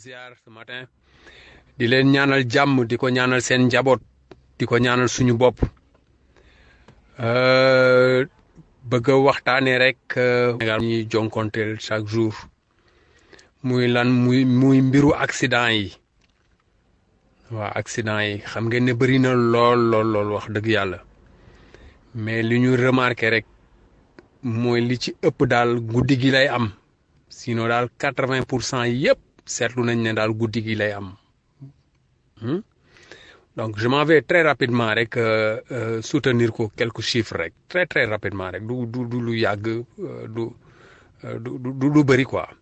ziar ce matin di leen ñaanal jàmm di ko ñaanal seen njaboot di ko ñaanal suñu bopp bëgg a waxtaanee rek Sénégal ñuy jonkonteel chaque jour muy lan muy muy mbiru accident yi waa accident yi xam ngeen ne bëri na lool lool lool wax dëgg yàlla mais li ñu remarqué rek mooy li ci ëpp daal guddi gi lay am sinon daal quatre-vingt pour cent yëpp seetlu nañ ne daal guddi gi lay am donc je m'en vais très rapidement rek soutenir ko quelques chiffres rek très très rapidement rek du du du lu yàgg du du du lu bëri quoi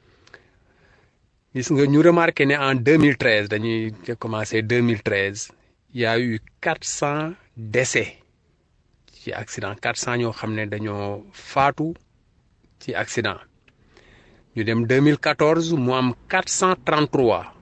gis nga ñu remarqué ne en 2013 dañuy commencé 2013 il y a eu 400 décès ci accident 400 ñoo xam ne dañoo faatu ci accident ñu dem 2014 mu am 433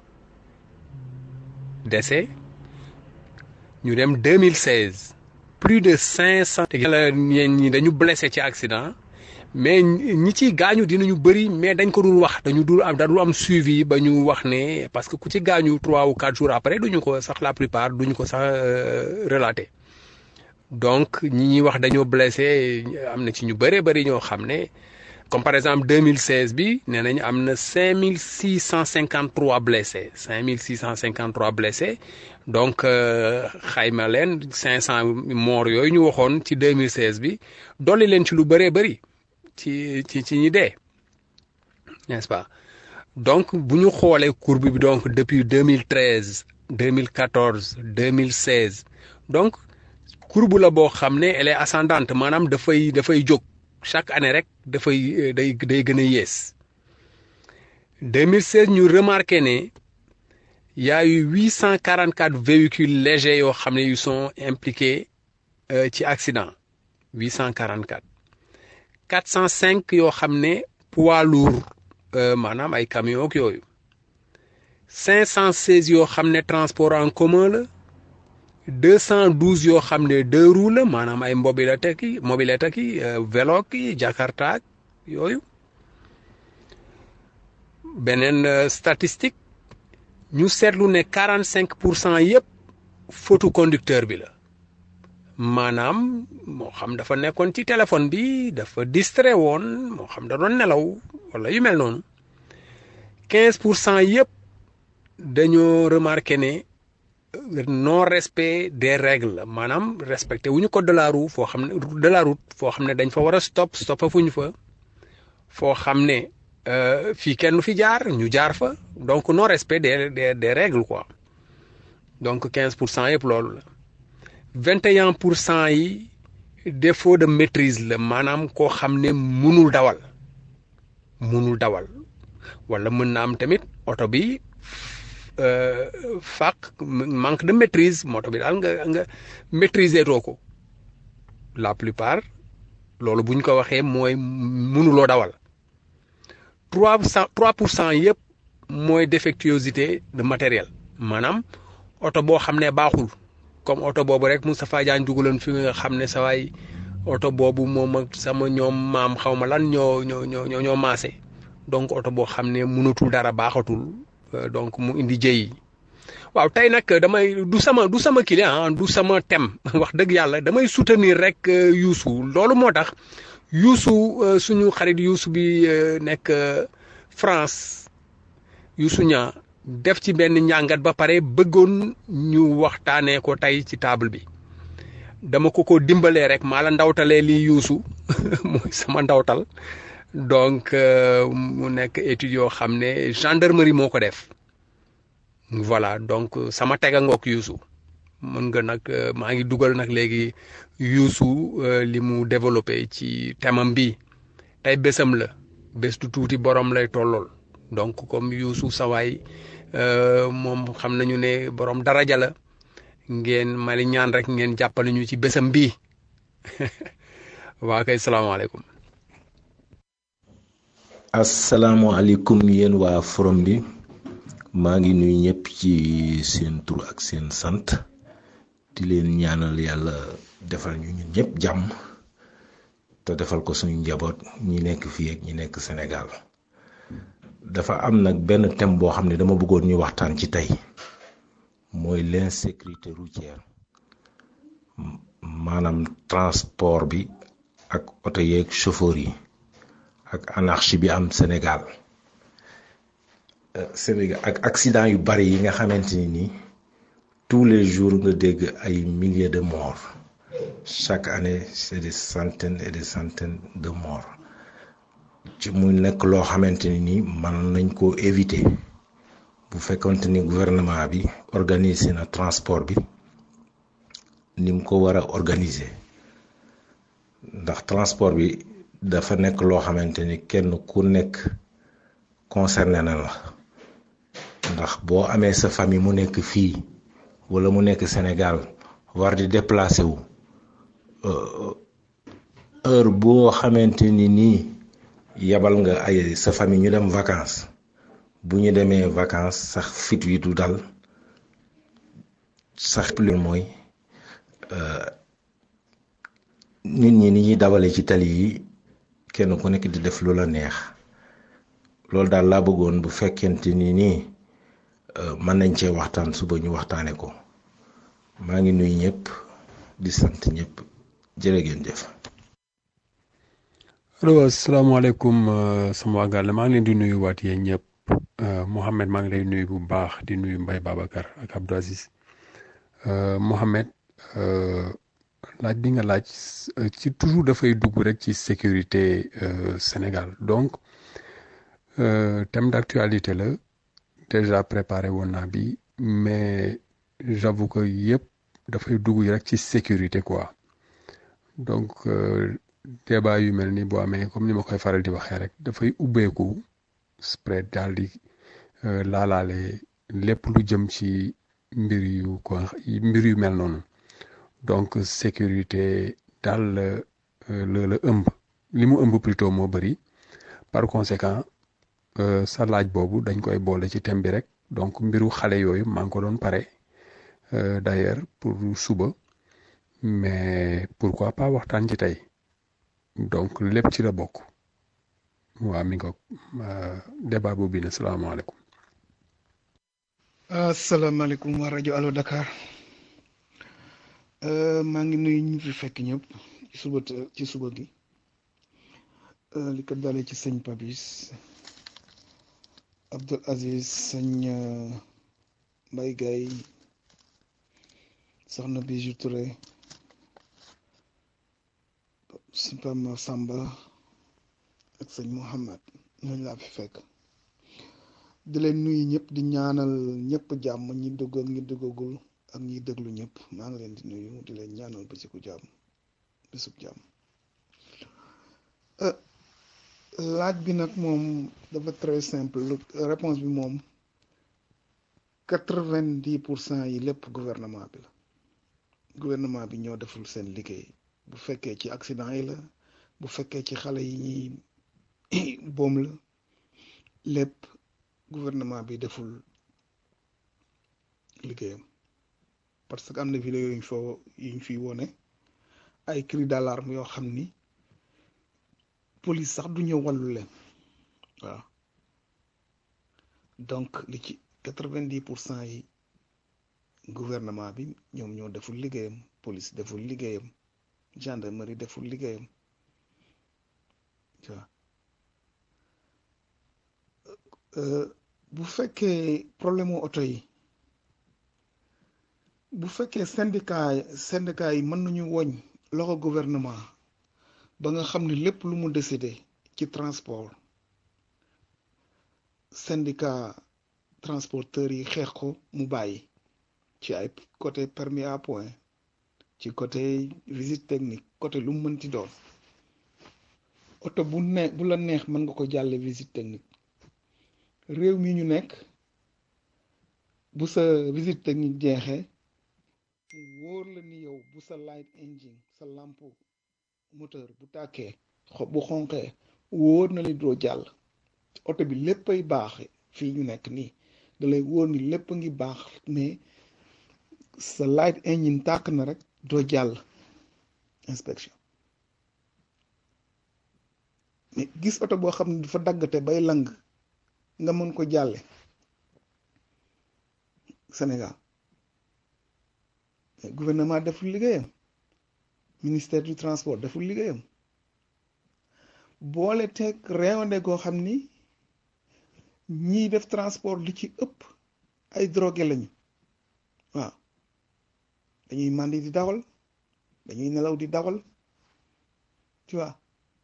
décès ñu dem 2016 plus de 500. yàlla ñeen ñi dañu blessé ci accident mais ñi ciy gaañu dinañu bëri mais dañ ko dul wax dañu dul am dañu am suivi ba ñu wax ne parce que ku ci gaañu trois ou quatre jours après duñu ko sax la plupart duñu ko sax relaté donc ñi ñuy wax dañoo blessé am na ci ñu bëree bëri ñoo xam ne comme par exemple 2016 bi nee nañu am na 5653 blessés 5653 blessés donc xayma leen 500 morts yooyu ñu waxoon ci 2016 bi dolli leen ci lu bëree bëri ci ci ci ñi dee n'est-ce pas donc bu ñu xoolee courbe bi donc depuis 2013 2014 2016 donc courbe la boo xam ne elle est ascendante maanaam dafay dafay jóg chaque année rek dafay day day gën a yées 2016 ñu remarqué ne y a eu 844 véhicules légers yoo xam ne yu sont impliqués ci accident 844 405 yoo xam ne poids lourd maanaam ay camions ak yooyu 516 yoo xam ne transport en commun la 212 yoo xam ne deux roues la maanaam ay mobilette ki mobilette ki vélo ki jakarta yooyu beneen statistique ñu seetlu ne 45 pour cent yëpp faute conducteur bi la maanaam moo xam dafa nekkoon ci téléphone bi dafa distrait woon moo xam da doon nelaw wala yu mel noonu 15 pour cent yëpp dañoo remarqué ne. non respect des règles maanaam respecté wu ñu code de la route foo xam ne de la route foo xam ne dañ fa war a stop stoppa fu ñu fa foo xam ne fii kenn fi jaar ñu jaar fa donc non respect des des des règles quoi donc 15 pour cent yëpp loolu la 21 pour cent yi défaut de maîtrise la maanaam koo xam ne munul dawal munul dawal wala mën na am tamit oto bi. fàq manque de maîtrise moto bi daal nga nga maîtriser too ko la plupart loolu bu ñu ko waxee mooy mënuloo dawal trois cent trois pour cent yëpp mooy défectuosité de matériel maanaam oto boo xam ne baaxul comme oto boobu rek Moustapha Diagne dugaloon fi nga xam ne sa waay oto boobu moom ak sama ñoom maam xaw ma lan ñoo ñoo ñoo ñoo maase donc oto boo xam ne mënatul dara baaxatul. donc mu indi jëyi waaw tey nag damay du sama du sama client du sama thème wax dëgg yàlla damay soutenir rek Youssou loolu moo tax Youssou suñu xarit Youssou bi nekk France Youssou ñaa def ci benn njàngat ba pare bëggoon ñu waxtaanee ko tey ci table bi dama ko ko dimbalee rek maa la ndawtalee lii Youssou mooy sama ndawtal donc mu nekk étude yoo xam ne gendarmerie moo ko def voilà donc sama tega ngoog Youssou mën nga nag maa ngi dugal nag léegi Youssou li mu développé ci thèmam bi tey bésam la bés du tuuti borom lay tollool donc comme Youssou sawaay moom xam nañu ne borom daraja la ngeen mali ñaan rek ngeen jàppale ñu ci bésam bii waa kay salaamaaleykum asalaamualeykum yéen waa forum bi maa ngi nuyu ñëpp ci seen tur ak seen sant di leen ñaanal yàlla defal ñu ñun ñëpp jàmm te defal ko suñu njaboot ñi nekk fii ak ñi nekk Sénégal dafa am nag benn thème boo xam ne dama bëggoon ñu waxtaan ci tey mooy l'insécurité routière maanaam transport bi ak oto yeeg chauffeur yi ak anarchie bi am Sénégal Sénégal ak accident yu bari yi nga xamante ni nii tous les jours nga dégg ay milliers de morts chaque année c'est des centaines et des centaines de morts ci muy nekk loo xamante ni nii man nañ koo éviter bu fekkonte ni gouvernement bi organiser na transport bi ni mu ko war a organiser ndax transport bi dafa nekk loo xamante ni kenn ku nekk concerné na la ndax boo amee sa famille mu nekk fii wala mu nekk Sénégal war di déplacer wu heure boo xamante ni nii yabal nga ay sa famille ñu dem vacances bu ñu demee vacances sax fit wi du dal sax plus mooy nit ñi ni ñuy dawale ci tali yi kenn ku nekk di def lu la neex loolu daal laa bëggoon bu fekkente ni nii mën nañ cee waxtaan suba ñu waxtaane ko maa ngi nuyu ñëpp di sant ñëpp jërë ngeen jëf. allo asalaamaaleykum sama waa gàll maa ngi leen di nuyu waat yéen ñëpp Mouhamed maa ngi lay nuyu bu baax di nuyu Mbaye Babacar ak Abdou Aziz Mouhamed laaj bi nga laaj ci toujours dafay dugg rek ci sécurité Sénégal donc thème d'actualité la déjà préparé woon naa bi mais j'avoue que yëpp dafay dugg rek ci sécurité quoi donc débat yu mel ni boo amee comme ni ma koy faral di waxee rek dafay ubbeeku spread daal di laalaale lépp lu jëm ci mbir yu ko mbir yu mel noonu donc sécurité daal la la ëmb li mu ëmb plutôt moo bëri par conséquent sa laaj boobu dañ koy boole ci thème bi rek donc mbiru xale yooyu maa ngi ko doon pare d'ailleurs pour suba mais pourquoi pas waxtaan ci tey donc lépp ci la bokk waa mi ngo débat boobu bi ne salaamaaleykum asalaamaaleykum waa rajo Allo Dakar maa ngi nuyu ñu fi fekk ñëpp ci suba ci suba gi li ko dalee ci sëñ Papis Abdul Aziz sëñ Mbay Gay soxna Bijou Touré Pam Samba ak sëñ Mouhamad ñooñu laa fi fekk di leen nuyu ñëpp di ñaanal ñëpp jàmm ñi dugg ak ñi duggagul ak ñi déglu ñëpp maa ngi leen di nuyu di leen ñaanal bésiku jàmm bésub jàmm laaj bi nag moom dafa très simple réponse bi moom quatre-vingt-dix pour cent yi lépp gouvernement bi la gouvernement bi ñoo deful seen liggéey bu fekkee ci accident yi la bu fekkee ci xale yi ñuy boom la lépp gouvernement bi deful liggéeyam parce que am na vidéo yuñ foo yuñ fi wone ay cri d'alarme yoo xam ni police sax du ñëw wàllu leen waaw donc li ci quatre-vingt-dix pour cent yi gouvernement bi ñoom ñoo deful liggéeyam police deful liggéeyam gendarmerie deful liggéeyam waaw bu fekkee problème mu oto yi bu fekkee syndicat syndicat yi mën nañu woñ loxo gouvernement ba nga xam ne lépp lu mu décidé ci transport syndicat transporteurs yi xeex ko mu bàyyi ci ay côté permis à point ci côté visite technique côté lu mu mënti doon oto bu ne bu la neex mën nga ko jàlle visite technique réew mi ñu nekk bu sa visite technique jeexee mu wóor la ni yow bu sa light engine sa lampe moteur bu tàkkee bu xonqee wóor na li doo jàll oto bi léppay baax fii ñu nekk nii da lay wóor ni lépp a ngi baax mais sa light engine tàkk na rek doo jàll inspection mais gis oto boo xam ne dafa daggate bay lang nga mën ko jàlle Sénégal gouvernement deful liggéeyam ministère du transport deful liggéeyam boole teg réewande goo xam ni ñiy def transport li ci ëpp ay drogué lañu waaw dañuy màndi di dawal dañuy nelaw di dawal tu vois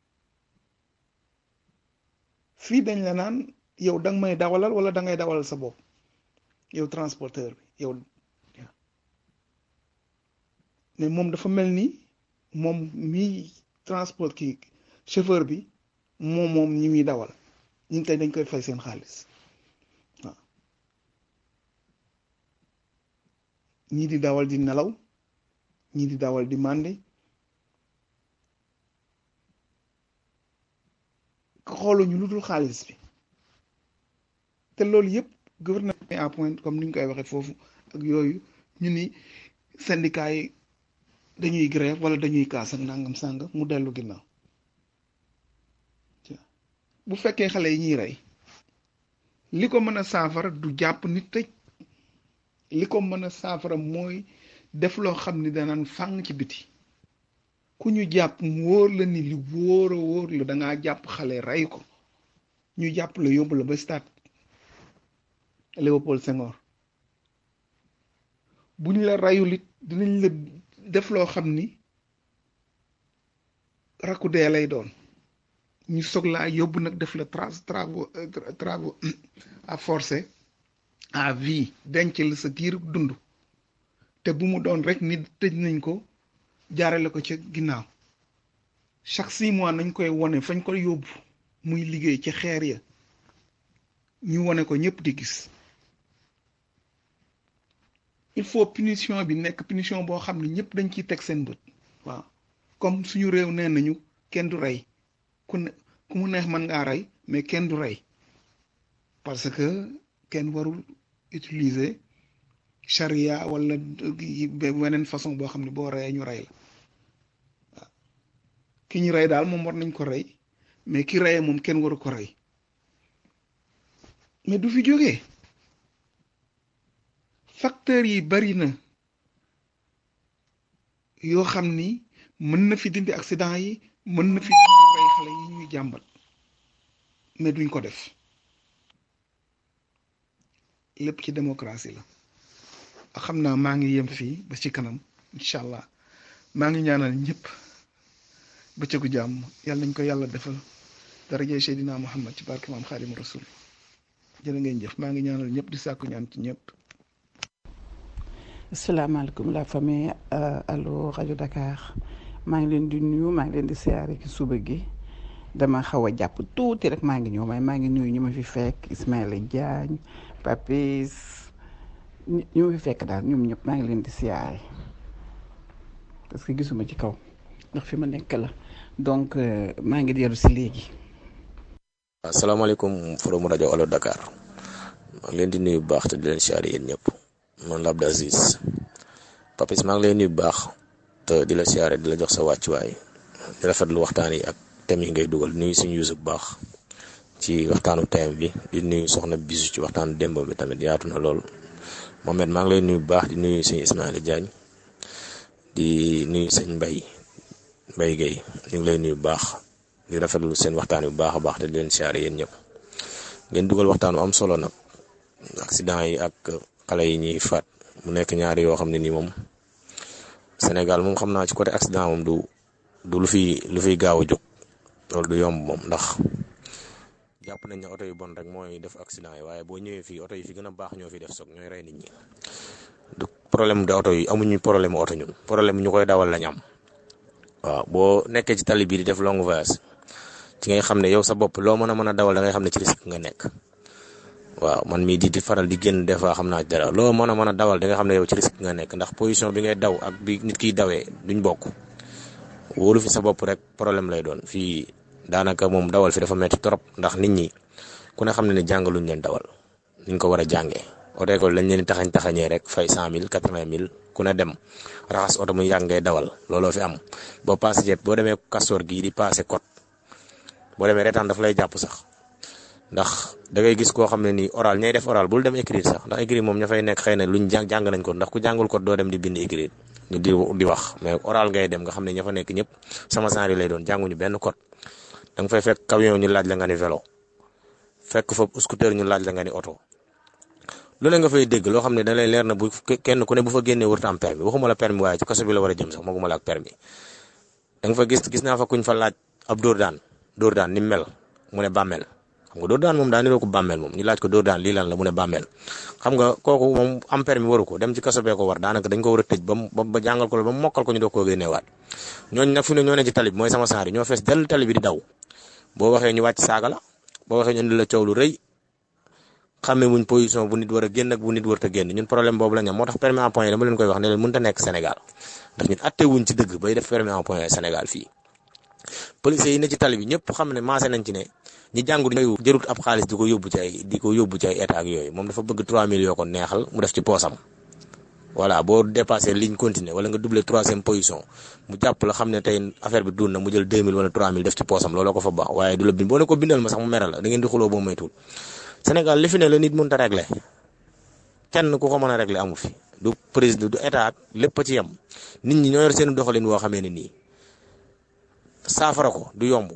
fii dañ la naan yow danga may dawalal wala da ngay dawalal sa bopp yow transporteur bi yow mais moom dafa mel ni moom mii transport kii chauffeur bi moom moom ñi muy dawal ñu tey dañ koy fay seen xaalis waaw ñii di dawal di nelaw ñii di dawal di màndi xooluñu lu dul xaalis bi te loolu yëpp gouvernement à point comme ni ñu koy waxee foofu ak yooyu ñu ni syndicat yi dañuy grève wala dañuy kaas ak nangam sàngam mu dellu ginnaaw bu fekkee xale yi ñuy rey li ko mën a saafara du jàpp nit tëj li ko mën a saafara mooy def loo xam ni danaan fàng ci biti ku ñu jàpp mu wóor la ni li wóor a wóor la dangaa jàpp xale rey ko ñu jàpp la yóbbu la ba stade Léopold Senghor bu ñu la rayul it dinañ la def loo xam ni rakku dee lay doon ñu soog laa yóbbu nag def la tra travaux travaux à forcer à vie denc la sa giir dund te bu mu doon rek nit tëj nañ ko jaarale ko ca ginnaaw chaque six mois nañ koy wone fañ ko yóbbu muy liggéey ci xeer ya ñu wone ko ñëpp di gis il faut punition bi nekk punition boo xam ne ñëpp dañ ciy teg seen bët waaw comme suñu réew nee nañu kenn du rey ku ne ku mu neex mën ngaa rey mais kenn du rey parce que kenn warul utiliser charia wala weneen façon boo xam ne boo reyee ñu rey la waaw ki ñu rey daal moom war nañ ko rey mais ki reyee moom kenn waru ko rey mais du fi jógee facteurs yi bari na yoo xam ni mën na fi dindi accident yi mën na fi dindi rey xale yi ñuy jàmbat mais duñ ko def lépp ci démocratie la xam naa maa ngi yem fii ba ci kanam incha allah maa ngi ñaanal ñëpp bëccëgu jàmm yàlla nañ ko yàlla defal daraje Seydina Muhammad ci barke maam Xaadimu Rasul jërë ngeen jëf maa ngi ñaanal ñëpp di sàkku ñaan ci ñëpp. asalaamaaleykum la famille allo rajo Dakar maa ngi leen di nuyu maa ngi leen di siyaare ci suba gi dama xaw a jàpp tuuti rek maa ngi ñëw may maa ngi nuyu ñu ma fi fekk Ismaïla Diagne Papis ñu ma fi fekk daal ñoom ñëpp maa ngi leen di siyaare parce que gisuma ci kaw ndax fi ma nekk la donc maa ngi dellu si léegi. asalaamaaleykum forum rajo allo Dakar maa ngi leen di nuyu bu baax te di leen siyaare yéen ñëpp. man la Abdou Aziz Papis maa ngi lay nuyu bu baax te di la siyaare di la jox sa wàccuwaay di rafetlu waxtaan yi ak thème yi ngay dugal nuyu suñu yusu bu baax ci waxtaanu thème bi di nuyu soxna bisu ci waxtaanu démb bi tamit yaatu na lool Mohamed maa ngi lay nuyu bu baax di nuyu suñu Ismaïla Diagne di nuyu sëñ Mbay Mbay Guèye ñu ngi lay nuyu bu baax di rafetlu seen waxtaan yi bu baax a baax te di leen siyaare yéen ñëpp ngeen dugal waxtaanu am solo nag accident yi ak. xale yi ñuy faat mu nekk ñaari yoo xam ne nii moom Sénégal moom xam naa ci côté accident moom du du lu fi lu fiy gaaw a jóg loolu du yomb moom ndax jàpp nañ ne oto yu bon rek mooy def accident yi waaye boo ñëwee fii oto yi fi gën a baax ñoo fi def soog ñooy rey nit ñi du problème de oto yi amuñu problème oto ñun problème ñu koy dawal lañ am waaw boo nekkee ci tali bii di def long voyage ci ngay xam ne yow sa bopp loo mën a mën a dawal da ngay xam ne ci risque nga nekk. waaw man mii di di faral di génn des fois xam naa dara loo mën a mën a dawal di nga xam ne yow ci risque nga nekk ndax position bi ngay daw ak bi nit kiy dawee duñ bokk wóolu fi sa bopp rek problème lay doon fii daanaka moom dawal fi dafa metti trop ndax nit ñi ku ne xam ne ne jàngaluñ leen dawal niñ ko war a jàngee oto école lañ leen taxañ taxañee rek fay cent mille quatre-vingt mille ku ne dem raxas oto mu yàgg ngay dawal looloo fi am boo passé jet boo demee kastoor gii di passé code boo demee reetaan daf lay jàpp sax ndax da ngay gis koo xam ne nii oral ñay def oral bul dem écrire sax ndax écrire moom ña fay nekk xëy na luñ jàng jàng nañ ko ndax ku jàngul ko doo dem di bind écrire ñu di di wax mais oral ngay dem nga xam ne ña fa nekk ñëpp sama genre lay doon jànguñu benn code da nga fay fekk camion ñu laaj la nga ni vélo fekk fa scooter ñu laaj la nga ni oto lu ne nga fay dégg loo xam ne da lay leer na bu kenn ku ne bu fa génnee wërta am permis waxuma la permis waaye ci kaso bi la war a jëm sax maguma la ak permis da nga fa gis gis naa fa kuñ fa laaj ab dóor daan dóor daan ni mel mu ne bàmmeel xam nga dóor daan moom daa niroo ko bàmmeel moom ñu laaj ko dóor daan lii lan la mu ne bàmmeel xam nga kooku moom am permis waru ko dem ci kaso bee ko war daanaka dañ ko war a tëj ba mu ba jàngal ko ba mu mokkal ko ñu doog koo génneewaat ñooñu nag fi ne ñoo ne ci tali bi mooy sama saari ñoo fees dell tali bi di daw boo waxee ñu wàcc saaga la boo waxee ñu indi la coow lu rëy xamee wuñ position bu nit war a génn ak bu nit war a génn ñun problème boobu la ñu am moo tax permis en point yi dama leen koy wax ne leen mënut a nekk Sénégal ndax ñun atte wuñ ci dëgg bay def permis en point Sénégal fii policiers yi ne ci tali bi ñëpp xam ne maase nañ ci ne ñi jàngu yooyu jërut ab xaalis di ko yóbbu ci ay di ko yóbbu ci ay état ak yooyu moom dafa bëgg 3000 yoo ko neexal mu def ci poosam voilà boo dépassé ligne continue wala nga doublé troisième position mu jàpp la xam ne tey affaire bi dund na mu jël 2000 wala 3000 def ci poosam looloo ko fa baax waaye du la bind boo ne ko bindal ma sax mu meral la da ngeen di xuloo boo moytuwul Sénégal li fi ne la nit mënut a réglé kenn ku ko mën a réglé amu fi du président du état lépp a ci yem nit ñi ñoo yor seen doxalin woo xamee ne nii saafara ko du yomb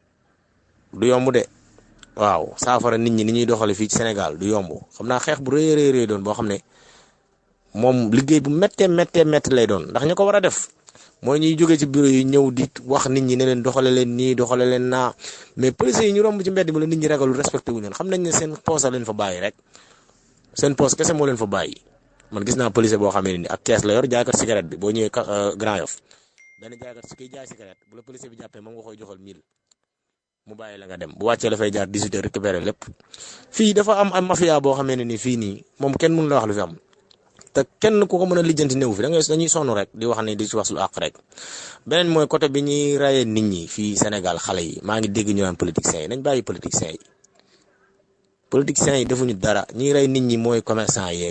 du yomb de waaw saafara nit ñi ni ñuy doxale fii ci Sénégal du yomb xam naa xeex bu rëy rëy rëy doon boo xam ne moom liggéey bu méttee méttee métti lay doon ndax ñu ko war a def mooy ñuy jógee ci bureau yi ñëw di wax nit ñi ne leen doxale leen nii doxale leen naa mais police yi ñu romb ci mbedd mi la nit ñi ragalul respecté wu leen xam nañ ne seen poos a leen fa bàyyi rek seen poos kese moo leen fa bàyyi man gis naa police boo xamee ni ak kees la yor jaaykat cigarette bi boo ñëwee Grand Yoff benn jaaykat si kiy jaay cigarette bu la police bi jàppee moom nga koy joxal 1000 mu bàyyi la nga dem bu wàccee la fay jaar 18 heures récupérer lépp fii dafa am am mafia boo xamee ne ni fii nii moom kenn mënu la wax lu fi am te kenn ku ko mën a lijjanti néew fi da ngay dañuy sonn rek di wax ne di ci wax lu àq rek beneen mooy côté bi ñuy rayee nit ñi fii Sénégal xale yi maa ngi dégg ñu naan politiciens yi nañ bàyyi politiciens yi politiciens yi defuñu dara ñiy rey nit ñi mooy commerçant yeeg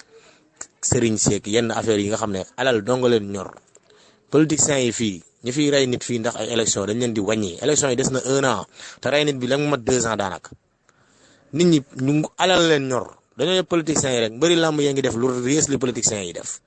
sëriñ seeg yenn affaires yi nga xam ne alal donga leen ñor politiciens yi fii ñi fiy rey nit fii ndax ay élection dañ leen di wàññi élection yi des na un an te rey nit bi la mu mat deux ans daanaka nit ñi ñu alal leen ñor dañoo yëpp politiciens yi rek mbëri làmb yaa ngi def lu yées li politiciens yi def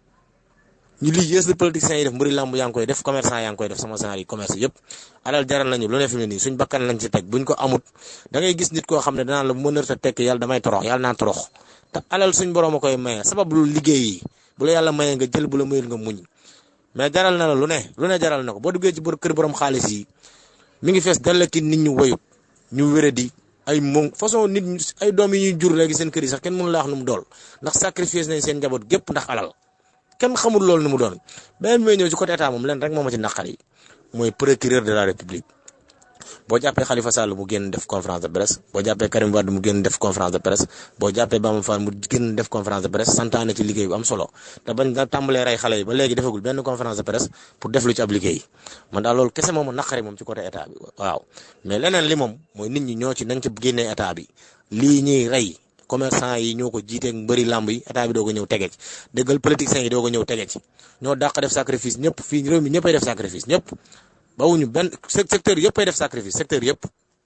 ñu li yées li politiciens yi def mbëri làmb yaa ngi koy def commerçant yaa ngi koy def sama genre yi commerce yëpp alal jaral nañu lu ne fi mu ne nii suñ bakkan lañ ci teg buñ ko amut da ngay gis nit koo xam ne danaan la bu ma nër ta tekk yàlla damay torox yàlla naa torox te alal suñ borom a koy maye sabab lu liggéey yi bu la yàlla mayee nga jël bu la mayul nga muñ mais jaral na la lu ne lu ne jaral na ko boo duggee ci bor kër borom xaalis yi mi ngi fees dal ki nit ñu woyut ñu wéradi ay moom façon nit ay doom yi ñuy jur léegi seen kër yi sax kenn mënu la wax nu mu dool ndax sacrifice nañ seen njaboot gépp ndax alal kenn xamul loolu nu mu doon beneen mooy ñëw ci côté état moom leen rek moo ma ci naqar yi mooy procureur de la république boo jàppee Khalifa Sall mu génn def conférence de presse boo jàppee Karim Wade mu génn def conférence de presse boo jàppee Bamba Fall mu génn def conférence de presse santaane ci liggéey bu am solo te bañ da tàmbalee rey xale yi ba léegi defagul benn conférence de presse pour def lu ci ab liggéey man daal loolu kese moom a naqari moom ci côté état bi waaw mais leneen li moom mooy nit ñi ñoo ci nañ ci génnee état bi lii ñuy rey commerçant yi ñoo ko jiiteeg mbëri làmb yi état bi doo ko ñëw tege ci déggal politiciens yi doo ko ñëw tege ci ñoo dàq def sacrifice ñëpp fii réew mi ñëppay def sacrifice ñëpp bawuñu benn secteur yëpp ay def sacrifice secteur yëpp.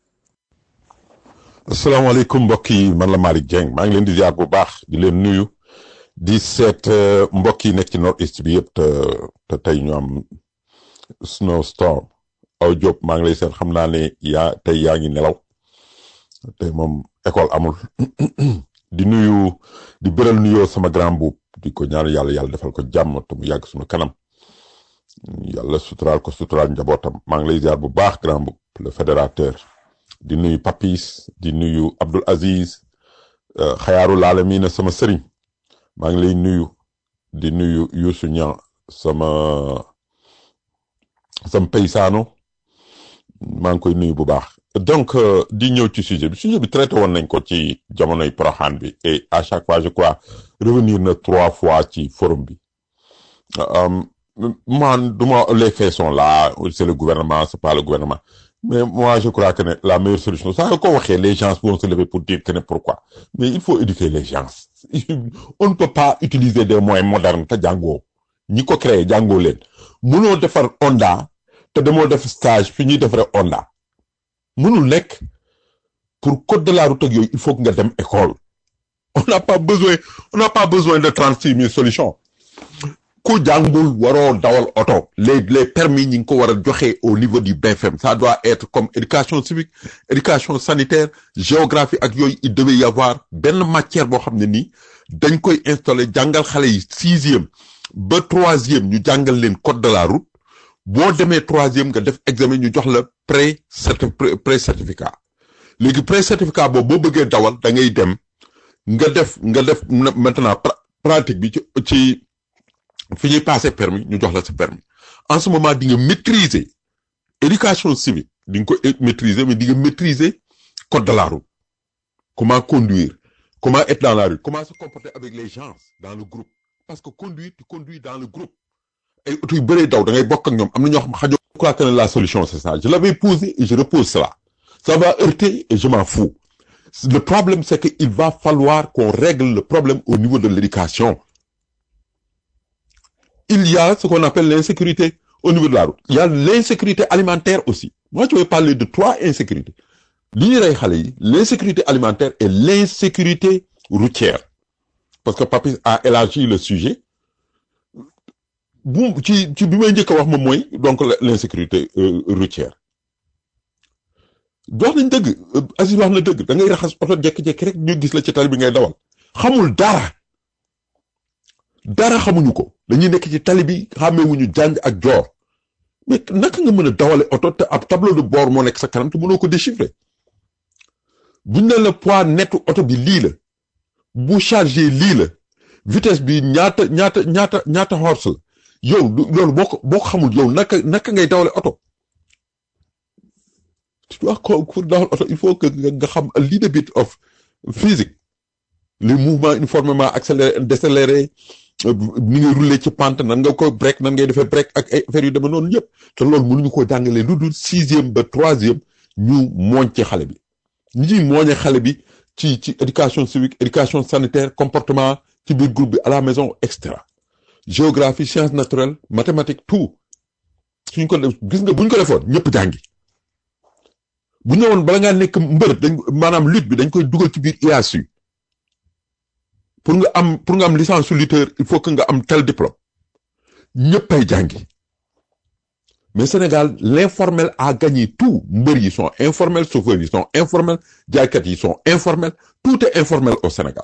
asalaamaaleykum mbokk yi man la Malick Dieng maa ngi leen di ziar bu baax di leen nuyu di seet mbokk yi nekk ci nord est bi yëpp te te tey ñu am snowstorm aw Diop maa ngi lay seet xam naa ne yaa tey yaa ngi nelaw tey moom école amul di nuyu di bëral nuyoo sama grand buub di ko ñaan yàlla yàlla defal ko jàmm te mu yàgg suñu kanam. yàlla suturaal ko suturaal njabootam maa ngi lay ziar bu baax grand bu le fédérateur di nuyu Papis di nuyu Abdul Aziz xayaaru laala mii na sama sëriñ maa ngi lay nuyu di nuyu Youssou Niang sama sama paysaano maa ngi koy nuyu bu baax donc di ñëw ci sujet bi sujet bi traité woon nañ ko ci jamonoy Porokhane bi et à chaque fois je crois revenir na trois fois ci forum bi man duma les faits sont là c'est le gouvernement c'est pas le gouvernement mais moi je crois que ne la meilleure solution ça ko waxee les gens vont se lever pour dire que ne pourquoi mais il faut éduquer les gens on ne peut pas utiliser des moyens modernes te jàngoo ñi ko créé jàngoo leen mënoo defar Honda, te demoo def stage fi ñuy defaree Honda mënul nekk. pour code de la route ak yooyu il faut que nga dem école on n'a pas besoin on n'a pas besoin de trente six mille solutions ku jàngul waroo dawal oto les les permis ñi ngi ko war a joxe au niveau du BFM ça doit être comme éducation civique éducation sanitaire géographie ak yooyu il devait y avoir benn matière boo xam ne nii dañ koy installer jàngal xale yi sixième ba troisième ñu jàngal leen code de la route boo demee troisième nga def examen ñu jox la pré pré certificat léegi pré certificat boobu boo bëggee dawal da ngay dem nga def nga def maintenant pratique bi ci ci fi ñuy passé permis ñu jox la sa permis en ce moment di nga maîtriser éducation civique di nga ko maîtriser mais di nga maîtriser code de la route comment conduire comment être dans la rue comment se comporter avec les gens dans le groupe parce que conduire tu conduis dans le groupe ay oto yu bëree daw da ngay bokk ak ñoom am na ñoo xam xajoo je crois que la solution c'est ça je l'avais posé et je repose cela ça va heurter et je m'en fous le problème c'est que il va falloir qu'on règle le problème au niveau de l'éducation il y a ce qu'on appelle l'insécurité au niveau de la route il y a l'insécurité alimentaire aussi moi je vais parler de trois insécurités li ñuy rey xale yi l'insécurité alimentaire et l'insécurité routière parce que Papis a élargi le sujet bu ci ci bi may njëkk a wax moom mooy donc l'insécurité routière dox nañ dëgg Aziz wax na dëgg da ngay raxas oto jekki-jekki rek ñu gis la ci tali bi ngay dawal xamul dara dara xamuñu ko dañuy nekk ci tali bi xàmmeewuñu jàng ak joor mais naka nga mën a dawale oto te ab tableau de bord moo nekk sa kanam te mënoo ko déchiffrer buñ ne la poids nettu oto bi lii la bu chargé lii la vitesse bi ñaata ñaata ñaata ñaata horse la yow loolu boo ko boo ko xamul yow naka naka ngay dawale oto tu dois ko pour dawal oto il faut que nga xam a little bit of physique les mouvements uniformément accéléré décéléré ni ngay rouler ci pente nan nga ko break nan ngay defee break ak ay affaires yu demee noonu yëpp te loolu mënuñu ko jàngalee lu dul sixième ba troisième ñu mooñ ci xale bi ñi ñuy mooñe xale bi ci ci éducation civique éducation sanitaire comportement ci biir groupe bi à la maison et cetera géographie sciences naturelles mathématiques tout suñ ko def gis nga buñ ko defoon ñëpp jàngi bu ñëwoon bala ngaa nekk mbër dañ maanaam lutte bi dañ koy dugal ci biir IASU pour nga am pour nga am licence su lutteur il faut que nga am tel diplôme ñëppay jàngi mais Sénégal l'informel a gagné tout mbër yi sont informels chauffeurs yi sont informels jaaykat yi sont informels tout est informel au Sénégal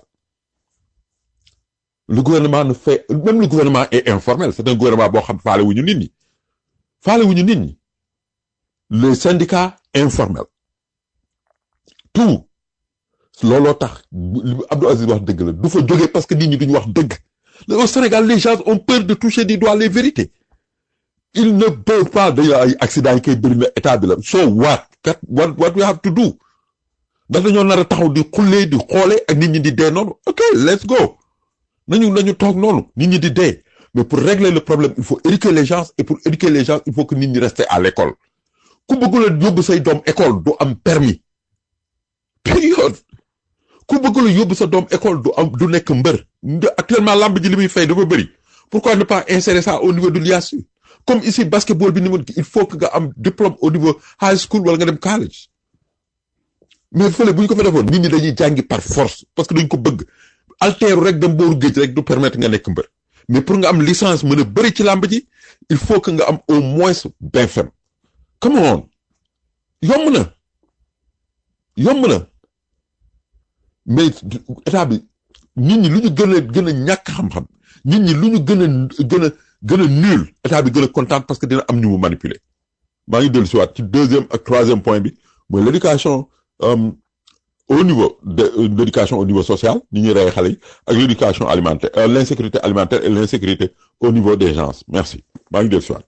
le gouvernement ne fait même le gouvernement est informel c'est un gouvernement boo xam faale wuñu nit ñi faale wuñu nit ñi les syndicats informels tout looloo tax Abdou Aziz wax dëgg la du fa jógee parce que nit ñi duñu wax dëgg au Sénégal les gens ont peur de toucher du doigt les vérités ils ne peuvent pas dañu ay accident yi koy bëri na état bi la so what kat what what we have to do ndax dañoo nar a taxaw di xullee di xoole ak nit ñi di dee noonu ok let's go nañu nañu toog noonu nit ñi di dee mais pour régler le problème il faut éduquer les gens et pour éduquer les gens il faut que nit ñi rester à l'école ku bëggula yóbbu say doom école du am permis période ku bëggula yóbbu sa doom école du am du nekk mbër actuellement lamb ji li muy fay dafa bëri pourquoi ne pas insérer ça au niveau de l'IASU comme ici basketball bi ni mu il faut que nga am diplôme au niveau high school wala nga dem college mais fële bu ñu ko fa defoon nit ñi dañuy jàngi par force parce que dañ ko bëgg alteeru rek dem booru géej rek du permettre nga nekk mbër mais pour nga am licence mën a bëri ci làmb ji il faut que nga am au moins BFM come on yomb na yomb na mais état bi nit ñi lu ñu gën a gën a ñàkk xam-xam nit ñi lu ñu gën a gën a gën a nul état bi gën a kontaan parce que dina am ñu mu manipuler maa ngi dellu si waat ci deuxième ak troisième point bi mooy l'éducation au niveau de l'éducation au niveau social ni ñuy rey xale yi ak l'éducation alimentaire l'insécurité alimentaire et l'insécurité au niveau des gens merci maa ngi dellu si waat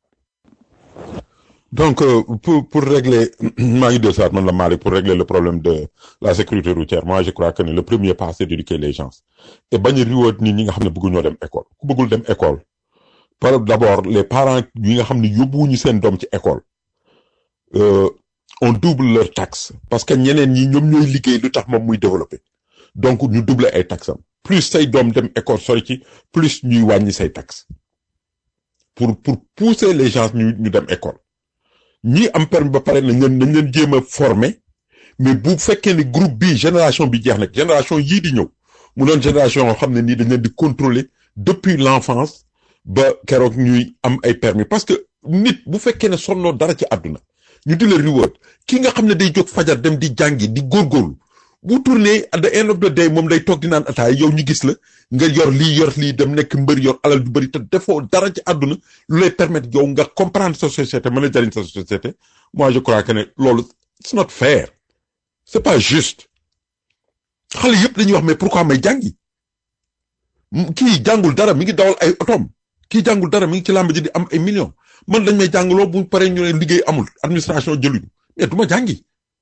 donc pour pour régler maa ngi dellu si waat man la Malick pour régler le problème de la sécurité routière moi je crois que le premier pas c'est d'éduquer les gens et bañ a riwoot nit ñi nga xam ne bëgguñoo dem école ku bëggul dem école par d'abord les parents yi nga xam ne yóbbuwuñu seen doom ci école on double leur taxe parce que ñeneen ñi ñoom ñooy liggéey lu tax moom muy développer donc ñu doubler ay taxes am plus say doom dem école sori ci plus ñuy wàññi say taxes pour pour pousser les gens ñu ñu dem école ñi am permis ba pare nañ leen nañ leen jéem a former mais bu fekkee ne groupe bi génération bi jeex nag génération yii di ñëw mu doon génération yoo xam ne nii dañ leen di contrôler depuis l'enfance ba keroog ñuy am ay permis parce que nit bu fekkee ne sonnoo dara ci àdduna ñu di la reward ki nga xam ne day jóg fajar dem di jàngi di góorgóorlu bu tourné at the end of the day moom day toog di naan ataay yow ñu gis la nga yor lii yor lii dem nekk mbër yor alal du bëri te defoo dara ci àdduna lu lay permettre yow nga comprendre sa société mën a jariñ sa société moi je crois que ne loolu it's not fair c'est pas juste xale yëpp dañuy wax mais pourquoi may jàngi kii jàngul dara mi ngi dawal ay otoom kii jàngul dara mi ngi ci làmb ji di am ay millions man dañ may jàngaloo bu paree ñu ne liggéey amul administration jëluñu mais du ma jàngi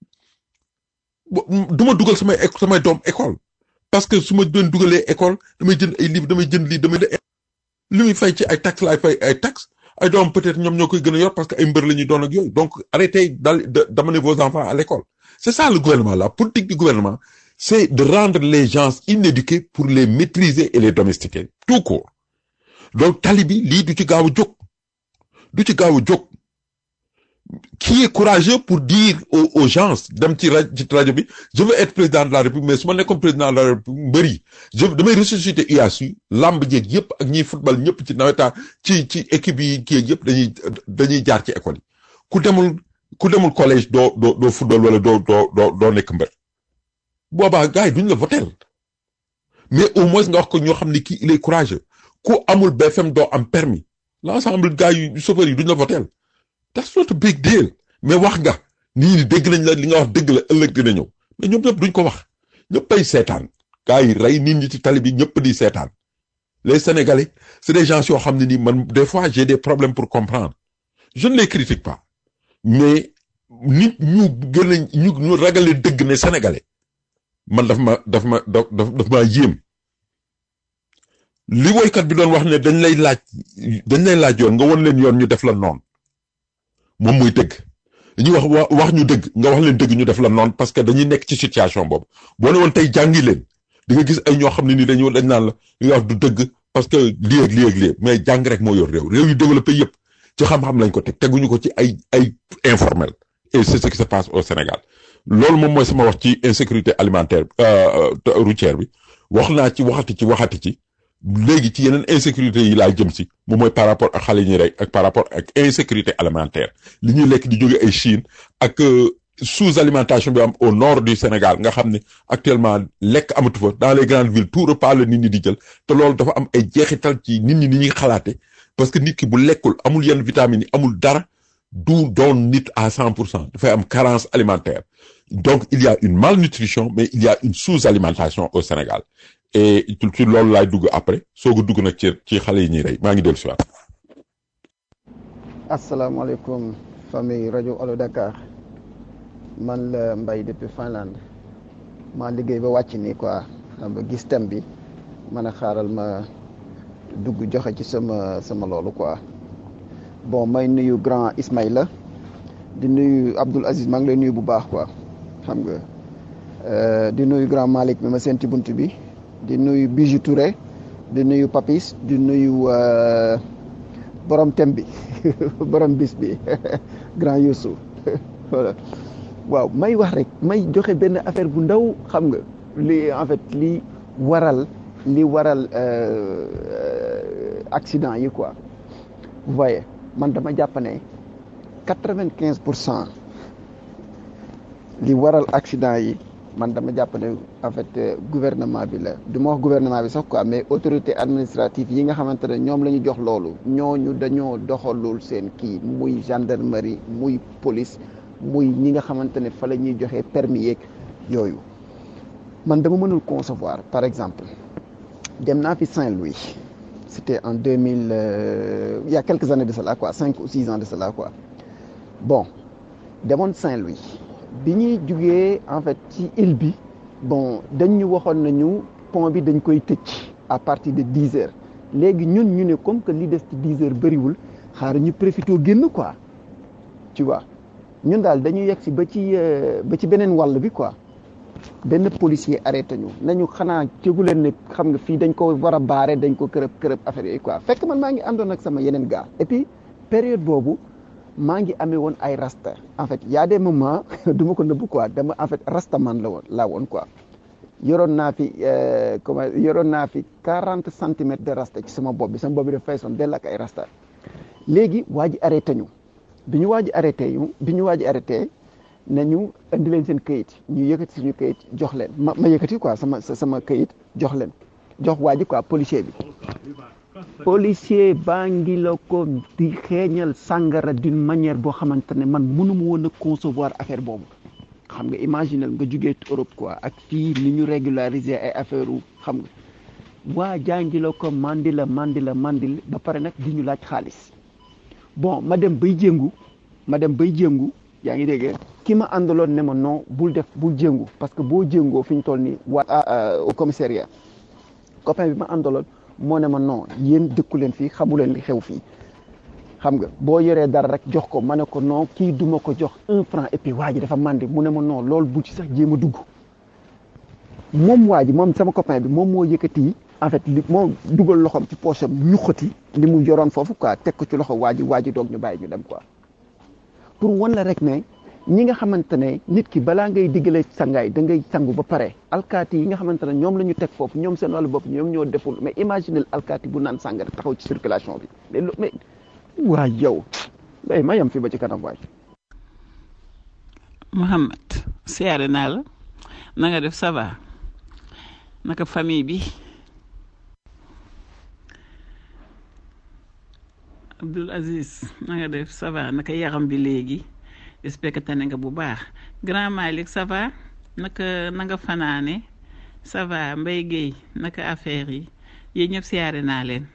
du ma dugal samay samay doom école parce que su ma doon dugalee école damay jënd ay livre damay jënd lii damay de li muy fay ci ay taxes laay fay ay taxes ay doom peut-être ñoom ñoo koy gën a yor parce que ay mbër la ñuy doon ak yooyu donc arrêtez dal d'amener vos enfants à l'école c'est ça le gouvernement la politique du gouvernement c'est de rendre les gens inéduqués pour les maîtriser et les domestiquer tout court donc tali bi lii du ci gaaw a jóg du ci gaaw a jóg qui est courageux pour dire aux, aux gens dem ci rajo ci rajo bi je veux être président de la république mais su ma nekkoon président de la république mbëri je damay ressusciter UASU lamb jeeg yëpp ak ñiy football ñëpp ci nawetaan ci ci équipe yi kii yëpp dañuy dañuy jaar ci école yi ku demul ku demul collège doo doo doo football wala doo doo doo doo nekk mbër boobaa gars yi duñ la voter mais au moins nga wax ko ñoo xam ne kii il est courageux ku amul BFM doo am permis l'ensemble gars yu chauffeurs yi duñ la voter that's not a big deal mais wax nga nii ni dégg nañ la li nga wax dëgg la ëllëg dina ñëw mais ñoom ñëpp duñ ko wax ñëpp ay seetaan gars yi rey nit ñi ci tali bi ñëpp di seetaan les sénégalais c'est des gens yoo xam ne nii man des fois j'ai des problèmes pour comprendre je ne les critique pas mais nit ñu gën a ñu ñu ragale dëgg ne sénégalais man daf ma daf ma daf daf maa yéem li woykat bi doon wax ne dañ lay laaj dañ lay laaj yoon nga won leen yoon ñu def la noonu moom muy dëgg dañuy wax wax ñu dëgg nga wax leen dëgg ñu def la noonu parce que dañuy nekk ci situation boobu boo ne woon tey jàngi leen di nga gis ay ñoo xam ne ni dañu dañ naan la li nga wax du dëgg parce que lii ak lii ak lii mais jàng rek moo yor réew réew yu développé yëpp ci xam-xam lañ ko teg teguñu ko ci ay ay informel et c'est ce qui se passe au Sénégal loolu moom mooy sama wax ci insécurité alimentaire routière bi wax naa ci waxati ci waxati ci léegi ci yeneen insécurité yi laa jëm si moom mooy par rapport ak xale yi ñuy rek ak par rapport ak insécurité alimentaire li ñuy lekk di jóge ay Chine ak sous alimentation bi am au nord du Sénégal nga xam ne actuellement lekk amatu fa dans les grandes villes tout repas la nit ñi di jël te loolu dafa am ay jeexital ci nit ñi ni ñuy xalaate parce que nit ki bu lekkul amul yenn vitamines yi amul dara du doon nit à cent pour cent dafay am carence alimentaire donc il y a une malnutrition mais il y a une sous-alimentation au Sénégal et ci loolu laay dugg après soog a dugg nag ci ci xale yi ñuy rey maa ngi dellu si waat. asalaamaaleykum famille rajo Allo Dakar man la Mbaye depuis Finlande maa liggéey ba wàcc nii quoi xam nga gis thème bi man a xaaral ma dugg joxe ci sama sama loolu quoi bon may nuyu grand Ismaïla di nuyu Abdoul Aziz maa ngi lay nuyu bu baax quoi xam nga di nuyu grand Malick mi ma seen ci bunt bi. di nuyu Bijou Touré di nuyu Papis di nuyu borom thème bi borom bis bi grand Youssou voilà waaw may wax rek may joxe benn affaire bu ndaw xam nga li en fait li waral li waral accident yi quoi vous voyez man dama jàpp ne quatre-vingt-quinze pour cent li waral accident yi man dama jàpp ne en fait gouvernement bi la du ma wax gouvernement bi sax quoi mais autorité administrative yi nga xamante ne ñoom la ñu jox loolu ñooñu dañoo doxalul seen kii muy gendarmerie muy police muy ñi nga xamante ne fa la ñuy joxe permis yeeg yooyu man dama mënul concevoir par exemple dem naa fi Saint-Louis c'était en deux mille euh, il y a quelques années de cela quoi cinq ou six ans de cela quoi bon demoon Saint-Louis bi ñuy jugee en fait ci île bi bon dañ ñu waxoon nañu pont bi dañ koy tëj à partir de dix heures léegi ñun ñu ne comme que li des ci dix heures bëriwul xaar ñu profité génn quoi tu vois ñun daal dañu yegg si ba ci ba ci beneen wàll bi quoi benn policier arrêté ñu nañu xanaa jégu leen ne xam nga fii dañ ko war a baare dañ ko kërëb kërëb affaire yooyu quoi fekk man maa ngi àndoon ak sama yeneen gars et puis période boobu maa ngi amee woon ay rasta en fait y a des moments du ma ko nëbb quoi dama en fait rasta man la woon laa woon quoi yoroon naa fi comment yoroon naa fi quarante centimètres de rasta ci sama bopp bi sama bopp bi dafa feesoon dell ak ay rasta léegi waa ji arrêté ñu bi ñu waa ji arrêté ñu bi ñu waa ji arrêté nañu indi leen seen këyit ñu yëkkati suñu këyit jox leen ma ma yëkkati quoi sama sama këyit jox leen jox waa ji quoi policier bi policier baa ngi la ko di xeeñal sàngara d'une manière boo xamante ne man mënuma woon a concevoir affaire boobu xam nga imaginel nga jugee Europe quoi ak fii ni ñu régulariser ay affaire u xam nga waa jàngi la ko mandi la mandi la mandi ba pare nag di ñu laaj xaalis bon ma dem bay jéngu ma dem bay jéngu yaa ngi dégg ki ma àndaloon ne ma non bul def bul jéngu parce que boo jéngoo fi ñu toll nii waa au commissariat copain bi ma àndaloon moo ne ma non yéen dëkku leen fii xamu leen li xew fii xam nga boo yoree dara rek jox ko ma ne ko non kii duma ko jox un franc et puis waa ji dafa mandi mu ne ma non loolu bu ci sax jéem a dugg moom waa ji moom sama copain bi moom moo yëkkati en fait li moo dugal loxoom ci poche am ñuqati li mu yoroon foofu quoi teg ko ci loxo waa ji waa ji doog ñu bàyyi ñu dem quoi pour wan la rek ne ñi nga xamante ne nit ki balaa ngay diggale sangaay da ngay sangu ba pare alkaati yi nga xamante ne ñoom la ñu teg foofu ñoom seen wàllu bopp ñoom ñoo deful mais imaginez alkaati bu naan sàngara taxaw ci circulation bi mais lo mais waa yow bay ma yem fi ba ci kanam waay Mouhamed siyaare naa la na nga def ça va naka famille bi Abdoul Aziz na nga def ça va naka yaram bi léegi j'espère que tane nga bu baax grand Malick ça va naka na nga fanaane ça va Mbaye Guèye naka affaire yi yéen ñëpp siyaare naa leen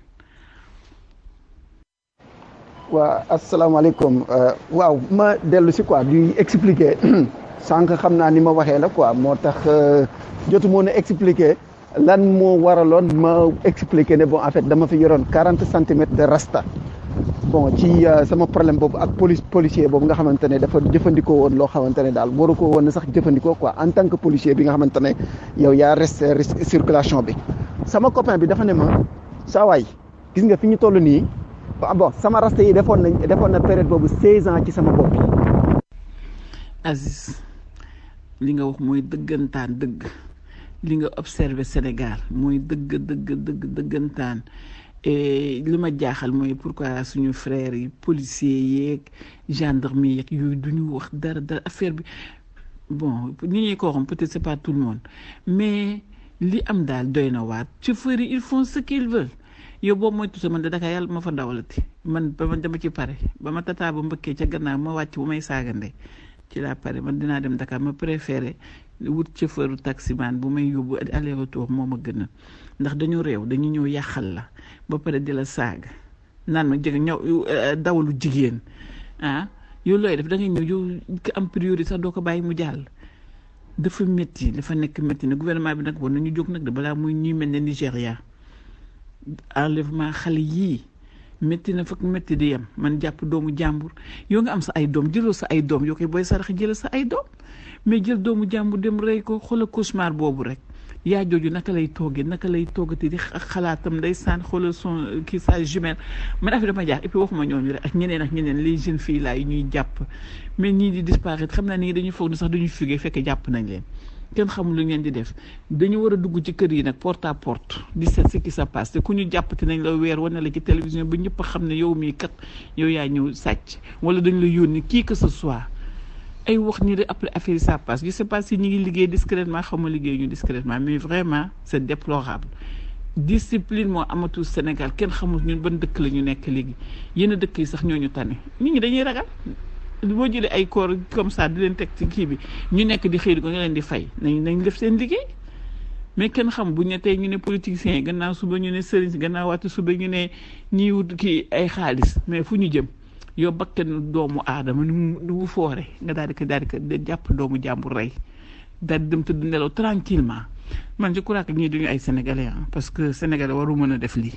waa asalaamaaleykum waaw ma dellu si quoi di expliquer sànq xam naa ni ma waxee la quoi moo tax jotu moo a expliquer lan moo waraloon ma expliquer ne bon en fait dama fi yoroon quarante centimètres de rasta bon ci sama problème boobu ak police policier boobu nga xamante ne dafa jëfandikoo woon loo xamante ne daal waru ko woon sax jëfandikoo quoi en tant que policier bi nga xamante ne yow yaa resté circulation bi sama copain bi dafa ne ma saa waay gis nga fi ñu toll nii bon sama rasta yi defoon nañ defoon na période boobu seize ans ci sama bopp bi Aziz li nga wax mooy dëggantaan dëgg li nga observé Sénégal mooy dëgg dëgg dëgg dëggantaan et li ma jaaxal mooy pourquoi suñu frères yi policiers yeeg gendarme yeeg yooyu du ñu wax dara dara affaire bi bon ñi ñuy ko xam peut-être c'est pas tout le monde mais li am daal doy na waat chauffeurs yi ils font ce qu'ils veulent yow boobu mooy tuuti man de Dakar yàlla ma fa dawalati man ba ma dama ci pare ba ma tataa ba mbëkkee ca gannaaw ma wàcc bu may saagande ci laa pare man dinaa dem Dakar ma préféré wut chauffeur taximan bu may yóbbu aller retour moo ma gën a ndax dañu réew dañu ñëw yàqal la ba pare di la saaga naan ma jëg ñëw dawalu jigéen ah yow looy def da ngay ñëw yow ko am priorité sax doo ko bàyyi mu jàll dafa métti dafa nekk métti ne gouvernement bi nag war nañu jóg nag de balaa muy ñuy mel ne Nigéria enlèvement xale yii métti na fekk métti di yem man jàpp doomu jàmbur yow nga am sa ay doom jëloo sa ay doom yoo koy booy sarax jëlal sa ay doom mais jël doomu jàmbur dem rey ko xoola cauchemar boobu rek yaa jooju naka lay toogee naka lay toogati di xalaatam nday saan xoolal son kii sa jumelle man affaire dama jaax et puis waxuma ñooñu rek ak ñeneen ak ñeneen les jeunes filles là yi ñuy jàpp mais ñii di disparaître xam naa ni dañuy foog ni sax dañuy fugee fekk jàpp nañ leen kenn xamul lu ngeen di def dañu war a dugg ci kër yi nag porte à porte di seet ce qui se passe te ku ñu jàppati nañ la weer wane la ci télévision ba ñëpp xam ne yow mii kat yow yaa ñëw sàcc wala dañ la yónni qui que ce soit ay wax ni de après affaire yi ça passe je sais pas si ñu ngi liggéey discrètement xaw ma liggéey ñu discrètement mais vraiment c'est déplorable discipline moo amatul Sénégal kenn xamul ñun ban dëkk la ñu nekk léegi yenn dëkk yi sax ñooñu tane nit ñi dañuy ragal boo jëlee ay corps comme ça di leen teg ci kii bi ñu nekk di xëy di ko nga leen di fay nañ nañ def seen liggéey mais kenn xam bu ñu ne tey ñu ne politiciens yi gannaaw suba ñu ne sëriñ si gannaaw waatu suba ñu ne ñiy wut kii ay xaalis mais fu ñu jëm yow bakken doomu aadama ni mu ni mu foore nga daal di ko daal di ko jàpp doomu jàmbur rey daal di dem tëdd nelaw tranquillement man je crois que ñii duñu ay sénégalais ah parce que sénégalais waru mën a def lii.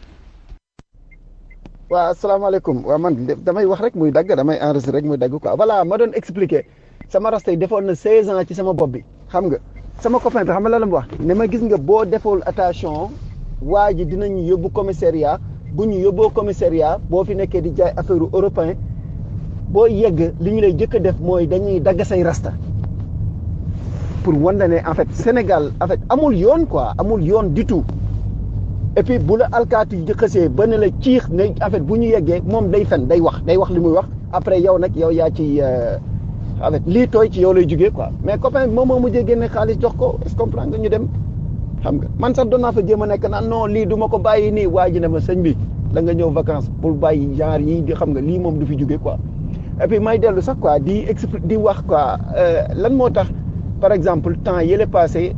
waaw asalaamaaleykum waaw man damay wax rek muy dagg damay enregistré rek muy dagg quoi voilà ma doon expliquer sama rasta yi defoon na 16 ans ci sama bopp bi xam nga sama copain bi xam nga la la mu wax ne ma gis nga boo deful attention waa ji dinañu yóbbu commissariat bu ñu yóbboo commissariat boo fi nekkee di jaay affaire européen boo yegg li ñu lay jëkk a def mooy dañuy dagg say rasta pour wanda ne en fait Sénégal en fait amul yoon quoi amul yoon du tout et puis bu la alkaati yi xësee ba ne la ciix ne en fait bu ñu yeggee moom day fen day wax day wax li muy wax après yow nag yow yaa ci en fait lii tooy ci yow lay jugee quoi mais copain bi moom moo mujjee génne xaalis jox ko est-ce que comprendre nga ñu dem xam nga man sax doon naa fa jéem a nekk naan non lii du ma ko bàyyi nii waa ji ne ma sëñ bi da nga ñëw vacances pour bàyyi genre yi di xam nga lii moom du fi jugee quoi et puis may dellu sax quoi di expli di wax quoi lan moo tax par exemple temps yële passé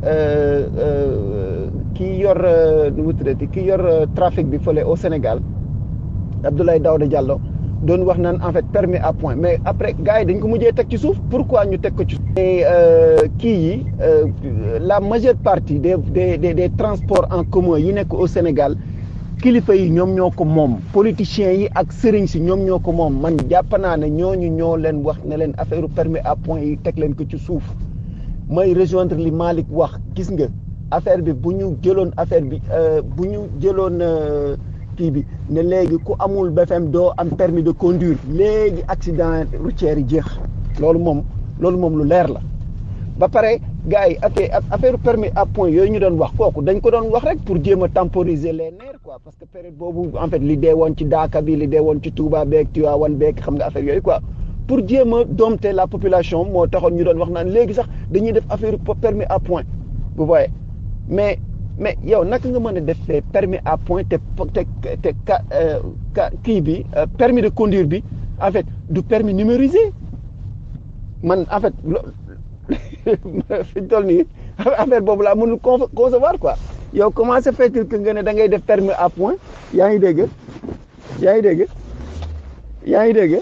kii yor nu mu tuddati kii yor trafic bi fële au Sénégal Abdoulaye Daouda Diallo doon wax naan en fait permis à point mais après gars yi dañ ko mujjee teg ci suuf pourquoi ñu teg ko ci suuf. et kii yi la majeure partie des des des des transports en commun yi nekk au Sénégal kilifa yi ñoom ñoo ko moom politiciens yi ak sëriñ si ñoom ñoo ko moom man jàpp naa ne ñooñu ñoo leen wax ne leen affaire permis à point yi teg leen ko ci suuf. may rejoindre li Malick wax gis nga affaire bi bu ñu jëloon affaire bi bu ñu jëloon kii bi ne léegi ku amul BFM doo am permis de conduire léegi accident routier yi jeex loolu moom loolu moom lu leer la ba pare gars yi ak affaire permis à point yooyu ñu doon wax kooku dañ ko doon wax rek pour jéem a temporiser les nerfs quoi parce que période boobu en fait li dee woon ci Daaka bi li dee woon ci Touba beeg Tivaouane beeg xam nga affaire yooyu quoi pour jéem a dompter la population moo taxoon ñu doon wax naan léegi sax dañuy def affaire permis à point vous voyez mais mais yow naka nga mën a def permis à point te te te ka kii bi permis de conduire bi en fait du permis numérisé man en fait fi ñu toll nii affaire boobu laa mënul concevoir quoi yow comment se fait-il que nga ne da ngay def permis à point yaa ngi dégg yaa ngi dégg yaa ngi dégg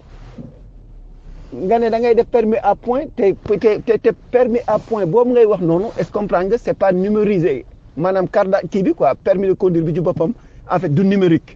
nga ne da ngay def permis à point te te te permis à point boobu ngay wax noonu est-ce que comprendre nga c'est pas numérisé maanaam carte kii bi quoi permis de conduire bi ci boppam en fait du numérique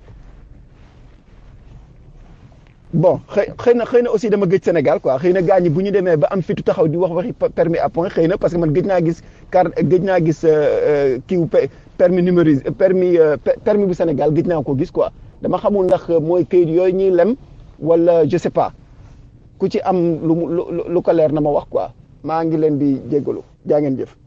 bon xëy xëy na xëy na aussi dama gëj Sénégal quoi xëy na gars ñi bu ñu demee ba am fitu taxaw di wax waxi permis à point xëy na parce que man gëj naa gis carte gëj naa gis kii permis numérisé permis permis bu Sénégal gëj naa ko gis quoi dama xamul ndax mooy këyit yooyu ñuy lem wala je sais pas ku ci am lu lu lu ko leer na ma wax quoi maa ngi leen di jéggalu jaa ngeen jëf.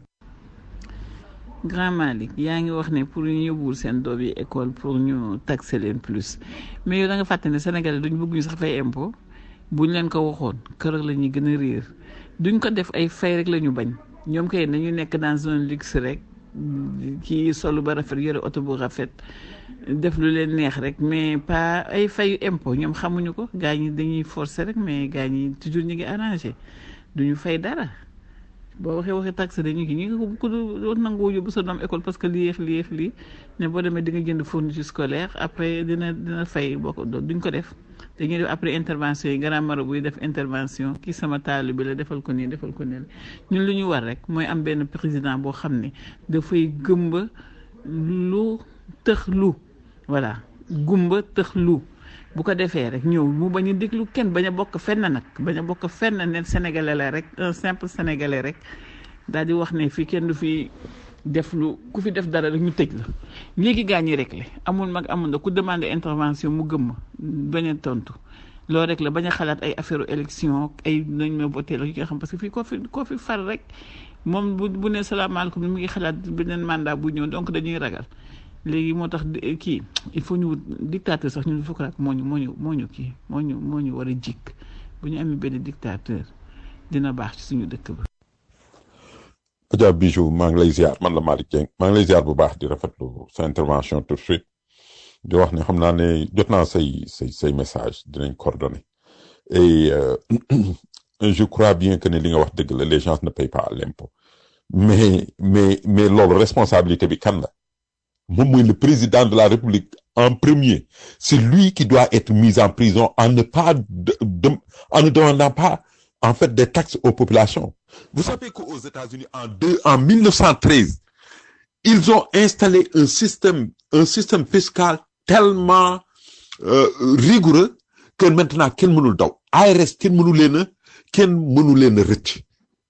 Grand Malick yaa ngi wax ne pour ñu yóbbuwul seen doom yi école pour ñu taxer leen plus mais yow da nga fàtte ne Sénégalais duñ bëgg ñu sax fay impôt buñ leen ko waxoon kër la ñuy gën a réer duñ ko def ay fay rek la ñu bañ ñoom kay nañu nekk dans un luxe rek kii solu ba rafet yore oto bu rafet def lu leen neex rek mais pas ay fayu impôt ñoom xamuñu ko gaa ñi dañuy forcer rek mais gaa ñi toujours ñu ngi arrangé duñu fay dara boo waxee waxee taxe dañu ki ñi nga ko nangoo yóbbu sa doom école parce que lii yëf lii yëf lii ne boo demee di nga jënd fourniture scolaire après dina dina fay boo ko duñ ko def dañuy def après intervention yi grand marabout buy def intervention kii sama taalu bi la defal ko nii defal ko nii ñun lu ñu war rek mooy am benn président boo xam ne dafay gëmba lu tëx lu voilà gumba tëx lu bu ko defee rek ñëw mu bañ a déglu kenn bañ a bokk fenn nag bañ a bokk fenn ne sénégalais la rek un simple sénégalais rek daal di wax ne fii kenn du fi def lu ku fi def dara rek ñu tëj la léegi gaa ñi rek la amul mag amul na ku demandé intervention mu gëmm bañ a tontu loolu rek la bañ a xalaat ay affaire élection ay nañ ma voté la yi nga xam parce que fii koo fi koo fi far rek moom bu bu ne salaamaaleykum mu ngi xalaat beneen mandat bu ñëw donc dañuy ragal léegi moo tax kii il faut ñu wut dictateur sax ñun fukk moo ñu moo ñu moo ñu kii moo ñu moo ñu war a jikk bu ñu amee benn dictateur dina baax ci suñu dëkk ba. Adja Bijou maa ngi lay ziar man la Malick Dieng maa ngi lay ziar bu baax di rafetlu sa intervention tout de suite di wax ne xam naa ne jot naa say say say message dinañ coordonné et je crois bien que ne li nga wax dëgg la les gens ne payent pas l'impôt mais mais mais loolu responsabilité bi kan la. moom mooy le président de la République en premier c'est lui qui doit être mis en prison en ne pas de, de, en ne demandant pas en fait des taxes aux populations vous savez qu'aux États-Unis en deux en 1913 ils ont installé un système un système fiscal tellement euh, rigoureux que maintenant kenn mënul daw ARS kenn mënu leen a kenn mënu leen a rëcc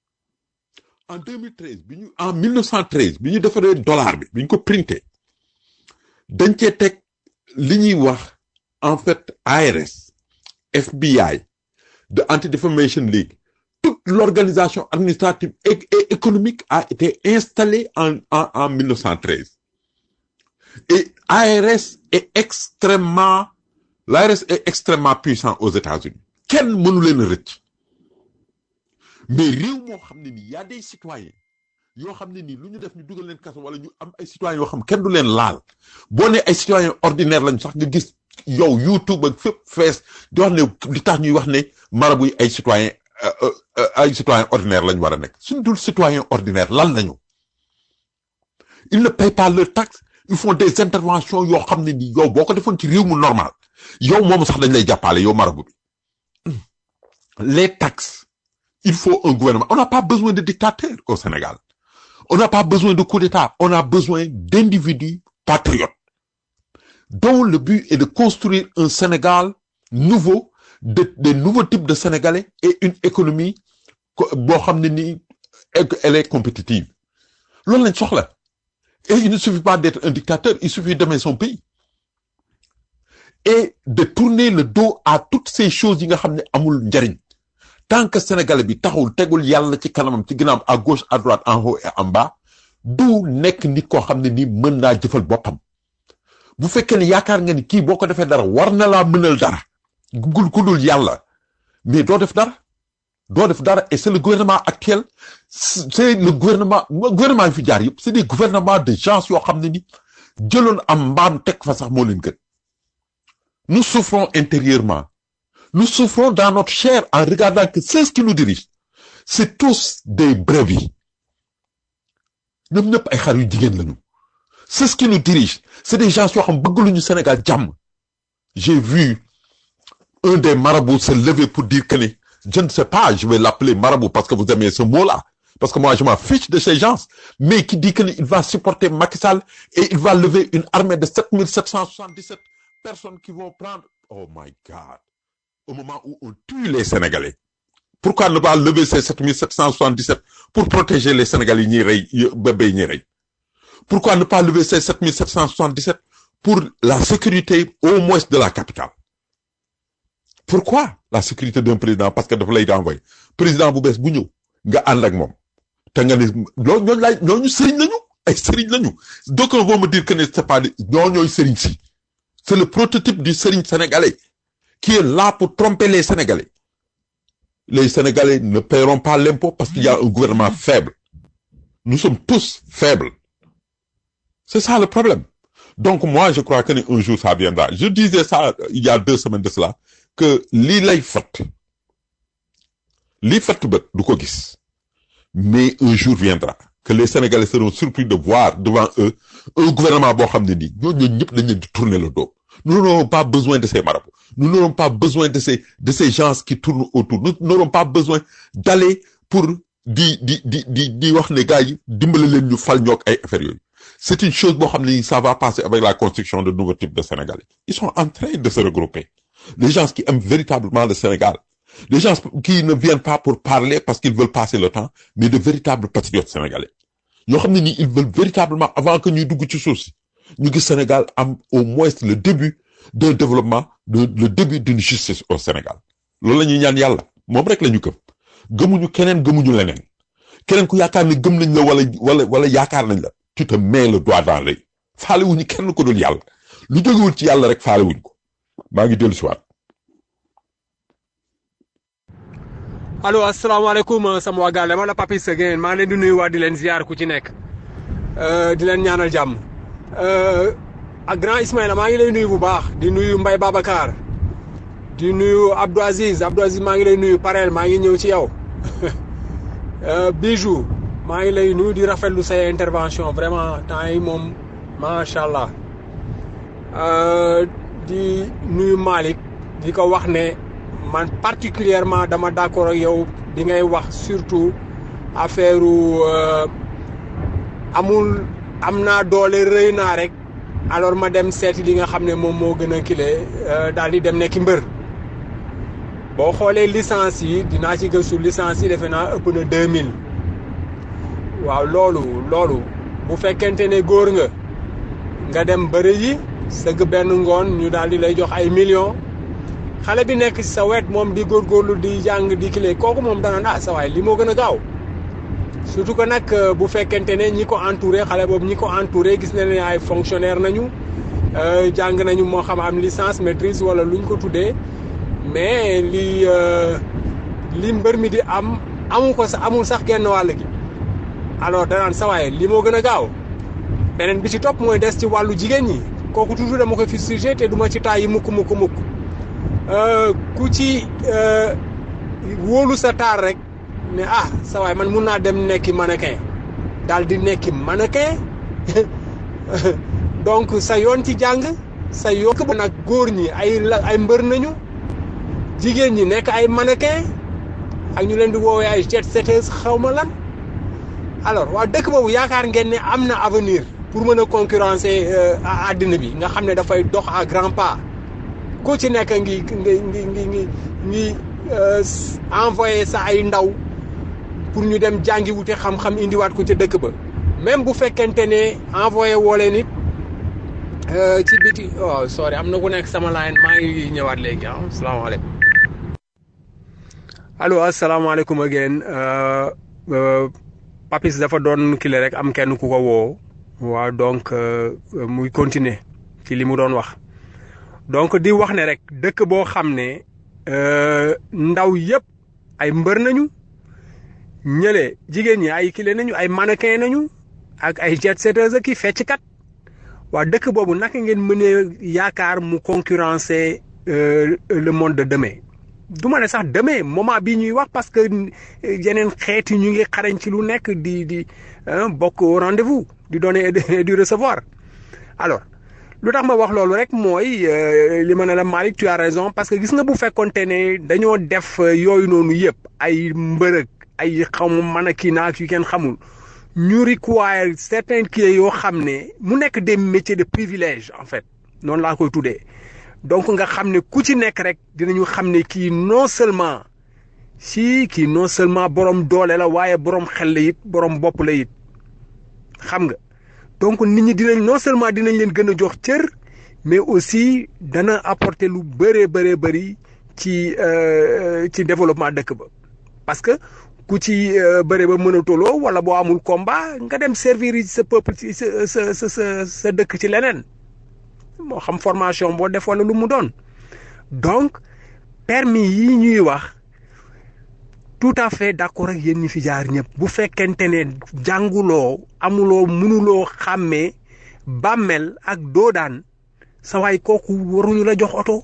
en 2013 bi ñu en 1913 bi ñu defaree dollar bi bi ñu ko printé dañ cee teg li ñuy wax en fait ARS FBI de Anti-Defamation League, toute l'organisation administrative et, et économique a été installée en, en, en 1913. Et ARS est extrêmement, l'ARS est extrêmement puissant aux États-Unis. Quel mënu leen rëcc mais réew moo xam ne nii y a des citoyens yoo xam ne nii lu ñu def ñu dugal leen kaso wala ñu am ay citoyens yoo xam kenn du leen laal boo ne ay citoyens ordinaires lañ sax nga gis yow YouTube ak fépp fees di wax ne li tax ñuy wax ne marabu yi ay citoyens ay citoyens ordinaires lañ war a nekk suñ dul citoyens ordinaires lan lañu ils ne payent pas leurs taxes ils font des interventions yoo xam ne nii yow boo ko defoon ci réew mu normal yow moomu sax dañ lay jàppale yow marabu bi les taxes il faut un gouvernement on n'a pas besoin de dictateurs au Sénégal on n'a pas besoin de coup d'État on a besoin d'individus patriotes dont le but est de construire un Sénégal nouveau de des nouveaux types de Sénégalais et une économie boo xam ne nii elle est compétitive loolu lañ soxla et il ne suffit pas d'être un dictateur il suffit d'aimer son pays et de tourner le dos à toutes ces choses yi nga xam ne amul njariñ tant que sénégalais bi taxul tegul yàlla ci kanamam ci ginnaaw à gauche à droite en haut et en bas du nekk nit koo xam ne nii mën naa jëfal boppam bu fekkee ne yaakaar nga ni kii boo ko defee dara war na laa mënal dara gul ku dul yàlla mais doo def dara doo def dara et c'est le gouvernement actuel c'est le gouvernement gouvernement yi fi jaar yëpp c'est des gouvernements de gens yoo xam ne ni jëloon am mbaam teg fa sax moo leen gën nous souffrons intérieurement nous souffrons dans notre chair en regardant que ceux qui nous dirigent c'est tous des brebis ñoom ñëpp ay xar yu jigéen lañu ceux qui nous dirigent c'est des gens yoo xam bëgg luñu Sénégal jàmm j'ai vu un des marabouts se lever pour dire que ni je ne sais pas je vais l'appeler marabout parce que vous aimez ce mot-là parce que moi je m'en fiche de ces gens mais qui dit que ni il va supporter Macky Sall et il va lever une armée de 7777 personnes qui vont prendre oh my God au moment où on tue les Sénégalais pourquoi ne pas lever ces 7777 pour protéger les Sénégalais ñuy rey bébé ñuy rey pourquoi ne pas lever ces 7777 pour la sécurité au moins de la capitale pourquoi la sécurité d'un président parce que dafa lay envoyé président bu bees bu ñëw nga ànd ak moom te nga ne loolu ñooñu laay ñooñu sëriñ lañu ay sëriñ lañu d'aucuns vont me dire que ne c'est pas ñoo ñooy sëriñ si c'est le prototype du sëriñ sénégalais qui est là pour tromper les Sénégalais les Sénégalais ne paieront pas l'impôt parce qu'il y a un gouvernement faible nous sommes tous faibles c'est ça le problème donc moi je crois que ne un jour ça viendra je disais ça il y a deux semaines de cela que lii lay fat lii fatt bët du ko gis mais un jour viendra que les Sénégalais seront surpris de voir devant eux un gouvernement boo xam ne nii ñooñu ñëpp dañ leen di tourner le dos nous n'aurons pas besoin de ces marabouts nous n'aurons pas besoin de ces de ces gens qui tournent autour nous n'aurons pas besoin d'aller pour di di di di di wax ne gars yi dimbale leen ñu fal ñoog ay affaires yooyu c'est une chose boo xam ne ça va passer avec la construction de nouveaux types de Sénégalais ils sont en train de se regrouper les gens qui aiment véritablement le Sénégal les gens qui ne viennent pas pour parler parce qu'ils veulent passer le temps mais de véritables patriotes sénégalais ñoo xam ne nii ils veulent véritablement avant que ñuy dugg ci suuf si ñu gis Sénégal am au moins le début d'un développement de le début d'une justice au Sénégal loolu la ñuy ñaan yàlla moom rek la ñu gëm gëmuñu keneen gëmuñu leneen keneen ku yaakaar ne gëm nañ la wala wala wala yaakaar nañ la tu te mets le doigt dans l'œil faale wuñu kenn ko dul yàlla lu jógewul ci yàlla rek faale wuñ ko maa ngi dellu si waat allo asalaamaaleykum sama waa Gale ma la Papis Guèye maa ngi leen di nuyu waa di leen ziar ku ci nekk di leen ñaanal jàmm ak grand Ismaïla maa ngi lay nuyu bu baax di nuyu Mbaye Babacar di nuyu Abdou Aziz Abdou Aziz maa ngi lay nuyu Parel maa ngi ñëw ci yow Bijou maa ngi lay nuyu di rafetlu say intervention vraiment temps yi moom macha allah di nuyu Malick di ko wax ne. man particulièrement dama d'accord ak yow di ngay wax surtout affaire amul am naa doole rëy naa rek alors ma dem seeti li nga xam ne moom moo gën a kile daal di dem nekki mbër boo xoolee licence yi dinaa ci gëstu licence yi defe naa ëpp na deux mille waaw loolu loolu bu fekkente ne góor nga nga dem bëri yi sëgg benn ngoon ñu daal di lay jox ay millions xale bi nekk ci sa wet moom di góorgóorlu di jàng di kile kooku moom danaan ah sa waay li moo gën a gaaw surtout que nag bu fekkente ne ñi ko entouré xale boobu ñi ko entouré gis na ne ay fonctionnaire nañu jàng nañu moo xam am licence maîtrise wala luñ ko tuddee mais li li mbër mi di am amu ko sa amul sax genn wàll gi alors danaan sa waay li moo gën a gaaw beneen bi ci topp mooy des ci wàllu jigéen ñi kooku toujours dama ko fi sujet te duma ci taay yi mukk mukk mukk ku ci wóolu sa taar rek ne ah sa waay man mun naa dem nekki mannequin daal di nekki mannequin donc sa yoon ci jàng sa yoon ba nag góor ñi ay ay mbër nañu jigéen ñi nekk ay mannequin ak ñu leen di woowee ay jet setters xaw ma lan alors waa dëkk boobu yaakaar ngeen ne am na avenir pour mën a concurrencer àddina bi nga xam ne dafay dox à grands pas ku ci nekk ngi ngi ngi ngi ngi ngi envoyé sa ay ndaw pour ñu dem jàngi wute xam-xam indiwaat ko ca dëkk ba même bu fekkente ne envoyé woo leen it ci biti oh sorry am na ku nekk sama line maa ngi ñëwaat léegi ah salaamaaleykum allo asalaamaaleykum again Papis dafa doon kile rek am kenn ku ko woo waaw donc muy continuer ci li mu doon wax donc di wax ne rek dëkk boo xam ne ndaw yëpp ay mbër nañu ñële jigéen ñi ay kile nañu ay mannequin nañu ak ay jet setters ak i fecckat waa dëkk boobu naka ngeen mënee yaakaar mu concurrencer le monde de demain du ma ne sax demain moment bii ñuy wax parce que yeneen xeet yi ñu ngi xarañ ci lu nekk di di bokk au rendez-vous di donner et du recevoir alors lu tax ma wax loolu rek mooy li ma ne la Malick tu as raison parce que gis nga bu fekkonte ne dañoo def yooyu noonu yëpp ay mbërëg ay xamu mën a kii naak yu kenn xamul ñu require certains kii yoo xam ne mu nekk des métiers de privilège en fait noonu laa koy tuddee donc nga xam ne ku ci nekk rek dinañu xam ne kii non seulement si kii non seulement borom doole la waaye borom xel la it borom bopp la it xam nga donc nit ñi dinañ non seulement dinañ leen gën a jox cër mais aussi dana apporter lu bëree bëree bëri ci ci développement dëkk ba parce que ku ci bëre ba mën a toloo wala boo amul combat nga dem servir sa peuple ci sa sa sa sa dëkk ci leneen moo xam formation boo def wala lu mu doon donc permis yi ñuy wax tout à fait d'accord ak yéen ñi fi jaar ñëpp bu fekkente ne jànguloo amuloo mënuloo xàmmee bàmmeel ak doodaan sa waay kooku waruñu la jox oto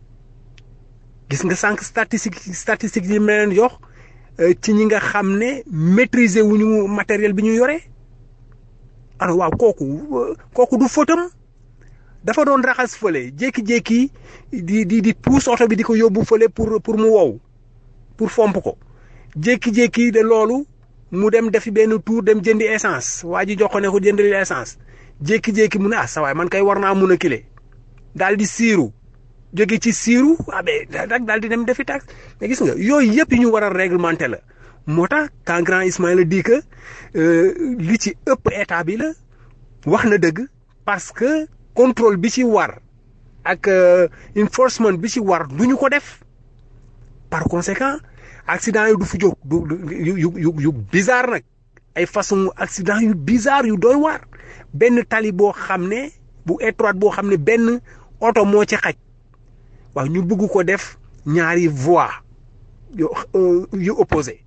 gis nga sànq statistique statistique yi ma leen jox ci ñi nga xam ne maîtriser wuñu matériel bi ñu yore alors waaw kooku kooku du fëtam dafa doon raxas fële jékki-jékki di di di puus oto bi di ko yóbbu fële pour pour mu wow pour fomp ko jékki-jékki de loolu mu dem defi benn tour dem jëndi essence waa ji jox ko ne ko jëndali essence jékki-jékki mu ne ah sa waay man kay war naa mun a kile daal di siiru jóge ci siiru abe dak daal di dem defi tax mais gis nga yooyu yëpp yi ñu war a réglementer la moo tax quand grand Ismaïla dit que li ci ëpp état bi la wax na dëgg parce que contrôle bi ci war ak enforcement bi ci war du ñu ko def par conséquent accident yi du fi jóg du yu yu yu bizarre nag ay façon accident yu bizarre yu doy waar benn tali boo xam ne bu étroite boo xam ne benn oto moo ci xaj waaw ñu bëgg ko def ñaari voie yu yu opposé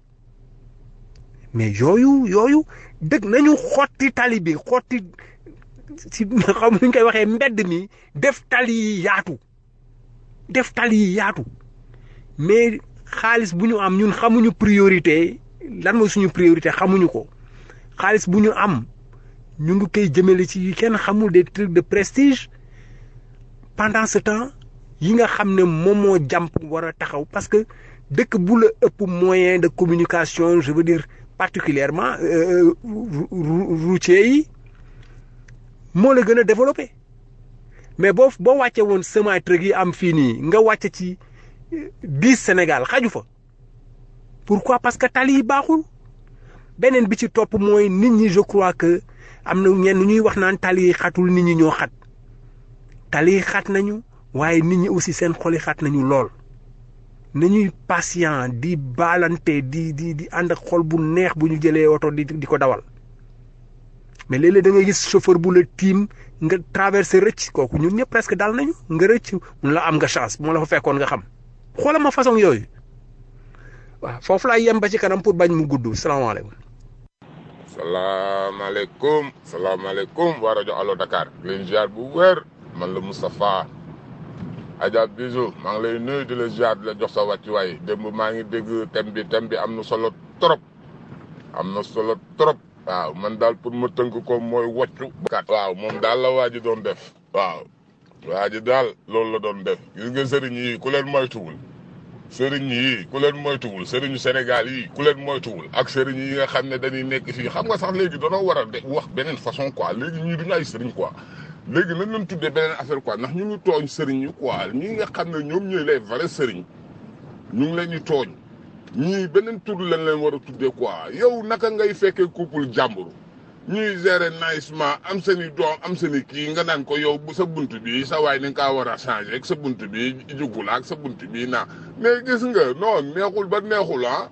mais yooyu yooyu dëgg nañu xotti tali bi xotti ci xam nuñ koy waxee mbedd mi def tali yi yaatu def tali yi yaatu mais xaalis bu ñu am ñun xamuñu priorité lan mooy suñu priorité xamuñu ko xaalis bu ñu am ñu ngi koy jëmale ci kenn xamul des trucs de prestige pendant ce temps yi nga xam ne moom moo jàmp war a taxaw parce que dëkk bu la ëpp moyen de communication je veux dire particulièrement routier yi moo la gën a développé mais boo boo wàcce woon semi truck yi am fii nii nga wàcce ci dix Sénégal xaju fa pourquoi parce que tali yi baaxul beneen bi ci topp mooy nit ñi je crois que am na ñenn ñuy wax naan tali yi xatul nit ñi ñoo xat tali yi xat nañu waaye nit ñi aussi seen xol yi xat nañu lool nañuy patient di baalante di di di ànd ak xol bu neex bu ñu jëlee oto di di ko dawal mais léeg-léeg da ngay gis chauffeur bu la tiim nga traversé rëcc kooku ñun ñëpp presque daal nañu nga rëcc mun la am nga chance moo la fa fekkoon nga xam xoolal ma façon yooyu waaw foofu laay yem ba ci kanam pour bañ mu gudd salaamaaleykum. salaamaaleykum salaamaaleykum waa rajo Allo Dakar leen ziar bu wér man la Moustapha Adja Bisou maa ngi lay nuyu di la ziar di la jox sa wàccuwaay démb maa ngi dégg thème bi thème bi am na solo trop am na solo trop waaw man daal pour ma tënk ko mooy woccu waaw moom daal la waa ji doon def waaw waa ji daal loolu la doon def gis nga sëriñ yi ku leen moytuwul sëriñ yi ku leen moytuwul sëriñu Sénégal yi ku leen moytuwul ak sëriñ yi nga xam ne dañuy nekk fii xam nga sax léegi danoo war a de wax beneen façon quoi léegi ñii duñu ay sëriñ quoi léegi nañ leen tuddee beneen affaire quoi ndax ñu ngi tooñ sëriñ yi quoi ñi nga xam ne ñoom ñooy les vrais sëriñ ñu ngi leen di tooñ ñii beneen tur lañ leen war a tuddee quoi yow naka ngay fekkee couple jàmbur ñuy gérer naïsement am seen i doom am seen i kii nga naan ko yow bu sa bunt bi sa waay ni nga kaa war a changé ak sa bunt bi jugul ak sa bunt bi naa mais gis nga non neexul ba neexul ah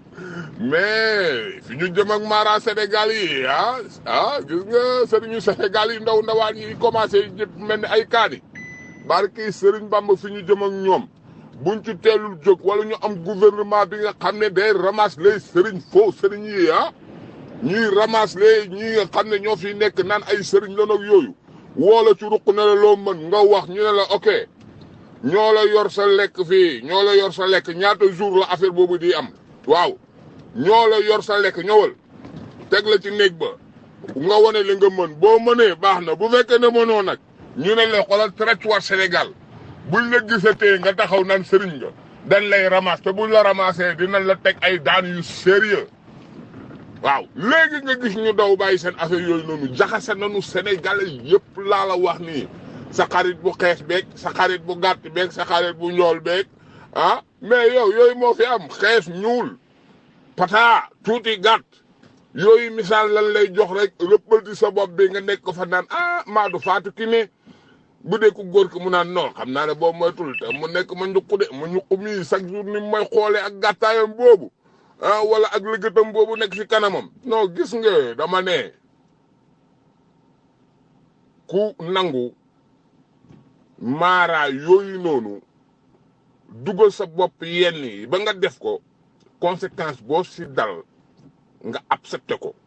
mais fi ñu jëm ak mara Sénégal yi ah ah gis nga sëriñu Sénégal yi ndaw ndawaan yi commencé jëpp mel ni ay kaani barki sëriñ Bamba fi ñu jëm ak ñoom buñ ci teelul jóg wala ñu am gouvernement bi nga xam ne day ramasse les sëriñ faux sëriñ yi ah ñuy ramasse les ñi nga xam ne ñoo fi nekk naan ay sëriñ la nag yooyu woola ci ruq ne la loo mën nga wax ñu ne la ok ñoo la yor sa lekk fii ñoo la yor sa lekk ñaata jour la affaire boobu di am waaw ñoo la yor sa lekk ñëwal teg la ci néeg ba nga wane li nga mën boo mënee baax na bu fekkee ne mënoo nag ñu ne la xoolal territoire Sénégal buñ la gisatee nga taxaw naan sëriñ nga dañ lay ramasse te buñ la ramassé dinañ la teg ay daan yu sérieux waaw léegi nga gis ñu daw bàyyi seen affaire yooyu noonu jaxase nañu Sénégalais yëpp laa la wax nii sa xarit bu xees beeg sa xarit bu gàtt beeg sa xarit bu njool beeg ah mais yow yooyu moo fi am xees ñuul pata tuuti gàtt yooyu misaal lan lay jox rek rëppalti sa bopp bi nga nekk ko fa naan ah maadu faatu ki ne bu dee ku góor ki mu naan non xam naa ne boobu moytul te mu nekk ma ñuqu de ma ñuqu mii chaque jour ni may xoolee ak gàttaayam boobu ah wala ak lëgëtam boobu nekk ci kanamam non gis nga dama ne ku nangu maara yooyu noonu dugal sa bopp yenn yi ba nga def ko conséquence boo si dal nga accepté ko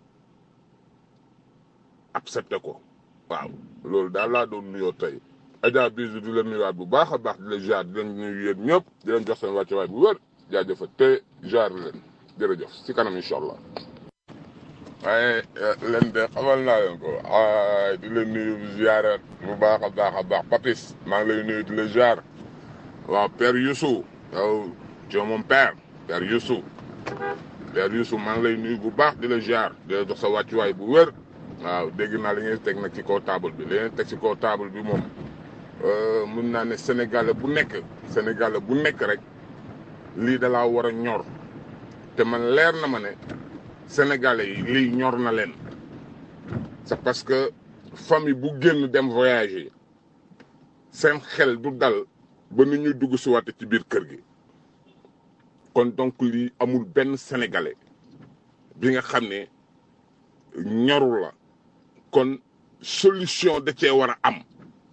accepté ko waaw loolu daal laa doon nuyoo tey Adja Bijou di la nuyuwaat bu baax a baax di la jaar di leen nuyu yéen ñëpp di leen jox seen wàccuwaay bu wér jaajëfa te jaar leen jërëjëf si kanam incha allah waaye leen de xamal naa leen ko ay di la nuyu ziara bu baax a baax a baax papis maa ngi lay nuyu di la jaar waaw père Youssou yow tu es mon père père Youssou père Youssou maa ngi lay nuyu bu baax di la jaar di la jox sa wàccuwaay bu wér waaw dégg naa li ngay teg nag ci kaw table bi li ngay teg ci kaw table bi moom mun naa ne sénégalais bu nekk sénégalais bu nekk rek lii da laa war a ñor te man leer na ma ne sénégalais yi lii ñor na leen c'est parce que famille bu génn dem voyager seen xel du dal ba ni ñuy dugg si waat ci biir kër gi kon donc lii amul benn sénégalais bi nga xam ne ñorul la kon solution da cee war a am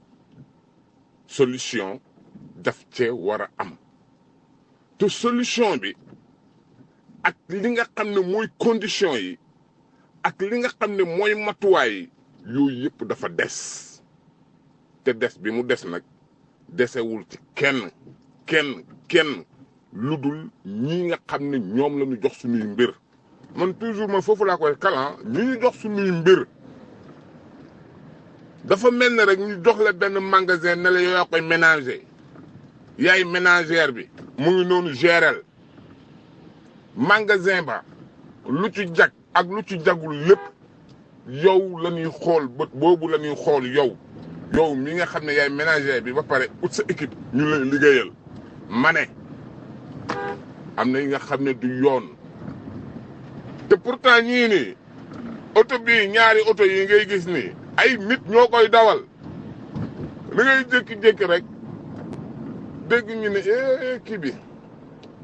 solution daf cee war a am te solution bi ak li nga xam ne mooy condition yi ak li nga xam ne mooy matuwaay yi yooyu yëpp dafa des te des bi mu des nag desewul ci kenn kenn kenn lu dul ñi nga xam ne ñoom la ñu jox suñuy mbir man toujours man foofu laa koy kalan ñi ñu jox suñuy mbir dafa mel ne rek ñu jox la benn magasin ne la yow yaa koy ménager yaay ménagère bi mu ngi noonu gérel magasin ba lu ci jag ak lu ci jagul lépp yow la ñuy xool bët boobu la ñuy xool yow yow mi nga xam ne yaay ménagère bi ba pare ut sa équipe ñu lay liggéeyal ma ne am na yi nga xam ne du yoon te pourtant ñii nii oto bii ñaari oto yi ngay gis nii ay nit ñoo koy dawal da ngay jékki-jékki rek dégg ñu ne eh kii bi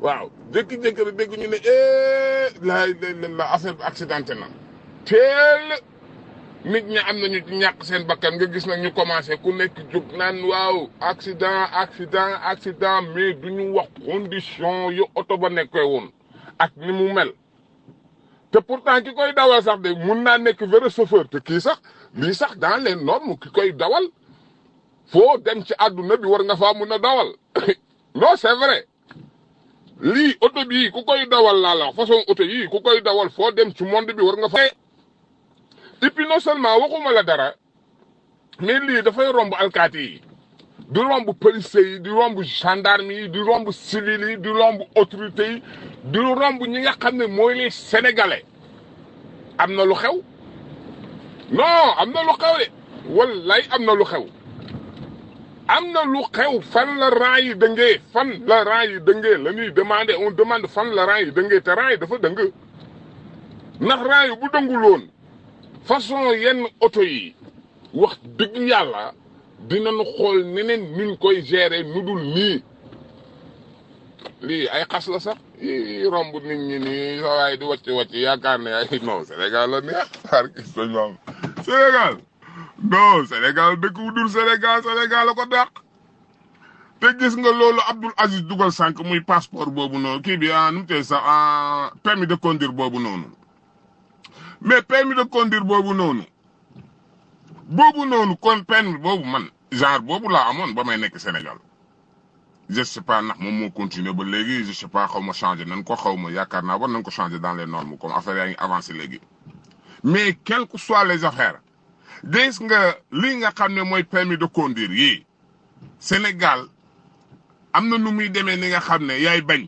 waaw jékki-jékki rek dégg ñu ne eh la la la affaire bi accidenté na teel nit ñi am nañu ci ñàkk seen bakkan nga gis nag ñu commencé ku nekk jóg naan waaw accident accident accident mais du ñu wax condition yu oto ba nekkee woon ak ni mu mel te pourtant ki koy dawal sax de mun naa nekk vrai chauffeur te kii sax lii sax dans les normes ki koy dawal foo dem ci àdduna bi war nga faa mun a dawal non c'est vrai lii oto bii ku koy dawal laa la wax façon oto yii ku koy dawal foo dem ci monde bi war nga fa et puis non seulement waxuma la dara mais lii dafay romb alkaati yi di romb police yi di romb gendarme yi di romb civil yi di romb autorité yi di romb ñi nga xam ne mooy les sénégalais am na lu xew non am na lu xew de wallaay am na lu xew am na lu xew fan la rang yi dëngee fan la rang yi dëngee la ñuy demandé on demande fan la rang yi dëngee te rang yi dafa dëng ndax rang yi bu dënguloon façon yenn oto yi wax dëgg yàlla dinañu xool neneen nuñ koy gérer nu dul nii lii ay xas la sax yi romb nit ñi nii sa waay di wàcc wàcc yaakaar ne ay non Sénégal la neex xaar gis nañ maam Sénégal non Sénégal dëkk bu dul Sénégal Sénégal la ko dàq te gis nga loolu Abdoul Aziz dugal sànq muy passeport boobu noonu kii bi ah nu mu tee sax ah permis de conduire boobu noonu mais permis de conduire boobu noonu boobu noonu kon permis boobu man genre boobu laa amoon ba may nekk Sénégal je sais pas ndax moom moo continuer ba léegi je sais pas xaw ma changé nañ ko xaw ma yaakaar naa war nañ ko changé dans les normes comme affaire yaa ngi avancé léegi mais quelles que soient les affaires gis nga li nga xam ne mooy permis de conduire yii Sénégal am na nu muy demee ni nga xam ne yaay bañ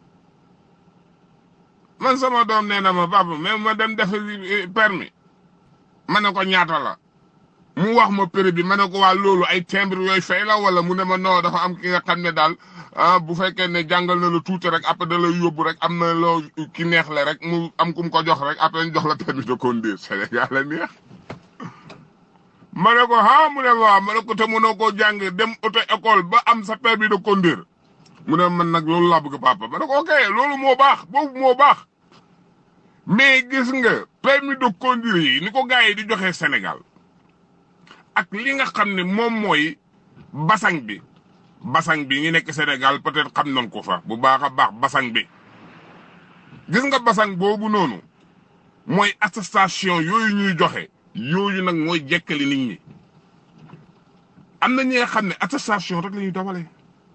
man sama doom nee na ma papa mais ma dem def permis ma ne ko ñaata la mu wax ma prix bi ma ne ko waa loolu ay timbre yooyu fay la wala mu ne ma non dafa am ki nga xam ne daal ah bu fekkee ne jàngal na la tuuti rek après da lay yóbbu rek am na loo ki neex la rek mu am ku mu ko jox rek après ñu jox la permis de conduire Sénégal la neex. ma ne ko ah mu ne waaw ma ne ko te mënoo koo jàng dem auto école ba am sa permis de conduire mu ne man nag loolu laa bëgg papa ma ne ko ok loolu moo baax boobu moo baax mais gis nga permis de conduire yi ni ko gars yi di joxe Sénégal ak li nga xam ne moom mooy basang bi basang bi ñi nekk Sénégal peut-être xam nañ ko fa bu baax a baax basang bi gis nga basang boobu noonu mooy attestation yooyu ñuy joxe yooyu nag mooy jekkali nit ñi am na ñi nga xam ne attestation rek la ñuy dawalee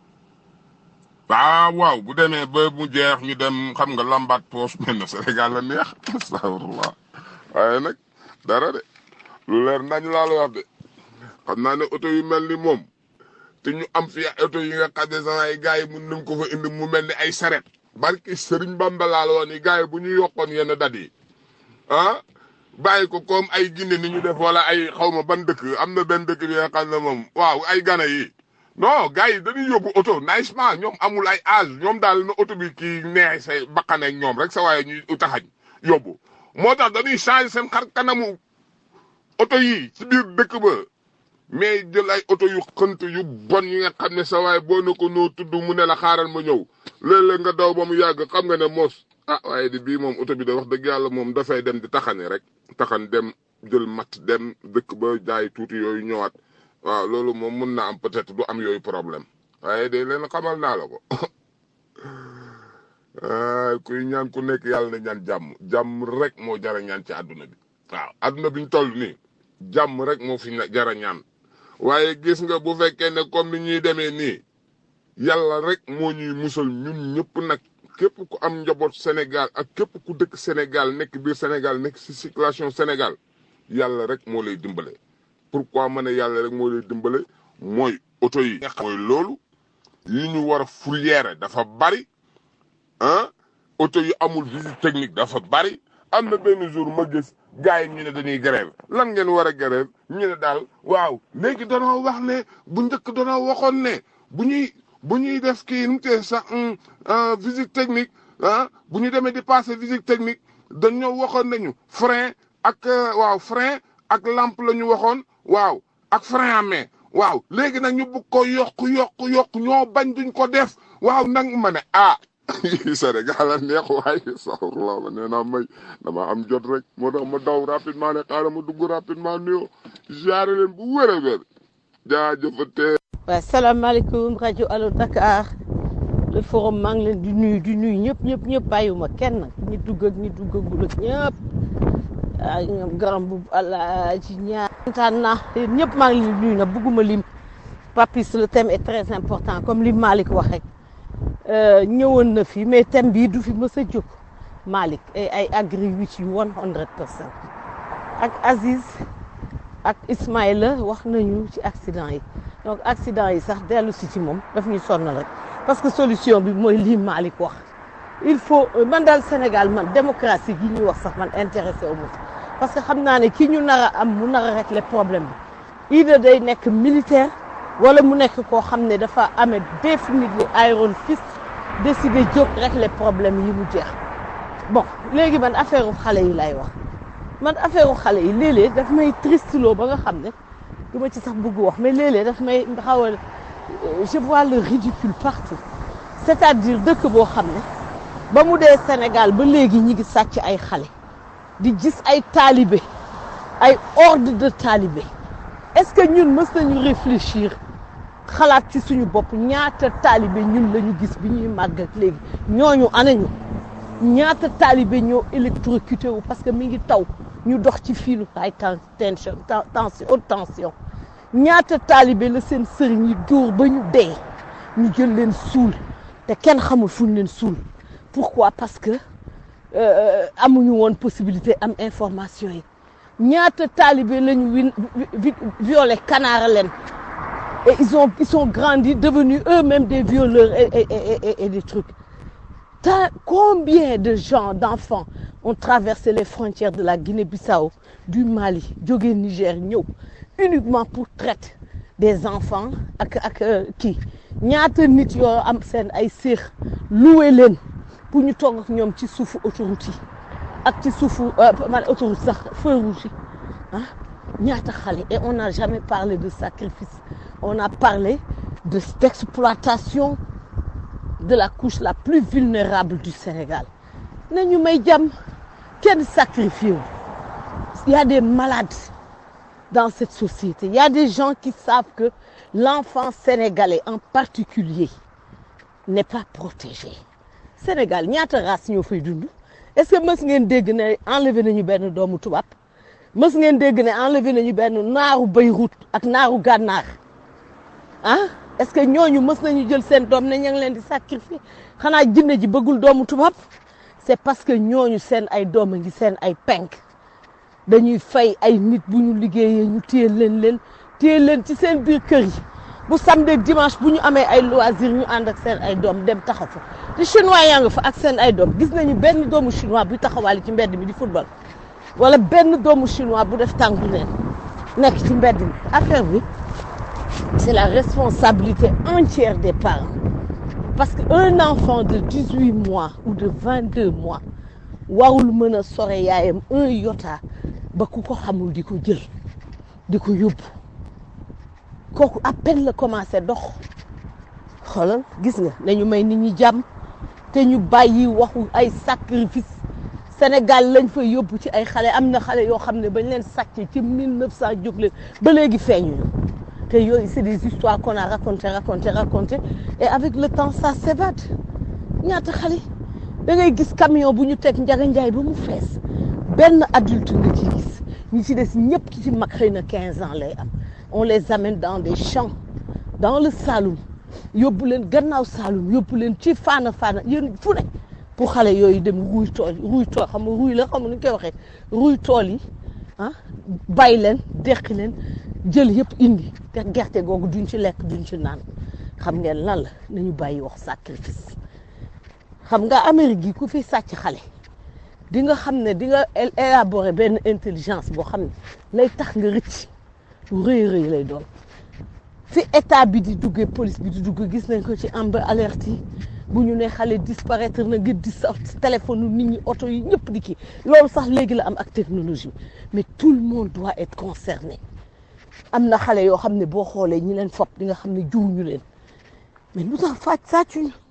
waaw waaw bu demee ba mu jeex ñu dem xam nga lambaat poos mel na Sénégal la neex astafurlah waaye nag dara de lu leer nañ laa la wax de xam naa ne oto yu mel ni moom te ñu am fi oto yi nga xam ne sax ay gars yi mun nañ ko fa indi mu mel ni ay saret barki Sëriñ Bamba laa la wax ni gars yi bu ñu yokkoon yenn dat yi ah bàyyi ko comme ay Guinée ni ñu def wala ay xaw ma ban dëkk am na benn dëkk bi nga xam ne moom waaw ay Gana yi non gars yi dañuy yóbbu oto nicement ñoom amul ay âge ñoom daal na oto bi kii neex say bakkaneeg ñoom rek sa waaye ñuy taxañ yóbbu moo tax dañuy changer seen xar kanamu oto yi ci biir dëkk ba mais jël ay oto yu xënt yu bon yi nga xam ne sa waaye boo na ko noo tudd mu ne la xaaral ma ñëw léeg-léeg nga daw ba mu yàgg xam nga ne moos ah waaye di bii moom oto bi da wax dëgg yàlla moom dafay dem di taxani rek taxan dem jël mat dem dëkk ba jaay tuuti yooyu ñëwaat waaw loolu moom mun na am peut-être du am yooyu problème waaye de leen xamal naa la ko kuy ñaan ku nekk yàlla na ñaan jàmm jàmm rek moo jara ñaan ci àdduna bi waaw àdduna bi ñu toll nii jàmm rek moo fi jara ñaan waaye gis nga bu fekkee ne comme ni ñuy demee nii yàlla rek moo ñuy musal ñun ñëpp nag képp ku am njaboot Sénégal ak képp ku dëkk Sénégal nekk biir Sénégal nekk ci circulation Sénégal yàlla rek moo lay dimbale. pourquoi ma ne yàlla rek moo lay dimbale mooy oto yi. mooy loolu yi ñu war a fourrière dafa bari ah oto yu amul visite technique dafa bari am na benn jour ma gis gars yi ñu ne dañuy grève lan ngeen war a grève ñu ne daal waaw léegi danoo wax ne bu njëkk danoo waxoon ne bu ñuy bu ñuy def kii nu mu tee sax visite technique ah bu ñu demee di passer visite technique dañoo waxoon nañu frein ak waaw frein ak lampe la ñu waxoon waaw ak frein à main waaw léegi nag ñu bëgg ko yokk yokk yokk ñoo bañ duñ ko def waaw nag ma ne ah Sénégal a neex waay saxurla ma nee naa may dama am jot rek moo tax ma daw rapidement ne xaaral ma dugg rapidement nuyoo jaare leen bu wér a wér jaajëfate waaw salaamaaleykum rajo Allo Dakar le forum maa ngi leen di nuyu di nuyu ñëpp ñëpp ñëpp bàyyiwuma kenn ñi dugg ak ñi duggagul ak ñëpp ah ñoom garam bu allah ci ñaar. kontaan naa yéen ñëpp maa ngi leen di nuyu nag bëgguma lim papis le thème est très important comme li Malick wax rek ñëwoon na fi mais thème bii du fi mës a jóg Malick ay ay agree with you one hundred percent ak Aziz ak Ismaïla wax nañu ci accident yi donc accident yi sax dellu si ci moom daf ñuy sonal rek parce que solution bi mooy lii Malick wax il faut man daal Sénégal man démocratie gi ñuy wax sax man intéressé wu ma parce que xam naa ne ki ñu nar a am mu nar a régler problème bi idée day nekk militaire wala mu nekk koo xam ne dafa amee définitivement iron fist décider jóg régler problème yi mu jeex bon léegi man affaire xale yi lay wax man affaire xale yi léeg-léeg daf may tristeloo ba nga xam ne du ma ci sax bëgg wax mais léeg-léeg daf may xaw a je vois le ridicule partout c'est-à-dire dëkk boo xam ne ba mu dee Sénégal ba léegi ñi ngi sàcc ay xale di gis ay taalibe ay ordre de taalibe est-ce que ñun mës nañu réfléchir xalaat ci suñu bopp ñaata taalibe ñun la ñu gis bi ñuy màgg ak léegi ñooñu anañu ñaata taalibe ñoo électrocuté wu parce que mi ngi taw ñu dox ci fiilu high tension tension haute tension ñaata taalibe la seen sëriñ yi dóor ba ñu dee ñu jël leen suul te kenn xamul fu ñu leen suul pourquoi parce que amuñu woon possibilité am information yi ñaata taalibe la ñu win violé kanaara leen et ils ont ils sont grandis devenus eux-mêmes des violeurs et et et et des trucs Ta- combien de gens d'enfants ont traversé les frontières de la Guinée-Bissau du Mali jóge Niger ñëw uniquement pour traiter des enfants ak ak kii ñaata nit yoo am seen ay séex loué leen pour ñu toog ak ñoom ci suufu autoroute yi ak ci suufu man autoroute sax feu rouge yi ah ñaata xale et on n'a jamais parlé de sacrifice on a parlé de d'exploitation de la couche la plus vulnérable du Sénégal nañu may jàmm kenn sacrifié wu il y a des malades dans cette société il y a des gens qui savent que l'enfant sénégalais en particulier n'est pas protégé Sénégal ñaata race ñoo fay dund est-ce que mës ngeen dégg ne enlevé nañu benn doomu tubaab mës ngeen dégg ne enlevé nañu benn naaru Beyrouth ak naaru gànnaar ah est-ce que ñooñu mës nañu jël seen doom ne ña ngi leen di sacrifier xanaa jinne ji bëggul doomu tubaab c'est parce que ñooñu seen ay doom a ngi seen ay penk dañuy fay ay nit bu ñu liggéeyee ñu téye leen leen téye leen ci seen biir kër yi bu samedi ak dimanche bu ñu amee ay loisir ñu ànd ak seen ay doom dem taxaw fa te chinois yaa nga fa ak seen ay doom gis nañu benn doomu chinois buy taxawaale ci mbedd mi di football wala benn doomu chinois bu def tànku neen nekk ci mbedd mi affaire bi c'est la responsabilité entière des parents parce que un enfant de 18 mois ou de 22 mois warul mën a sore yaayam un iota ba ku ko xamul di ko jël di ko yóbbu kooku à peine la commencé dox xoolal gis nga nañu may nit ñi jàmm te ñu bàyyi waxu ay sacrifice Sénégal lañ fa yóbbu ci ay xale am na xale yoo xam ne bañ leen sàcc ci 1900 jóg leen ba léegi feeñuñu te yooyu c'est des histoires qu'on a racontées racontées racontées et avec le temps ça s'évade ñaata xale da ngay gis camion bu ñu teg njaga njaay ba mu fees benn adulte nga ci gis ñi ci des ñëpp ci mag xëy na 15 ans lay am on les amène dans des champs dans le Saloum yóbbu leen gannaaw Saloum yóbbu leen ci faana faana yéen fu ne pour xale yooyu dem ruuy tool ruuy tool xam nga ruuy la xam nga nu ñu koy waxee ruuy tool yi ah bàyyi leen deqi leen jël yëpp indi te gerte googu duñ ci lekk duñ ci naan xam ngeen lan la nañu bàyyi wax sacrifice xam nga Amérique gi ku fi sàcc xale di nga xam ne di nga élaborer benn intelligence boo xam ne lay tax nga rëcc lu rëy rëy lay doon fi état bi di duggee police bi di dugg gis nañ ko ci Amber Alert yi bu ñu ne xale disparaître na nga di sa téléphone nit ñi oto yi ñëpp di kii loolu sax léegi la am ak technologie mais tout le monde doit être concerné am na xale yoo xam ne boo xoolee ñi leen fopp di nga xam ne juuñu leen mais lu tax fàcc sàccuñu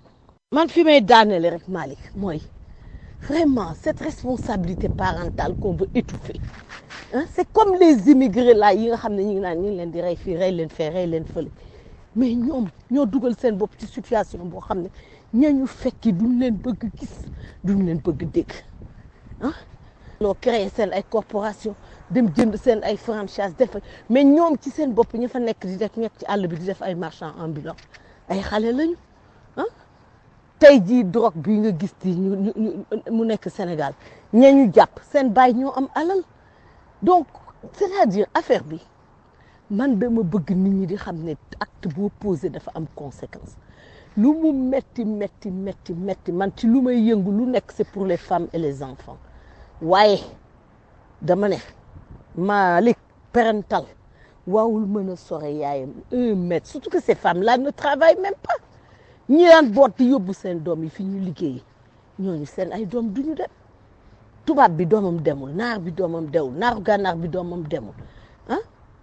man fi may daanele rek Malick mooy vraiment cette responsabilité parentale qu'on veut étouffer hein c'est comme les immigrés là yi nga xam ne ñu ngi naan ñu ngi leen di rey fii rey leen fee rey leen fële mais ñoom ñoo dugal seen bopp ci situation boo xam ne ñañu fekki duñ leen bëgg gis duñ leen bëgg dégg ah loo créé seen ay corporation dem jënd seen ay franchise def mais ñoom ci seen bopp ña fa nekk di def nekk ci àll bi di def ay marchand ambulant ay xale lañu ah tey jii drogue bi nga gis ti ñu ñu ñu- mu nekk Sénégal ña ñu jàpp seen baay ñoo am alal donc c'est-à-dire affaire bi man dama bëgg nit ñi di xam ne acte boo posé dafa am conséquence lu mu metti metti metti metti man ci lu may yëngu lu nekk c'est pour les femmes et les enfants waaye dama ne Malick parental waawul mën a sore yaayam un mètre surtout que ces femmes là ne travaillent même pas ñi daan boot di yóbbu seen doom yi fi ñu liggéeyi ñooñu seen ay doom duñu dem tubaab bi doomam demul naar bi doomam dewul naaru gànnaar bi doomam demul ah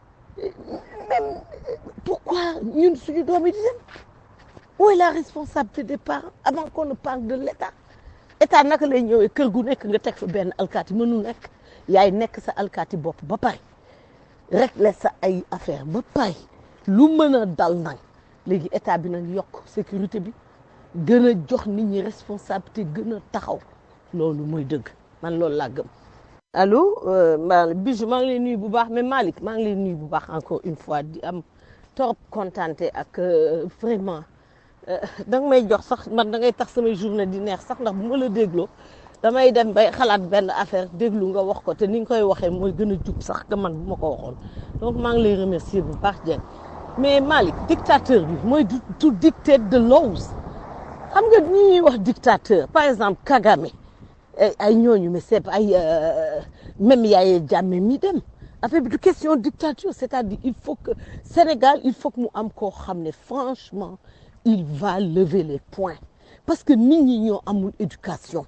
même pourquoi ñun suñu doom yi di dem où est la responsabilité des parents avant qu'on ne parle de l'État état naka lay ñëwee kër gu nekk nga teg fa benn alkaati mënul nekk yaay nekk sa alkaati bopp ba pare régler sa ay affaire ba pare lu mën a dal nag léegi état bi nag yokk sécurité bi gën a jox nit ñi responsabilité gën a taxaw loolu mooy dëgg man loolu laa gëm. allo ma Bijou maa ngi lay nuyu bu baax mais Malick maa ngi lay nuyu bu baax encore une fois di am trop contenté ak euh, vraiment da nga may jox sax man da ngay tax samay journée di neex sax ndax bu ma la dégloo damay dem bay xalaat benn affaire déglu nga wax ko te ni nga koy waxee mooy gën a jub sax que man bu ma ko waxoon donc maa ngi lay remercier bu baax Dieng mais Malick dictateur bi mooy du du dictate de laws xam nga ñi ñuy wax dictateur par exemple Kagame ay ay ñooñu mais c'est ay euh, même Yaya Jammeh mi dem affaire bi du question dictature c'est-à-dire il faut que Sénégal il faut que mu am koo xam ne franchement il va lever les poings parce que nit ñi ñoo amul éducation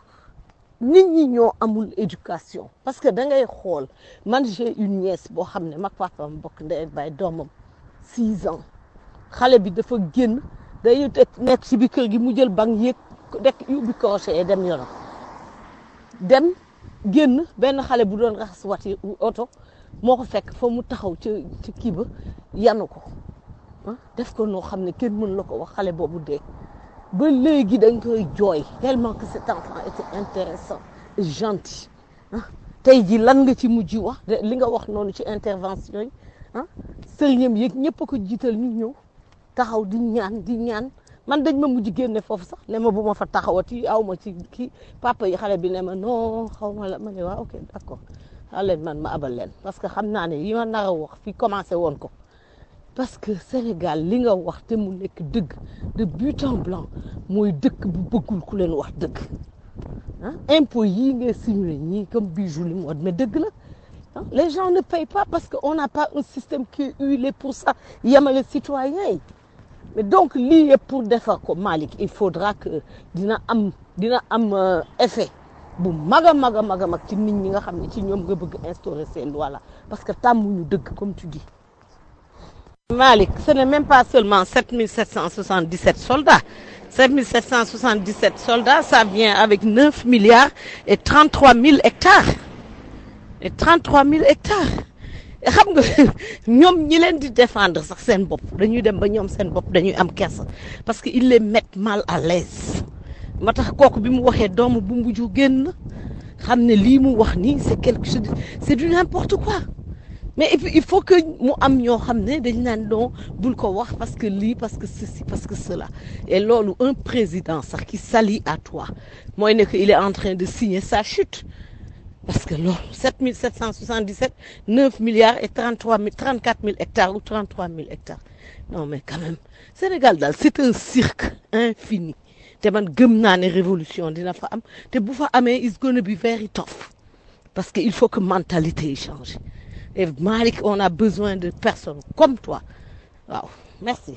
nit ñi ñoo amul éducation parce que da ngay xool man j'ai une nièce boo xam ne mag papaam bokk ndey ak baay doomam six ans xale bi dafa génn day nekk ci bi kër gi mu jël bank yéeg dekk yóbbi crochet yi dem yoonam dem génn benn xale bu doon raxas wati oto moo ko fekk fa mu taxaw ca ca kii ba yanu ko ah def ko noo xam ne kenn mën la ko wax xale boobu dee ba léegi dañ koy jooy tellement que cet enfant était intéressant et gentil ah tey ji lan nga ci mujj wax de li nga wax noonu ci intervention yi ah sëriñam yeeg ñëpp a ko jiital ñu ñëw taxaw di ñaan di ñaan man dañ ma mujj génne foofu sax ne ma bu ma fa taxawati aw ma ci kii papa yi xale bi ne ma non xaw ma la ma ne waaw ok d'accord xale leen man ma abal leen parce que xam naa ne yi ma nar a wax fi commencé woon ko parce que Sénégal li nga wax te mu nekk dëgg de but en blanc mooy dëkk bu bëggul ku leen wax dëgg ah impôt yii ngay simulé ñii comme bijou li mu wax mais dëgg la ah les gens ne payent pas parce que on n'a pas un système qui est huilé pour ça yemale citoyens yi mais donc lii yëpp pour defar ko Malick il faudra que dina am dina am euh, effet bu mag a mag a mag a mag ci nit ñi nga xam ne ci ñoom nga bëgg instaurer ces lois là parce que tàmmuñu dëgg comme tu dis Malick ce n'est même pas seulement 7777 soldats 7777 soldats ça vient avec 9 milliards et 33 000 hectares et 33 000 hectares xam nga ñoom ñi leen di défendre sax seen bopp dañuy dem ba ñoom seen bopp dañuy am kersa parce que ils les mettent mal à l'aise moo tax kooku bi mu waxee doomu bu mbuju génn xam ne lii mu wax nii c'est quelque chose c'est du n'importe quoi mais et puis il faut que mu am ñoo xam ne dañ naan non bul ko wax parce que lii parce que ceci parce que cela et loolu un président sax qui s'allie à toi mooy ne que il est en train de signer sa chute parce que loolu 7777 9 milliards et 33 000 34 000 hectares ou 33 000 hectares non mais quand même Sénégal daal c'est un cirque infini te man gëm naa ne révolution dina fa am te bu fa amee it's gonna be very tough parce que il faut que mentalité yi change et Malick on a besoin de personnes comme toi waaw merci.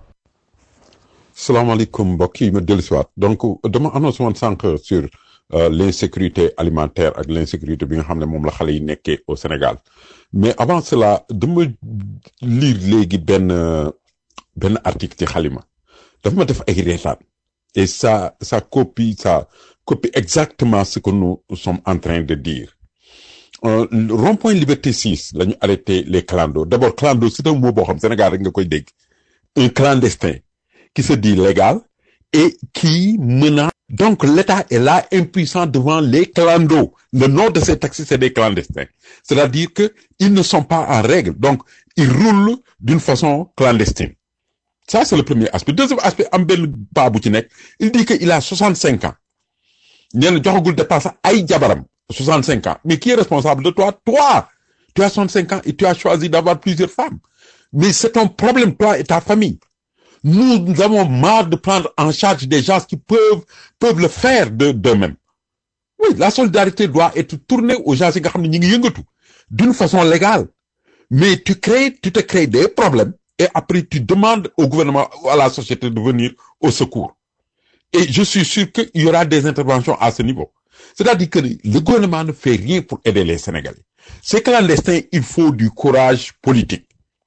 salaamaaleykum mbokk yi ma dellusiwaat donc dama annoncé woon sànq sur euh, l'insécurité alimentaire ak l'insécurité bi nga xam ne moom la xale yi nekkee au Sénégal mais avant cela dama lire léegi benn benn article ci xalima dafa ma def ay reetaan Et ça, ça copie, ça copie exactement ce que nous sommes en train de dire. Euh, le rond-point Liberté 6, là, ñu arrêté les clandos. D'abord, clando, c'est un mot boo xam Sénégal rek nga koy dégg. Un clandestin qui se dit légal et qui menace. Donc, l'État est là impuissant devant les clandos. Le nom de ces taxis, c'est des clandestins. C'est-à-dire que ils ne sont pas en règle. Donc, ils roulent d'une façon clandestine. Ça, c'est le premier aspect. Deuxième aspect, am benn paa bu ci nekk, il dit qu'il a 65 ans. nee na joxagul dépense ay jabaram 65 ans mais qui est responsable de toi toi tu as 65 ans et tu as choisi d'avoir plusieurs femmes mais c'est ton problème toi et ta famille nous, nous avons marre de prendre en charge des gens qui peuvent peuvent le faire de d'eux-mêmes oui la solidarité doit être tournée aux gens yi nga xam ne ñi ngi yëngatu d'une façon légale mais tu crées tu te crées des problèmes et après tu demandes au gouvernement à la société de venir au secours et je suis sûr qu'il y aura des interventions à ce niveau. C'est-à-dire que le gouvernement ne fait rien pour aider les Sénégalais. Ces clandestins, il faut du courage politique.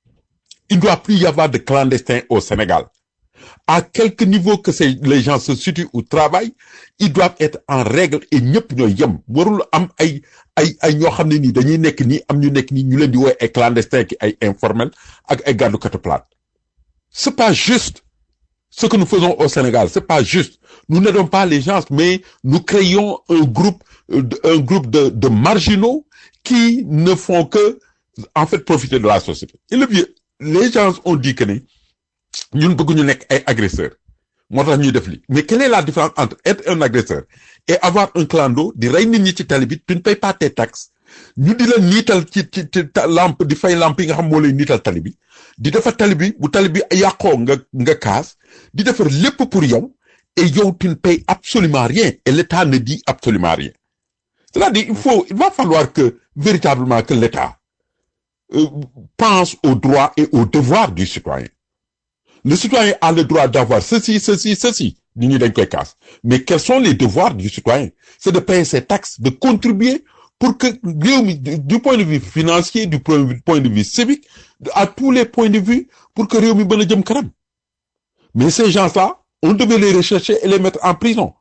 Il ne doit plus y avoir de clandestins au Sénégal. À quelque niveau que ces, les gens se situent ou travaillent, ils doivent être en règle et ñëpp ñooy yem warul am ay ay ay ñoo xam ne nii dañuy nekk nii am ñu nekk nii ñu leen di woowee ay clandestins ki ay informels ak ay gàddukatu plate. C'est pas juste. Ce que nous faisons au Sénégal, c'est pas juste. Nous n'aidons pas les gens, mais nous créons un groupe, euh, de- un groupe de, de marginaux qui ne font que, en fait, profiter de la société. Et le vieux, les gens ont dit que ni, ñun bëgguñu nekk ay agresseurs. moo tax ñuy def li mais quelle est la différence entre être un agresseur et avoir un clando di rey nit ñi ci tali bi tu ne payes pas tes taxes ñu di la niital ci ci ci ta- lampe di fay lampe yi nga xam moo lay niital tali bi di defar tali bi bu tali bi yàqoo nga nga kaas di defar lépp pour yow et yow tu ne payes absolument rien et l'État ne dit absolument rien c'est-à-dire il faut il va falloir que véritablement que l'État euh, pense aux droits et aux devoirs du citoyen le citoyen a le droit d'avoir ceci, ceci, ceci. Nit ñi dañ koy kaas. Mais quels sont les devoirs du citoyen? C'est de payer ses taxes, de contribuer pour que réew mi, du du point de vue financier, du point de vue, point de vue civique, à tous les points de vue, pour que réew mi mën a jëm kanam. Mais ces gens-là, on devait les rechercher et les mettre en prison.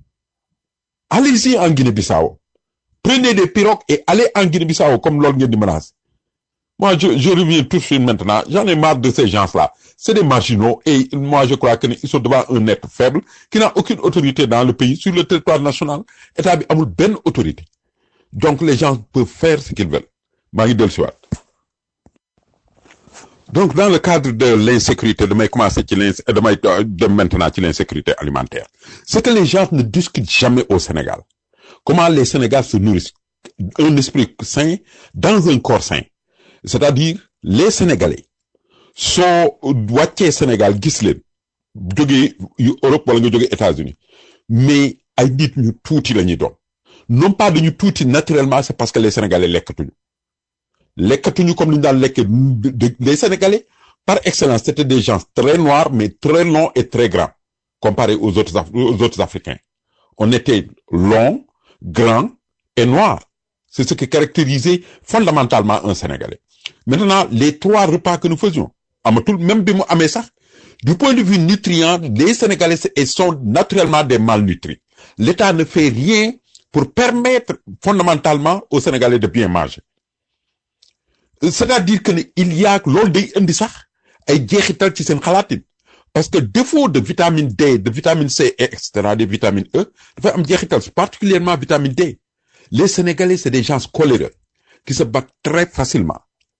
Allez-y en Guinée-Bissau. Prenez des pirogues et allez en Guinée-Bissau comme loolu ngeen di menacer. Moi, je, je reviens tout de suite maintenant. J'en ai marre de ces gens-là. C'est des marginaux et moi, je crois qu'ils sont devant un être faible qui n'a aucune autorité dans le pays, sur le territoire national. État bi amul benn autorité. Donc, les gens peuvent faire ce qu'ils veulent. maa ngi dellu si waat. Donc, dans le cadre de l'insécurité, damay commencer ci l'ins damay dem maintenant ci l'insécurité alimentaire. C'est que les gens ne discutent jamais au Sénégal. Comment les Sénégalais se nourrissent. Un esprit sain dans un corps sain. C'est-à-dire, les Sénégalais soo wàccee Sénégal gis leen jógee yu Europe wala nga jógee États-Unis mais ay nit ñu tuuti la ñuy doon non pas dañu tuuti naturellement c'est parce que les Sénégalais lekkatuñu lekkatuñu comme ni ñu daan lekkee de- les Sénégalais par excellence c'était des gens très noirs mais très longs et très grands comparés aux autres Af- aux autres Africains on était long grand et noir c'est ce qui caractérisait fondamentalement un Sénégalais maintenant les trois repas que nous faisions amatul même bi mu amee sax du point de vue nutrient les Sénégalais se- sont naturellement des malnutris l'État ne fait rien pour permettre fondamentalement aux Sénégalais de bien manger c'est-à-dire que ne il y a loolu day indi sax ay jeexital ci seen xalaatin parce que défaut de vitamine D de vitamine C et etc des vitamines E dafay am jeexital particulièrement vitamine D les Sénégalais c'est des gens coléreux qui se battent très facilement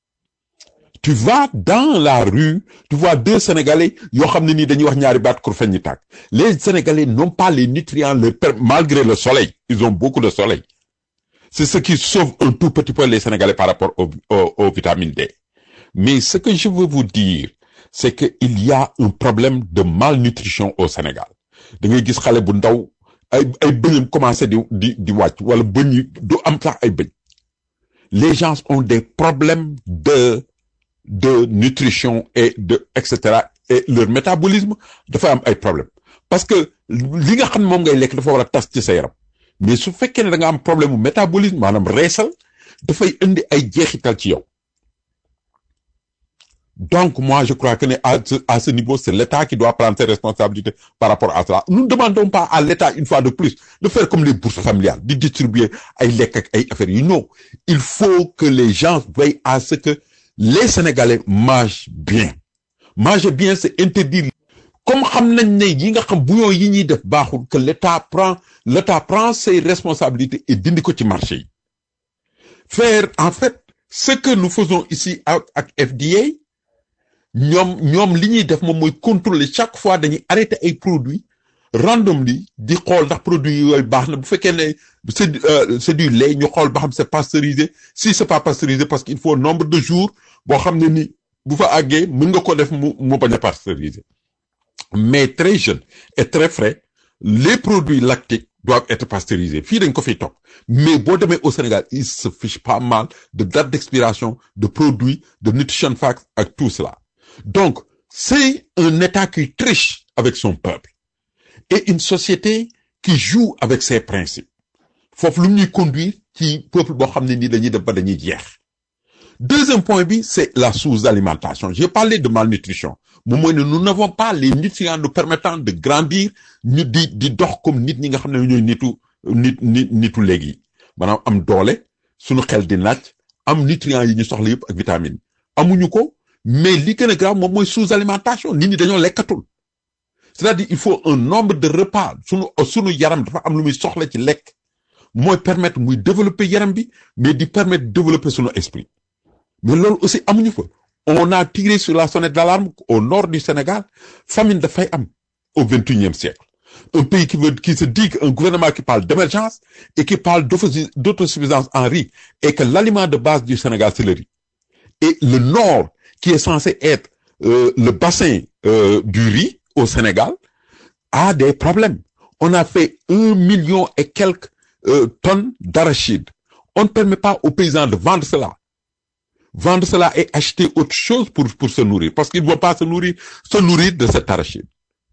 tu vas dans la rue tu vois deux Sénégalais yoo xam ne nii dañuy wax ñaari baat kur feñ ñi tàkk les Sénégalais n'ont pas les nutriments le per- malgré le soleil ils ont beaucoup de soleil c'est ce qui sauve un tout petit peu les Sénégalais par rapport au, au, aux vitamines D mais ce que je veux vous dire c'est que il y a un problème de malnutrition au Sénégal da ngay gis xale bu ndaw ay ay bëñam commencé di di di wàcc wala bëñ yi du am sax ay bëñ les gens ont des problèmes de de nutrition et de et cetera et leur métabolisme dafa am ay problème parce que li nga xam ne moom ngay lekk dafa war a tas ci sa yaram mais su fekkee ne da nga am problème mu métabolisme maanaam reesal dafay indi ay jeexital ci yow Donc, moi, je crois que à ce, à ce niveau, c'est l'État qui doit prendre ses responsabilités par rapport à cela. Nous ne demandons pas à l'État, une fois de plus, de faire comme les bourses familiales, de distribuer ay lekk ak ay affaires yi. Non. Il faut que les gens veillent à ce que les Sénégalais mangent bien. Manger bien, c'est interdire. Comme xam nañ ne yi nga xam bouillon yi ñuy def baaxul, que l'État prend, l'État prend ses responsabilités et dindi ko ci marché yi. Faire, en fait, ce que nous faisons ici ak ak FDA, ñoom ñoom li ñuy def moom mooy contrôler chaque fois dañuy arrêter ay produits randomly di xool ndax produits yooyu baax na bu fekkee ne c'est euh, c'est du lait ñu xool ba xam c'est pasteurisé si c'est pas pasteurisé parce qu'il faut nombre de jours boo xam ne ni bu fa àggee mën nga ko def mu mu bañ a pasteurisé mais très jeune et très frais les produits lactiques doivent être pasteurisés fii dañ ko fiy topp mais boo demee au Sénégal il se fiche pas mal de date d'expiration de produits de nutrition facts ak tout cela donc c'est un État qui triche avec son peuple et une société qui joue avec ses principes foofu lu ñuy conduire ci peuple boo xam ne nii dañuy def ba dañuy jeex deuxième point bi c'est la sous-alimentation j'ai parlé de malnutrition moom mooy ne nous n'avons pas les nutriments nous permettant de grandir ñu di di dox comme nit ñi nga xam ne ñooy nitu nit nit nitu léegi yi maanaam am doole suñu xel di naaj am nutriments yi ñu soxla yëpp ak vitamines amuñu ko mais li gën a grave moom mooy sous-alimentation nit ñi dañoo lekkatul c'est-à-dire il faut un nombre de repas sunu sunu yaram dafa am lu muy soxla ci lekk mooy permettre muy développer yaram bi mais di permettre développer sunu esprit mais loolu aussi amuñu fa on a tiré sur la sonnette d'alarme au nord du Sénégal famine dafay am au vingt-et-unième siècle un pays qui veut qui se dit un gouvernement qui parle d'émergence et qui parle d'auto- d'autosuffisance en riz et que l'aliment de base du Sénégal c'est le riz et le nord qui est censé être euh, le bassin euh, du riz au Sénégal a des problèmes. On a fait un million et quelques euh, tonnes d'arachide. On ne permet pas aux paysans de vendre cela. Vendre cela et acheter autre chose pour, pour se nourrir. Parce qu'ils ne vont pas se nourrir, se nourrir de cet arachide.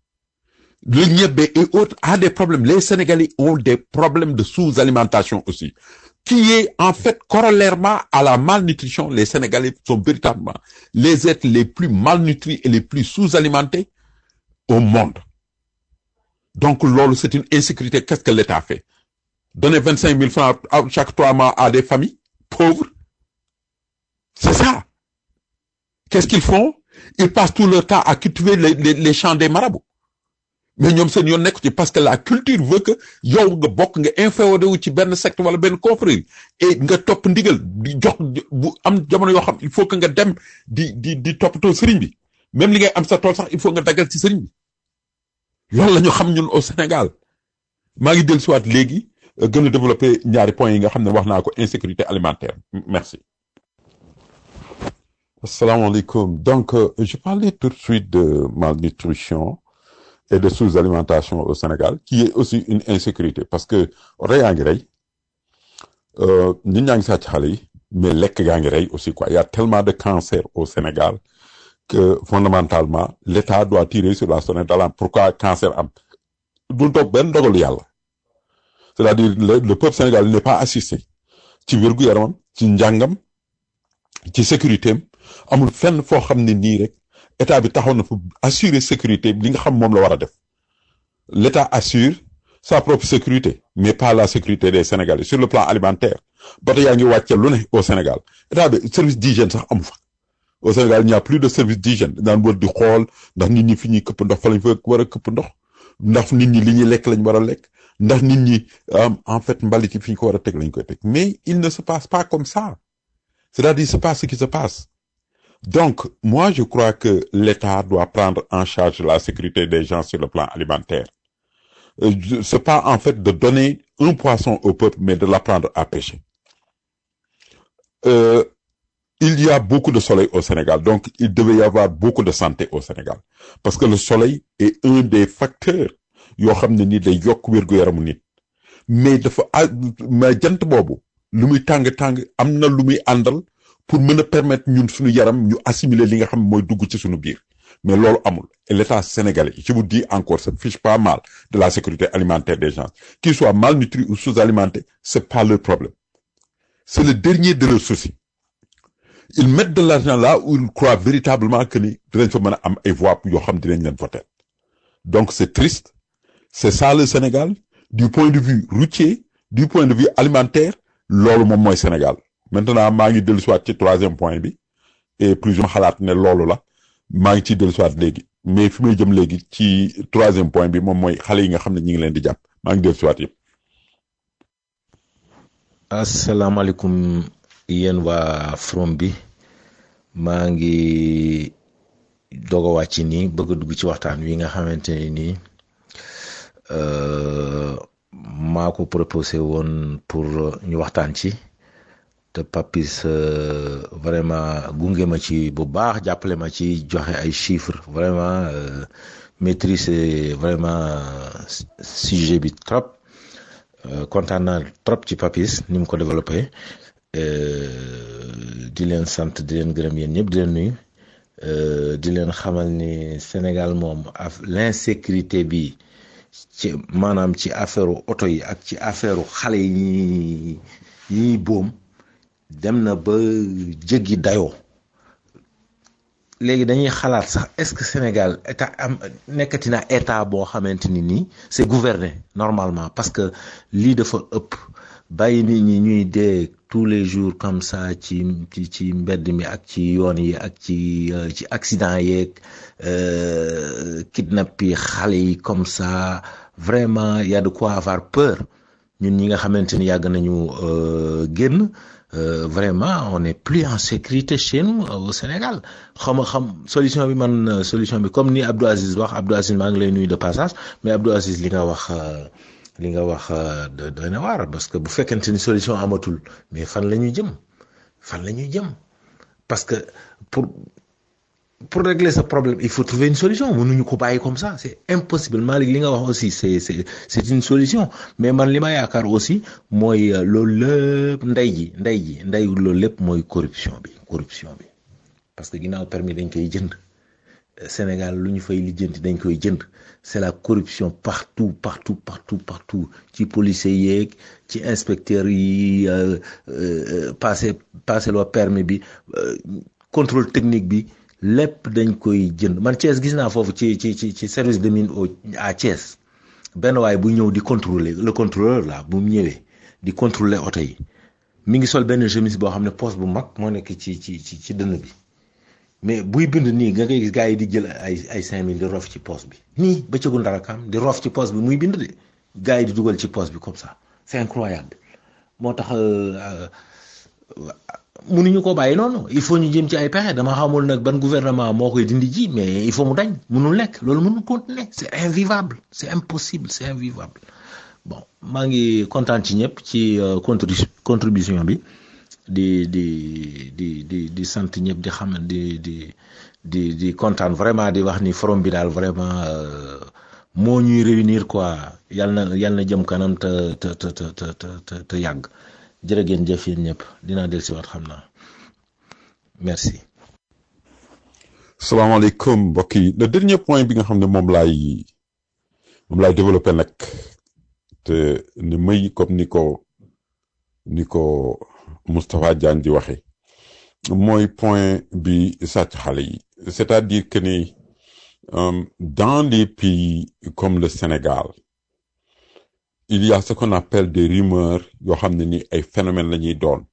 Le niébé et autres a des problèmes. Les Sénégalais ont des problèmes de sous-alimentation aussi. Qui est en fait corollairement à la malnutrition. Les Sénégalais sont véritablement les êtres les plus malnutris et les plus sous-alimentés au monde. Donc, lolo, c'est une insécurité. Qu'est-ce que l'État fait? Donner 25 000 francs à- chaque trois mois à des familles pauvres? C'est ça. Qu'est-ce qu'ils font? Ils passent tout leur temps à cultiver les, les, les champs des marabouts. mais ñoom seen yoon nekk ci parce que la culture veut que yow nga bokk nga inféodé wu ci benn secte wala benn confrérie et nga topp ndigal di jox bu am jamono yoo xam il faut que nga dem di di di toppatoo sëriñ bi même li ngay am sa tool sax il faut nga daggal ci sëriñ bi loolu la ñu xam ñun au Sénégal maa ngi dellu siwaat léegi euh, gën a développer ñaari points yi nga xam ne wax naa ko insécurité alimentaire M- merci asalaamaaleykum donc euh, je parlais tout de suite de malnutrition et de sous-alimentation au Sénégal qui est aussi une insécurité parce que rey yaa ngi rey euh, nit ñaa ngi sàcc xale yi mais lekk gaa ngi rey aussi quoi il y a tellement de cancer au Sénégal que fondamentalement l'État doit tirer sur la sonnette d'alarme pourquoi cancer am du toog benn dogalu yàlla c'est-à-dire le, le peuple sénégalais n'est pas assisté ci wérgu yaramam ci njàngam ci sécurité am amul fenn foo xam ne nii rek état bi taxaw na pour assurer sécurité li nga xam moom la war a def l'état assure sa propre sécurité mais pas la sécurité des Sénégalais sur le plan alimentaire ba tey yaa ngi wàcce lu ne au Sénégal état bi service d'hygiène sax amu fa au Sénégal il n'y a plus de service d'hygiène daan wër di xool ndax nit ñi fi ñuy këpp ndox fa lañ fa war a këpp ndox ndax nit ñi li ñuy lekk lañ war a lekk ndax nit ñi euh, en fait mbalit yi fi ñu ko war a teg lañ koy teg mais il ne se passe pas comme ça c'est-à-dire c'est pas ce qui se passe donc moi je crois que l'État doit prendre en charge la sécurité des gens sur le plan alimentaire Euh, je- c'est pas en fait de donner un poisson au peuple mais de l'apprendre à pêcher Euh, il y a beaucoup de soleil au Sénégal, donc il devait y avoir beaucoup de santé au Sénégal. Parce que le soleil est un des facteurs yoo xam ne ni day yokk wér-gu-yaramu nit. Mais dafa ah mais jant boobu lu muy tàng-tàng am na lu muy àndal pour mën a permettre ñun suñu yaram ñu assimiler li nga xam mooy dugg ci suñu biir. Mais loolu amul. Et l'État sénégalais, je vous dis encore, se fiche pas mal de la sécurité alimentaire des gens. Qu'ils soient malnutris ou sous-alimentés, c'est pas leur problème. C'est le dernier de leurs soucis. ils mettent de l'argent là où ils croient véritablement que ni dinañ fa mën a am ay voix yoo xam dinañ leen voter donc c'est triste c'est ça le Sénégal du point de vue routier du point de vue alimentaire loolu moom mooy Sénégal maintenant maa ngi dellusiwaat ci troisième point bi et plus ma xalaat ne loolu la maa ngi ciy dellusiwaat léegi mais fi may jëm léegi ci troisième point bi moom mooy xale yi nga xam ne ñi ngi leen di jàpp maa ngi dellusiwaat yëpp. asalaamaaleykum yéen waa from bi maa ngi doog a wàcc nii bëgg a dugg ci waxtaan wi nga xamante ne nii maa ko proposé woon pour ñu waxtaan ci te Papis vraiment gunge ma ci bu baax jàppale ma ci joxe ay chiffres vraiment maîtriser vraiment sujet bi trop kontaan naa trop ci Papis ni mu ko développé di leen sant di leen gërëm yéen ñëpp di leen nuyu di leen xamal ni Sénégal moom af l'insécurité bi ci maanaam ci affaire oto yi ak ci affaire xale yi yi boom dem na ba jéggi dayoo léegi dañuy xalaat sax est-ce que Sénégal état am nekkati na état boo xamante ni nii c'est gouverné normalement parce que lii dafa ëpp bàyyi nit ñi ñuy dee tous les jours comme ça ci ci ci mbedd mi ak ci yoon yi ak ci ci accident yeeg kidnap yi xale yi comme ça vraiment y a de quoi avoir peur ñun ñi nga xamante ni yàgg nañu génn vraiment on est plus en sécurité chez nous au Sénégal xam xam solution bi man solution bi comme ni Abdou Aziz wax Abdou Aziz maa ngi lay nuyu de passage mais Abdou Aziz li nga wax li nga wax doy na waar parce que bu fekkente ni solution amatul mais fan la ñuy jëm fan la ñuy jëm parce que pour pour régler ce problème il faut trouver une solution mënuñu ko bàyyi comme ça c'est impossible Malick li nga wax aussi c'est c'est c'est une solution mais man li ma yaakaar aussi mooy loolu lépp ndey ji ndey ji ndey loolu lépp mooy corruption bi corruption bi parce que ginnaaw permis dañ koy jënd Sénégal lu ñu fay lijjanti dañ koy jënd c'est la corruption partout partout partout partout ci policiers yeeg ci inspecteurs yi passé passé loo permis bi contrôle technique bi lépp dañ koy jënd man Thiès gis naa foofu ci ci ci ci service de mine au à Thiès benn waay bu ñëw di contrôler le contrôleur là bu mu ñëwee di contrôler oto yi mi ngi sol benn chemise boo xam ne poche bu mag moo nekk ci ci ci ci dënn bi mais buy bind nii nga koy gis gars yi di jël ay ay cinq mille di rof ci poche bi nii bëccëgu ndara kam di rof ci poche bi muy bind de gars yi di dugal ci poche bi comme ça c'est incroyable moo tax mënuñu ko bàyyi noonu il faut ñu jëm ci ay pexe dama xamul nag ban gouvernement moo koy dindi ji mais il faut mu dañ mënul nekk loolu mënul continuer c'est invivable c'est impossible c'est invivable bon maa ngi kontaan ci ñëpp ci contribution bi di di di di di sant ñëpp di xam di di di di kontaan vraiment di wax ni forum bi daal vraiment moo ñuy réunir quoi yal na yal na jëm kanam te te te te te te yàgg jërë ngeen jëf yéen ñëpp dinaa dellusiwaat xam naa merci. salaamaaleykum mbokk yi le dernier point bi nga xam ne moom laay moom laay développé nag te ni may comme ni ko ni ko Moustapha Diagne di waxe mooy point bi sàcc xale yi c'est-à-dire que ni dans des pays comme le Sénégal il y a ce qu'on appelle des rumeurs yoo xam ne ni ay phénomènes la ñuy doon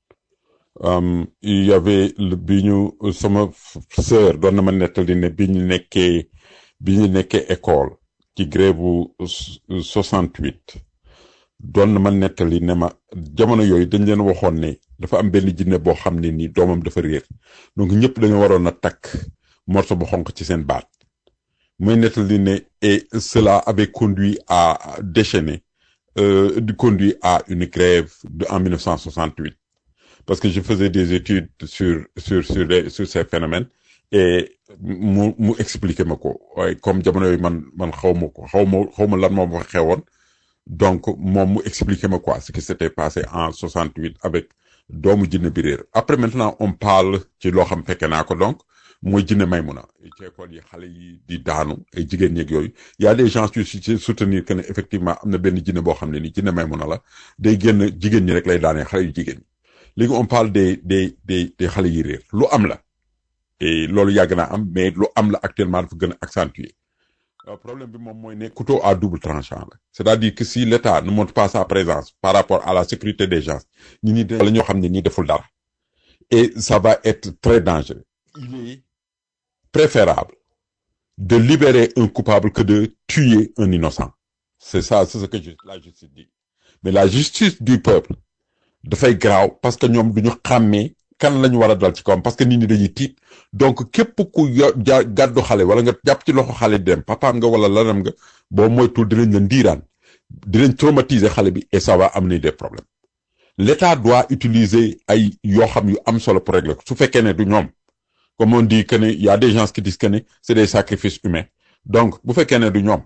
il y avait bi ñu sama sœur doon na ma nettali ne bi ñu nekkee bi ñu nekkee école ci grève bu soixante-huit doon na ma nettali ne ma jamono yooyu dañ leen waxoon ne dafa am benn jinne boo xam ne nii doomam dafa réer donc ñëpp dañoo waroon a takk morceau bu xonq ci seen baat muy nettali ne et cela avait conduit à déchaîner euh, conduit à une grève de, en 1968 parce que je faisais des études sur sur sur les, sur ces phénomènes et mu mu expliquer ma ko waaye comme jamono yooyu man man xaw ma ko xaw ma xaw ma lan moo fa xewoon donc moom mu expliquer ma quoi ce qui s'était passé en 68 avec doomu jinne bi réer après maintenant on parle ci loo xam fekke naa ko donc mooy jinne Maymuna ci école yi xale yi di daanu ay jigéen ñeeg yooyu y a des gens yu ci soutenir que ne effectivement am na benn jinne boo xam ne ni jinne Maymuna la day génn jigéen ñi rek lay daanee xale yu jigéen ñi léegi on parle des des des des xale yi réer lu am la et loolu yàgg naa am mais lu am la actuellement dafa gën a accentuer Euh, problème bi moom mooy ne couteau à double tranchant la c'est-à-dire que si l'État ne montre pas sa présence par rapport à la sécurité des gens ñi ñi la ñoo xam ne ñi deful dara et ça va être très dangereux il est préférable de libérer un coupable que de tuer un innocent c'est ça c'est ce que ju- la justice dit mais la justice du peuple dafay garaaw parce que ñoom duñu xàmmee kan lañu war a dal ci kawam parce que nit ñi dañuy tiit donc képp ku yo ja gàddu xale wala nga jàpp ci loxo xale di dem papaam nga wala lanam nga boo moytul dinañ la ndiiraan dinañ traumatiser xale bi et ça va amener des problèmes l'État doit utiliser ay yoo xam yu am solo pour régler ko su fekkee ne du ñoom comme on dit que ne y a des gens qui disent que ne c'est des sacrifices humains donc bu fekkee ne du ñoom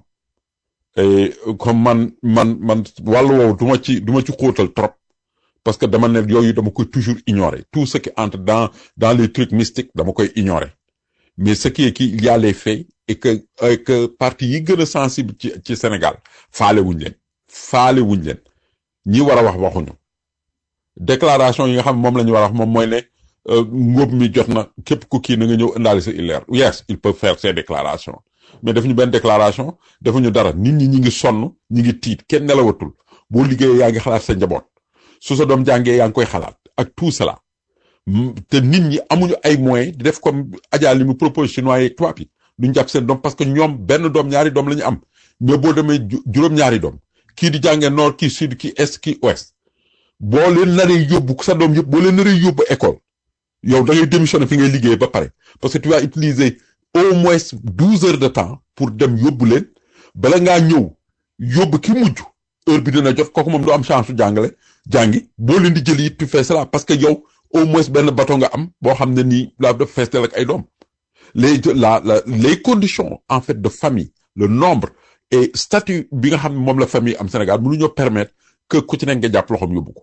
et comme man man man wàllu woowu du ma ci du ma ci xóotal trop parce que dama ne yooyu dama koy toujours ignorer tout ce qui entre dans dans les trucs mystiques dama koy ignorer mais ce qui est qu'il y a les faits et que et que parti yi gën a sensible ci ci Sénégal faale wuñ leen faale wuñ leen ñi war a wax waxuñu déclaration yi nga xam moom la ñu war a wax moom mooy ne euh, ngóob mi jot na képp ku kii na nga ñëw indaale sa illeer yes il peut faire ces déclarations mais defuñu benn déclaration defuñu dara nit ñi ñi ngi sonn ñi ngi tiit kenn nelawatul boo liggéeyee yaa ngi xalaat sa njaboot su sa doom jàngee yaa ngi koy xalaat ak tout cela Mm, te nit ñi amuñu ay moyens di def comme Adja li mu propose chinois yeeg tubaab yi duñ jàpp seen doom parce que ñoom benn doom ñaari doom la ñu am mais boo demee ju- juróom-ñaari doom kii di jàngee nord kii sud kii est kii ouest boo leen naree yóbbu sa doom yëpp boo leen naree yóbbu école yow da ngay démissionner fi ngay liggéey ba pare parce que tu vas utiliser au moins douze heures de temps pour dem yóbbu leen bala ngaa ñëw yóbbu ki mujj heure bi dina jot kooku moom du am chance su jàngale jàngi boo leen di jëli it tu fais cela parce que yow au moins benn bateau nga am boo xam ne nii la dafa feestel ak ay doom les la la les conditions en fait de famille le nombre et statut bi nga xam ne moom la famille am Sénégal mënuñoo permettre que ku ci nekk nga jàpp loxoom yóbbu ko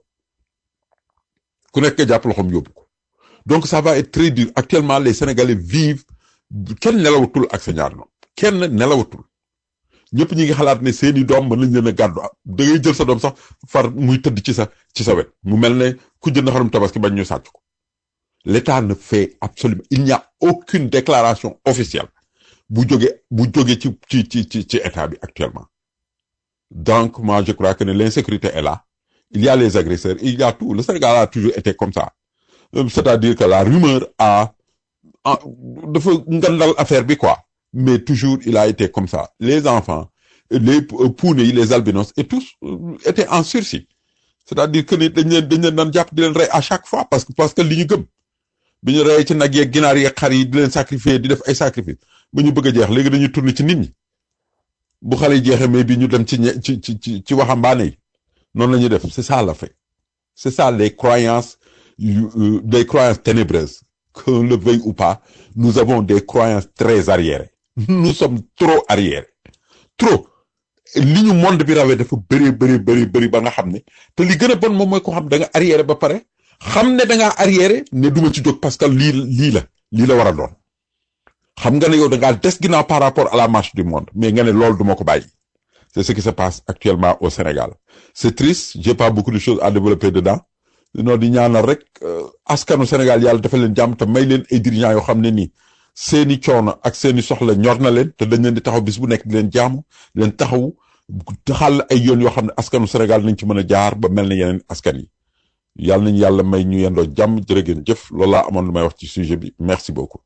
ku nekk nga jàpp loxoom yóbbu ko donc ça va être très dur actuellement les Sénégalais vivent kenn nelawatul ak sa ñaar doom kenn nelawatul ñëpp ñi ngi xalaat ne seeni doom mën nañ leen a gàddu da ngay jël sa doom sax far muy tëdd ci sa ci sa wet mu mel ne ku jënd xarum tabaski bañ ñu sàcc ko l'État ne fait absolument il n'y a aucune déclaration officielle bu jóge bu jóge ci ci ci ci ci état bi actuellement donc moi je crois que ne l'insécurité est là il y a les agresseurs il y a tout le Sénégal a toujours été comme ça Euh, c'est-à-dire que la rumeur a a dafa ngandal affaire bi quoi mais toujours il a été comme ça les enfants les euh, puune yi les albinos et tous euh, étaient en sursis c'est-à-dire que ni dañ leen dañ leen daan jàpp di leen rey à chaque fois parce que parce que li ñu gëm bi ñu rey ci nag yeeg ginaar yeeg xar yi di leen sacrifier di def ay sacrifice ba ñu bëgg a jeex léegi dañuy tourner ci nit ñi bu xale yi jeexee mais bi ñu dem ci ñe ci ci ci ci waxambaane yi noonu la ñuy def c'est ça la fait c'est ça les croyances yu- euh, des croyances ténébreuses qu'on le veuille ou pas nous avons des croyances très arriérées nous sommes trop arriérés trop li ñu monde bi rawee dafa bëri bëri bëri bëri ba nga xam ne te li gën a bon moom mooy ko xam da nga arriéré ba pare xam ne da ngaa arriéré ne duma ci jóg parce que lii lii la lii la war a doon xam nga ne yow da ngaa des ginnaaw par rapport à la marche du monde mais nga ne loolu duma ko bàyyi c'est ce qui se passe actuellement au Sénégal c'est triste j'ai pas beaucoup de choses à développer dedans non di ñaanal rek euh, askanu Sénégal yàlla dafa leen jàmm te may leen ay dirigeants yoo xam ne nii seeni coono ak seeni soxla ñor na leen te dañ leen di taxaw bis bu nekk di leen jaamu di leen taxawu xàll ay yoon yoo xam ne askanu Sénégal nañ ci mën a jaar ba mel ne yeneen askan yi yàlla nañ yàlla may ñu yendoo jàmm jërë ngeen jëf loolu laa amoon lu may wax ci sujet bi merci beaucoup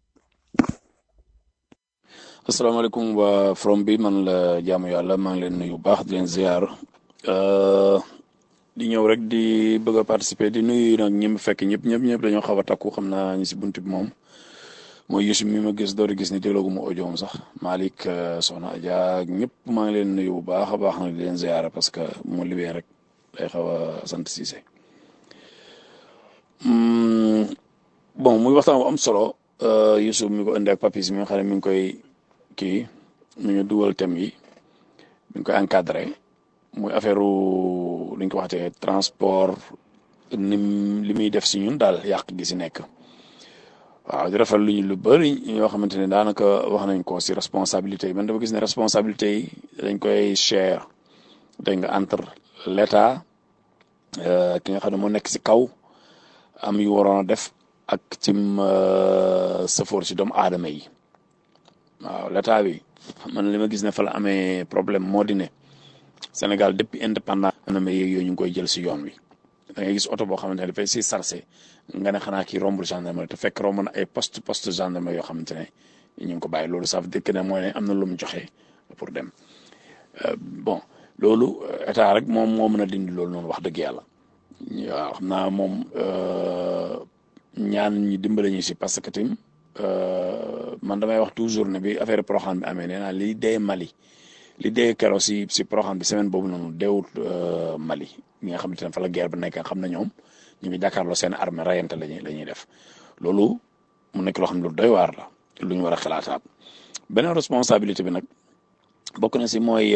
asalaamaaleykum waa from bi man la jaamu yàlla maa ngi leen nuyu bu baax di leen ziar Euh, di ñëw rek di bëgg a participer di nuyu nag ñi mu fekk ñëpp ñëpp ñëpp dañoo xaw a takku xam naa ñi si bunt bi moom mooy Yusuf mi ma gis door a gis ni dégloogu ma audio am sax Malick euh, Soxna Adja ñëpp maa ngi leen nuyu bu baax a baax nag di leen ziar parce que mu libee rek day xaw a sant Cissé Hmm, bon muy waxtaan bu am solo euh, Yusuf mi ko indi ak papis mi nga xam ne mi ngi koy kii mi ngi dugal thème yi mi ngi koy encadré muy affaire li ñu ko waxatee transport nim li muy def si ñun daal yàq gi si nekk waaw di rafet lu ñu lu bëri yoo xamante ne daanaka wax nañ ko si responsabilité yi man dama gis ne responsabilité yi dañ koy share dégg nga entre l'état euh, ki nga xam ne moo nekk si kaw am yu waroon a def ak cim safoor si doomu aadama yi waaw l'état bi man li ma gis ne fa la amee problème moo di ne Sénégal depuis indépendant na ma yooyu ñu ngi koy jël si yoon wi da ngay gis oto boo xamante ne dafay si sarse nga ne xanaa kii rombul gendarmerie te fekk romb na ay poste poste gendarmerie yoo xamante ne ñu ngi ko bàyyi loolu ça veut dire que ne mooy ne am na lu mu joxe pour dem bon loolu état rek moom moo mën a dindi loolu noonu wax dëgg yàlla waaw xam naa moom ñaan ñi dimbale ñu si parce que tim man damay wax toujours ne bi affaire Proxaan bi amee nee naa li dee Mali li dee keroog si si Proxaan bi semaine boobu noonu deewut Mali ñi nga xamante ne fa la guerre bi nekk xam na ñoom ñu ngi jàkkaarloo seen armée rayante lañuy la ñuy def loolu mu nekk loo xam ne lu doy waar la lu ñu war a xalaataat beneen responsabilité bi nag bokk na si mooy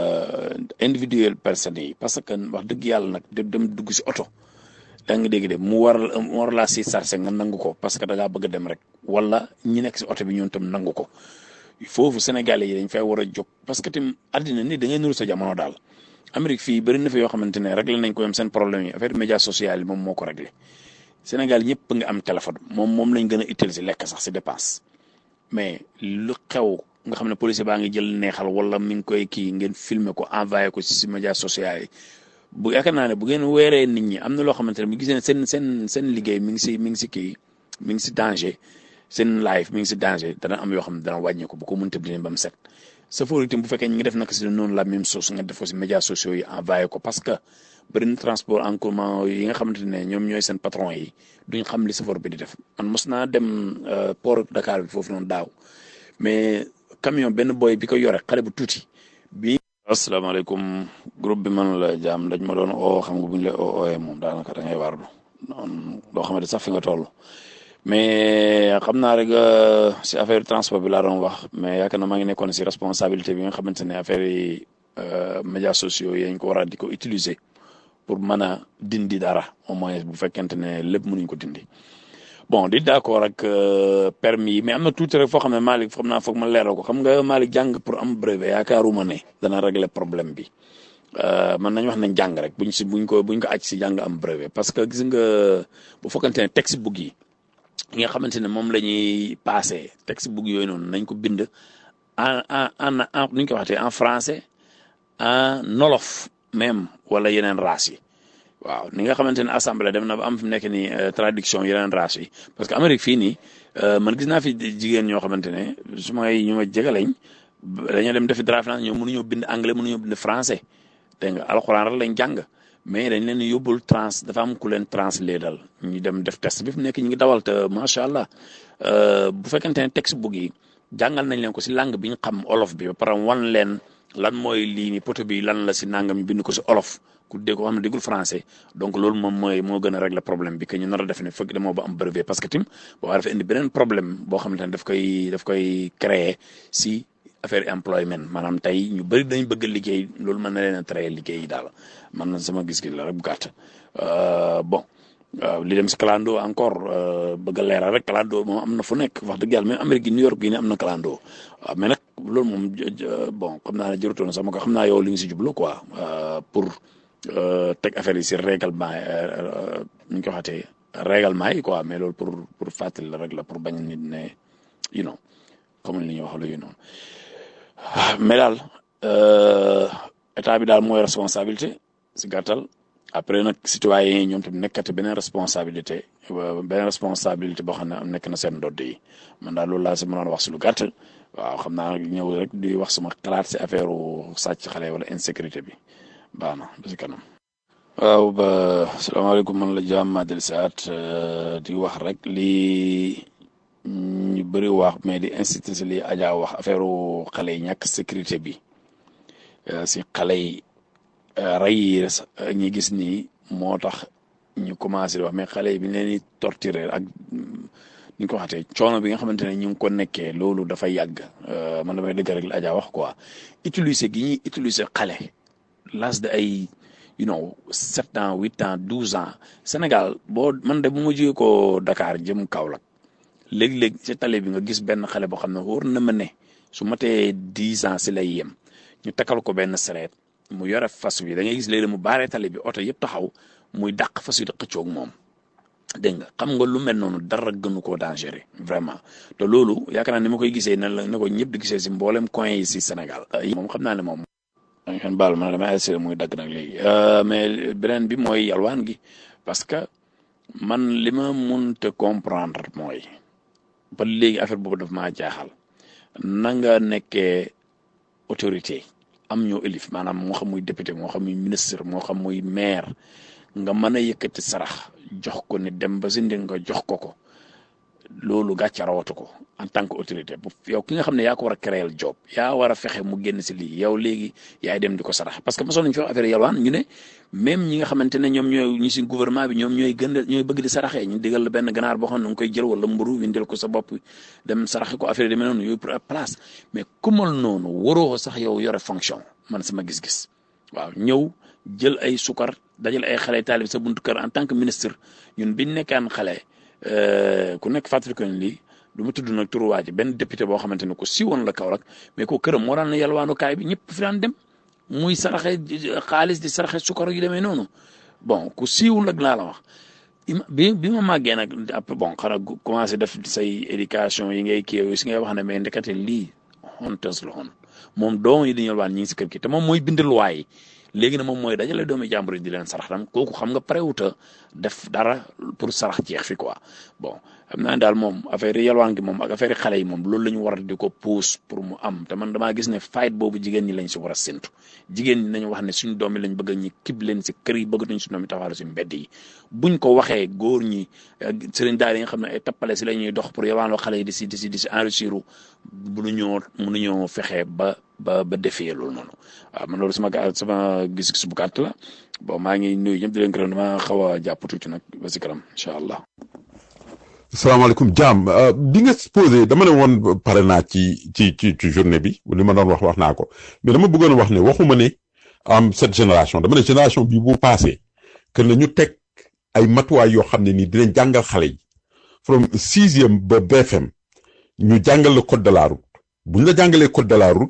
individuel personnes yi parce que wax dëgg yàlla nag dem dugg si oto da nga dégg de mu war mu war laa si sarse nga nangu ko parce que da ngaa bëgg a dem rek wala ñi nekk si oto bi ñoom tam nangu ko foofu Sénégalais yi dañ fay war a jóg parce que tim àddina ni da ngay nuru sa jamono daal Amérique fii bëri na fi yoo xamante ne réglé nañ ko yom seen problème yi affaire média social yi moom moo ko réglé Sénégal ñëpp nga am téléphone moom moom lañ gën a utiliser lekk sax si dépense mais lu xew nga xam ne policier baa ngi jël neexal wala mi ngi koy kii ngeen filmer ko envoyé ko si si média social yi bu yaakaar naa ne bu ngeen weeree nit ñi am na loo xamante ne bu gisee ne seen seen seen liggéey mi ngi si mi ngi si kii mi ngi si danger seen life mi ngi si danger dana am yoo xam ne dana wàññi ko bu ko mënta dinañ ba mu set safoor itam bu fekkee ñu ngi def naka si noonu la même chose nga def ko si médias sociaux yi envoyé ko parce que bëri na transport en commun yi nga xamante ne ñoom ñooy seen patron yi duñ xam li safoor bi di def man mos naa dem port Dakar bi foofu noonu daaw mais camion benn boy bi ko yore xale bu tuuti bi asalaamaaleykum groupe bi man la jaam dañ ma doon oo xam nga bu ñu la oo ooyee moom daanaka da ngay wardu noonu doo xamante sax fi nga toll mais xam naa rek si affaire transport bi laa doon wax mais yaakaar na maa ngi nekkoon si responsabilité bi nga xamante ne affaire yi médias sociaux yi dañ ko war a di ko utiliser pour mën a dindi dara au moins bu fekkente ne lépp mënuñ ko dindi bon di d'accord ak permis yi mais am na tuuti rek foo xam ne Malick xam naa foog ma leeral ko xam nga Malick jàng pour am brevet yaakaaruma ne dana régler problème bi man nañ wax nañ jàng rek buñ si buñ ko buñ ko aj si jàng am brevet parce que gis nga bu fekkante ne textbook yi yi nga xamante ne moom la ñuy passé textbook yooyu noonu nañ ko bind en en en en nu ñu ko waxatee en français en nolof même wala yeneen race yi waaw ni nga xamante ne assemblée dem na ba am fi mu nekk nii traduction yeneen race yi parce que Amérique fii nii man gis naa fi jigéen ñoo xamante ne su may ñu ma jegalañ dañoo dem defi draft ñoo mënuñoo bind anglais mënuñoo bind français dégg nga alxuraan rek lañ jàng mais dañ leen yóbbul trans dafa am ku leen translé dal ñu dem def test bi fu nekk ñu ngi dawal te macha allah bu fekkente ne textbook yi jàngal nañ leen ko si langue bi ñu xam olof bi ba pare wan leen lan mooy lii ni poto bi lan la si nangam ñu bind ko si olof ku dégg ko xam ne déggul français donc loolu moom mooy moo gën a régler problème bi que ñu nar a def ne fekk damoo ba am brevet parce que tim boo dafa indi beneen problème boo xamante ne daf koy daf koy créer si affaire employment maanaam tey ñu bëri dañ bëgg liggéey loolu mën na leen a traiter liggéey yi daal man na sama gis-gis la rek bu gàtt bon li dem si clando encore bëgg a leeral rek clando moom am na fu nekk wax dëgg yàlla même Amérique gi New York gi ne am na clando waaw mais nag loolu moom bon xam naa ne jërutoon sama ko xam naa yow li nga si jublu quoi pour teg affaire yi si règlement ñu ko waxatee règlement yi quoi mais loolu pour pour fàttali la rek la pour bañ nit ne you know comme li ñuy wax la you know mais daal état bi daal mooy responsabilité si gàttal après nag citoyen yi ñoom tamit nekkati beneen responsabilité beneen responsabilité boo xam ne am nekk na seen ndodd yi man daal loolu laa si mënoon wax si lu gàtt waaw xam naa ñëw rek di wax sama xalaat si affaire sàcc xale wala insécurité bi baax na ba si kanam. waaw ba salaamaaleykum man la jaam Madel Saat di wax rek lii ñu bëri wax mais di incité si li Adja wax affaire xale yi ñàkk sécurité bi si xale yi rey yi ñi gis nii moo tax ñu commencé di wax mais xale yi bi ñu leen di torturer ak ni ñu ko waxatee coono bi nga xamante ne ñu ngi ko nekkee loolu dafa yàgg man damay dëgg rek la Adja wax quoi utiliser gi ñuy utiliser xale l'âge de ay you know sept ans huit ans douze ans Sénégal boo man de bu ma jógee ko Dakar jëm Kaolack léeg-léeg ci tali bi nga gis benn xale boo xam ne wóor na ma ne su matee dix ans si lay yem ñu takkal ko benn sareet mu yore fas wi da ngay gis léeg mu baaree tali bi oto yëpp taxaw muy dàq fas wi di xëccoog moom dégg nga xam nga lu mel noonu dara gënu koo dangereux vraiment te loolu yaakaar naa ni ma koy gisee na la na ko ñëpp di gisee si mboolem coin yi si Sénégal. moom xam naa ne moom. da ngeen baal ma dama essayé muy dagg nag léegi mais beneen bi mooy yalwaan gi parce que man li ma mënta comprendre mooy ba léegi affaire boobu daf maa jaaxal na nga nekkee autorité am ñoo élif maanaam moo xam muy député moo xam muy ministre moo xam muy maire nga mën a yëkkati sarax jox ko ni dem ba si ndi nga jox ko ko loolu gàcce rawatu ko en tant que autorité bu yow ki nga xam ne yaa ko war a créer job yaa war a fexe mu génn si lii yow léegi yaay dem di ko sarax parce que mosoon nañu fi wax affaire yalwaan ñu ne même ñi nga xamante ne ñoom ñooy ñi si gouvernement bi ñoom ñooy gën ñooy bëgg di saraxee ñu digal la benn ganaar boo xam ne nga koy jël wala mburu windel ko sa bopp dem saraxe ko affaire yi demee noonu yooyu pour place mais kumal noonu waroo sax yow yore fonction man sama gis-gis waaw ñëw jël ay sukar dajal ay xale taalib sa buntu kër en tant que ministre ñun biñ nekkaan xale ku nekk fàttali ko ne lii du ma tudd nag turu waa ji benn député boo xamante ne ko siiwoon la Kaolack mais ko këram moo daan na yalwaanukaay bi ñëpp fi daan dem muy saraxe xaalis di saraxe sukar yu demee noonu bon ku siiw nag laa la wax bi bi ma màggee nag après bon xanaa commencé def say éducation yi ngay kii si ngay wax ne mais ndekete lii honteuse la woon moom doom yi di yalwaan ñi ngi si kër gi te moom mooy bind loi yi léegi nag moom mooy dajale doomi jàmbur yi di leen sarax tam kooku xam nga préwuta def dara pour sarax jeex fi quoi bon xam naa daal moom affaire yi yalwaan gi moom ak affaire yi xale yi moom loolu la ñu war a di ko pousse pour mu am te man damaa gis ne fight boobu jigéen ñi lañ si war a séntu jigéen ñi nañu wax ne suñu doom yi lañ bëgg ñi kib leen si kër yi bëgg nañ suñu doom yi taxawal si mbedd yi buñ ko waxee góor ñi sëriñ daal yi nga xam ne ay tappale si la ñuy dox pour yalwaanoo xale yi di si di si di si enrichir mënuñoo mënuñoo fexe ba ba ba defee loolu noonu waaw man loolu sama ga sama gis-gis bu gàtt la bon maa ngi nuyu ñëpp di leen gërëm dama xaw a jàpp tuuti nag ba si kanam incha allah. salaamaaleykum jaam bi nga posé dama ne woon pare naa ci ci ci ci journée bi li ma doon wax wax naa ko mais dama bëggoon wax ne waxuma ne am cette génération dama ne génération bi bu passé que na ñu teg ay matuwaay yoo xam ne nii dinañ jàngal xale yi from sixième ba BFM ñu jàngal le code de la route bu ñu la jàngalee code de la route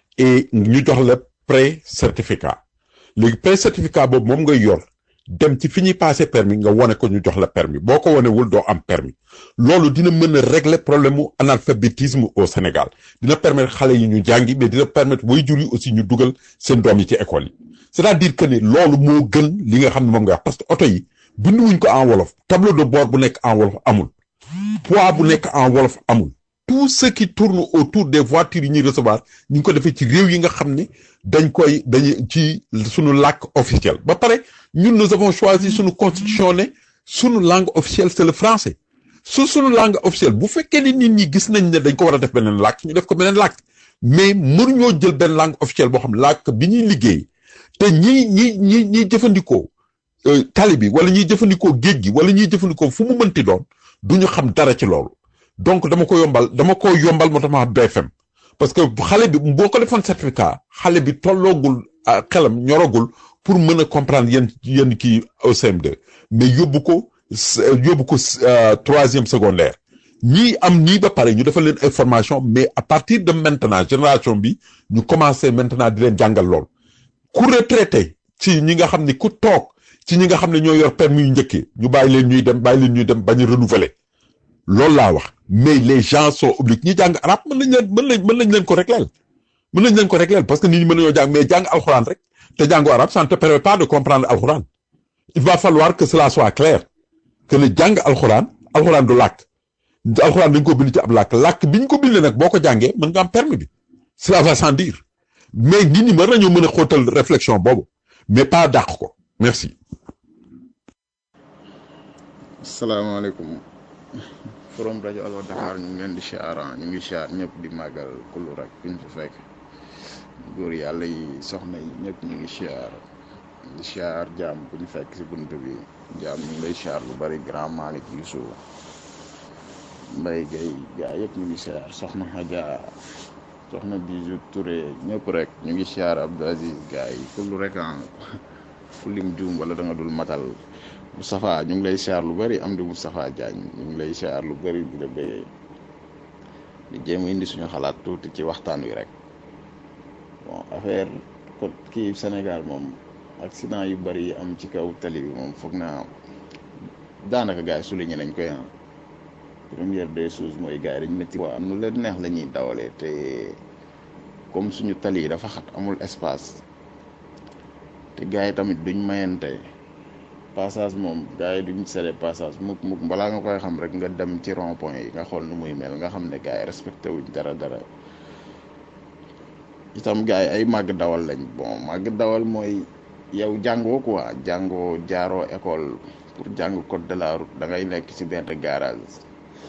et ñu jox la pré certificat léegi pré certificat boobu moom ngay yor dem ci fi ñuy passé permis nga wone ko ñu jox la permis boo ko wonewul doo am permis loolu dina mën a régler problème mu analphabétisme au Sénégal dina permettre xale yi ñu jàngi mais dina permettre waajur yi aussi ñu dugal seen doom yi ci école yi c'est-à-dire que ne loolu moo gën li nga xam ne moom nga wax parce que oto yi binduwuñ ko en wolof tableau de bord bu nekk en wolof amul poids bu nekk en wolof amul tout ce qui tourne autour des voitures yi ñuy recevoir ñu ngi ko defee ci réew yi nga xam ne dañ koy dañu ci suñu làkk officiel ba pare ñun nous avons choisi suñu constitution ne suñu langue officielle c'est le français su suñu langue officielle bu fekkee ne nit ñi gis nañ ne dañ ko war a def beneen làkk ñu def ko beneen làkk mais mënuñoo jël benn langue officielle boo xam làkk bi ñuy liggéey te ñi ñi ñi ñiy jëfandikoo tali bi wala ñiy jëfandikoo géej gi wala ñiy jëfandikoo fu mu mënti doon duñu xam dara ci loolu donc dama ko yombal dama ko yombal moo tax ma BFM parce que xale bi boo ko defoon certificat xale bi tolloogul xelam ñoragul pour mën a comprendre yenn yenn kii au CM2 mais yóbbu ko yóbbu ko troisième secondaire ñii am nii ba pare ñu defal leen information mais à partir de maintenant génération bi ñu commencé maintenant di leen jàngal lool ku retraité ci ñi nga xam ne ku toog ci ñi nga xam ne ñoo yor permis yu njëkkee ñu bàyyi leen ñuy dem bàyyi leen ñuy dem bañ a renouveler loolu laa wax mais les gens sont obligés ñi jàng arab mën nañ leen mën nañ mën nañ leen ko régleel mën nañ leen ko régleel parce que nit ñi mën nañoo jàng mais jàng alxuraan rek te jàngu arab ça ne te permet pas de comprendre alxuraan il va falloir que cela soit clair que le jàng alxuraan alxuraan du làkk alxuraan dañ ko bind ci ab làkk làkk bi ñu ko bindee nag boo ko jàngee mën nga am permis bi cela va sans dire mais nit ñi mën nañoo mën a xóotal réflexion boobu mais pas dàq ko merci. salaamaaleykum. forum rajo Allo Dakar ñu ngi leen di siyaar ñu ngi siyaar ñëpp di màggal kullu rek fi ñu fi fekk góor yàlla yi soxna yi ñëpp ñu ngi siyaar di siyaar jaam bu ñu fekk si bunt bi jaam ñu ngi lay siyaar lu bari grand Malick Youssou Mbaye Gueye gaa yëpp ñu ngi siyaar soxna Hadja soxna Bijou Touré ñëpp rek ñu ngi siyaar Abdou Aziz gaa yi kullu rek ah fu lim juum wala da nga dul matal Moustapha ñu ngi lay siyaar lu bari am di Moustapha Diagne ñu ngi lay siyaar lu bari di la béyee di jéem a indi suñu xalaat tuuti ci waxtaan wi rek bon affaire ko kii Sénégal moom accident yu bari yi am ci kaw tali bi moom foog naa daanaka gars yi souligné nañ koy ah première des choses mooy gars yi dañ métti waa am nu leen neex la ñuy dawalee te comme suñu tali yi dafa xat amul espace te gars yi tamit duñ mayante passage moom gars yi duñ sele passage mukk mukk balaa nga koy xam rek nga dem ci rond point yi nga xool nu muy mel nga xam ne gars yi respecté wuñ dara dara itam gars yi ay màgg dawal lañ bon màgg dawal mooy yow jàngoo quoi jàngoo jaaroo école pour jàng code de la route da ngay nekk ci benn garage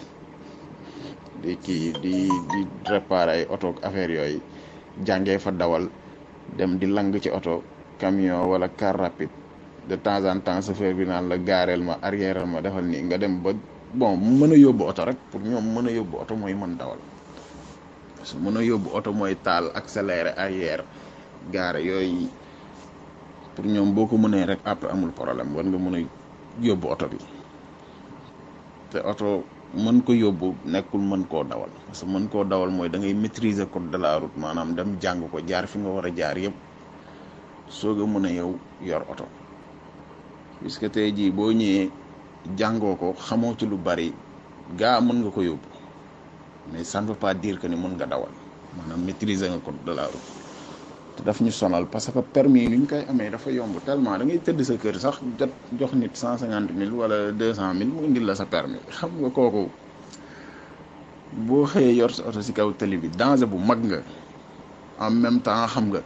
di kii di di réparer ay oto ak affaire yooyu jàngee fa dawal dem di lang ci oto camion wala car rapide de temps en temps chauffeur bi naan la gaareel ma arrière ma defal nii nga dem ba bon mën a yóbbu oto rek pour ñoom mën a yóbbu oto mooy mën dawal parce que mën a yóbbu oto mooy taal accéléré arrière gaare yooyu pour ñoom boo ko mënee rek après amul problème war nga mën a yóbbu oto bi te oto mën ko yóbbu nekkul mën koo dawal parce que mën koo dawal mooy da ngay maîtriser code de la route maanaam dem jàng ko jaar fi nga war a jaar yëpp soog a mën a yow yor oto puisque tey jii boo ñëwee jàngoo ko xamoo ci lu bari gaa mën nga ko yóbbu mais ça ne veut pas dire que ni mën nga dawal maanaam maîtriser nga code de la route te daf ñu sonal parce que permis yi ni ñu koy amee dafa yomb tellement da ngay tëdd sa kër sax jot jox nit cent cinquante mille wala deux cent mille mu indil la sa permis xam nga kooku boo xëyee yor sa oto si kaw tali bi danger bu mag nga en même temps xam nga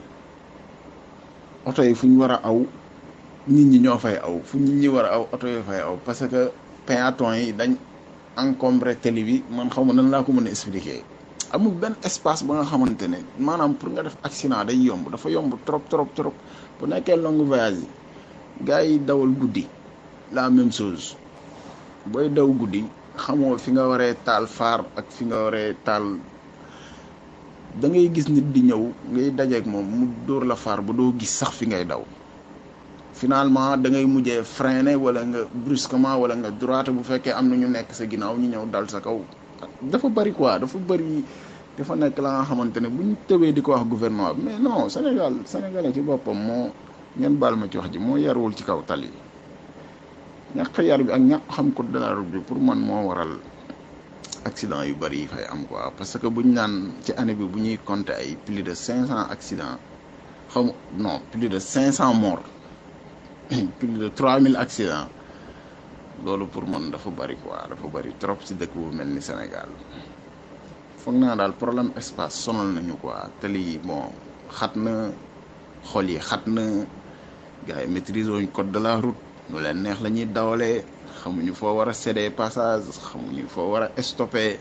oto yi fu ñu war a aw nit ñi ñoo fay aw fu nit ñi war a aw oto yoo fay aw parce que péatons yi dañ encombré tali bi man xaw ma nan laa ko mën a expliquer amul benn espace ba nga xamante ne maanaam pour nga def accident day yomb dafa yomb trop trop trop bu nekkee longue voyage yi gars yi dawal guddi la même chose booy daw guddi xamoo fi nga waree taal faar ak fi nga waree taal da ngay gis nit di ñëw ngay dajeek moom mu dóor la faar ba doo gis sax fi ngay daw finalement da ngay mujjee freiner wala nga brusquement wala nga droite bu fekkee am na ñu nekk sa ginnaaw ñu ñëw dal sa kaw dafa bari quoi dafa bari dafa nekk la nga xamante ne bu ñu tëbee di ko wax gouvernement bi mais non Sénégal sénégalais ci boppam moo ngeen baal ma ci wax ji moo yarwul ci kaw tali ñàkk yar bi ak ñàkk xam code de la route bi pour man moo waral accident yu bari yi fay am quoi parce que buñ naan ci année bi bu ñuy compter ay plus de cinq cent accidents xam non plus de cinq cent morts plus de trois mille accidents loolu pour man dafa bari quoi dafa bari trop ci dëkk bu mel ni Sénégal foog naa daal problème espace sonal nañu quoi tali yi bon xat na xol yi xat na gars yi maîtrise wuñ code de la route nu leen neex la ñuy dawalee xamuñu foo war a céder passage xamuñu foo war a stopper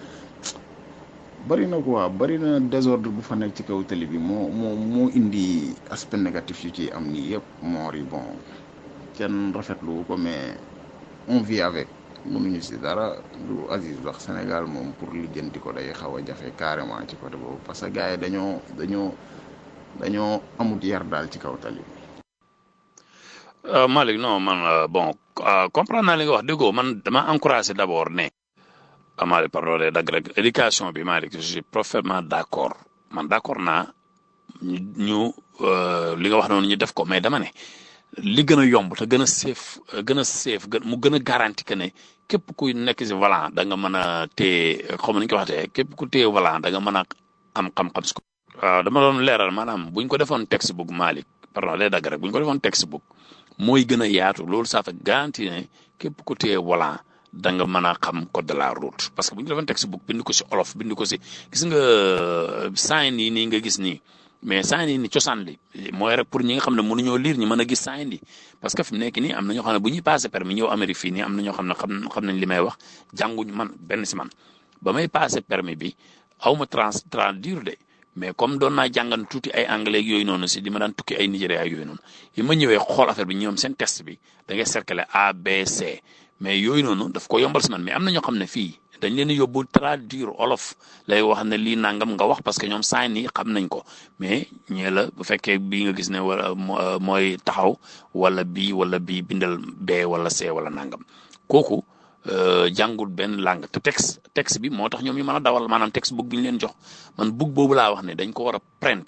bari na quoi bari na désordre bu fa nekk ci kaw tali bi moo moo moo indi aspect négatif yu ci am nii yëpp moor yi bon kenn rafetlu ko mais on vit avec mënuñu si dara lu Aziz wax Sénégal moom pour lijjanti ko day xaw a jafe carrément ci côté boobu parce que gars yi dañoo dañoo dañoo amut yar daal ci kaw tali bi. Euh, Malick non man euh, bon euh, comprendre naa li nga wax déggoo man dama encouragé d' abord ne ah Malick pardon de dagg rek éducation bi Malick je suis parfaitement d' accord man d' accord naa ñu ñu li nga wax noonu ñu def ko mais dama ne li gën a yomb te gën a safe gën a safe gën mu gën a garanti que ne képp ku nekk si volant da nga mën a téye xaw ma nu ñu ko waxatee képp ku téye volant da nga mën a am xam-xam si ko. waaw dama doon leeral maanaam buñ ko defoon textbook Malick pardon day dagg rek buñ ko defoon textbook mooy gën a yaatu loolu ça fait garanti ne képp ku téye volant da nga mën a xam code de la route parce que bu ñu defoon textbook bind ko si olof bind ko si gis nga sign yi nii nga gis nii mais sign yi ni cosaan li mooy rek pour ñi nga xam ne mënuñoo lire ñu mën a gis sign yi parce que fi mu nekk nii am na ñoo xam ne bu ñuy passé permis ñëw Amérique fii nii am na ñoo xam ne xam xam nañ li may wax jànguñu man benn si man ba may passé permis bi aw ma trans traduire de mais comme doon naa jàngan tuuti ay anglais yooyu noonu si di ma daan tukki ay Nigéria yooyu noonu yi ma ñëwee xool affaire bi ñoom seen test bi da ngay cercle A B C mais yooyu noonu daf ko yombal si man mais am na ñoo xam ne fii dañ leen yóbbu traduire olof lay wax ne lii nangam nga wax parce que ñoom sign yi xam nañ ko mais ñee la bu fekkee bii nga gis ne wala mooy taxaw wala bii wala bii bindal B wala C wala nangam kooku jàngul benn langue te texte texte bi moo tax ñoom ñu mën a dawal maanaam texte book bi ñu leen jox man book boobu laa wax ne dañ ko war a print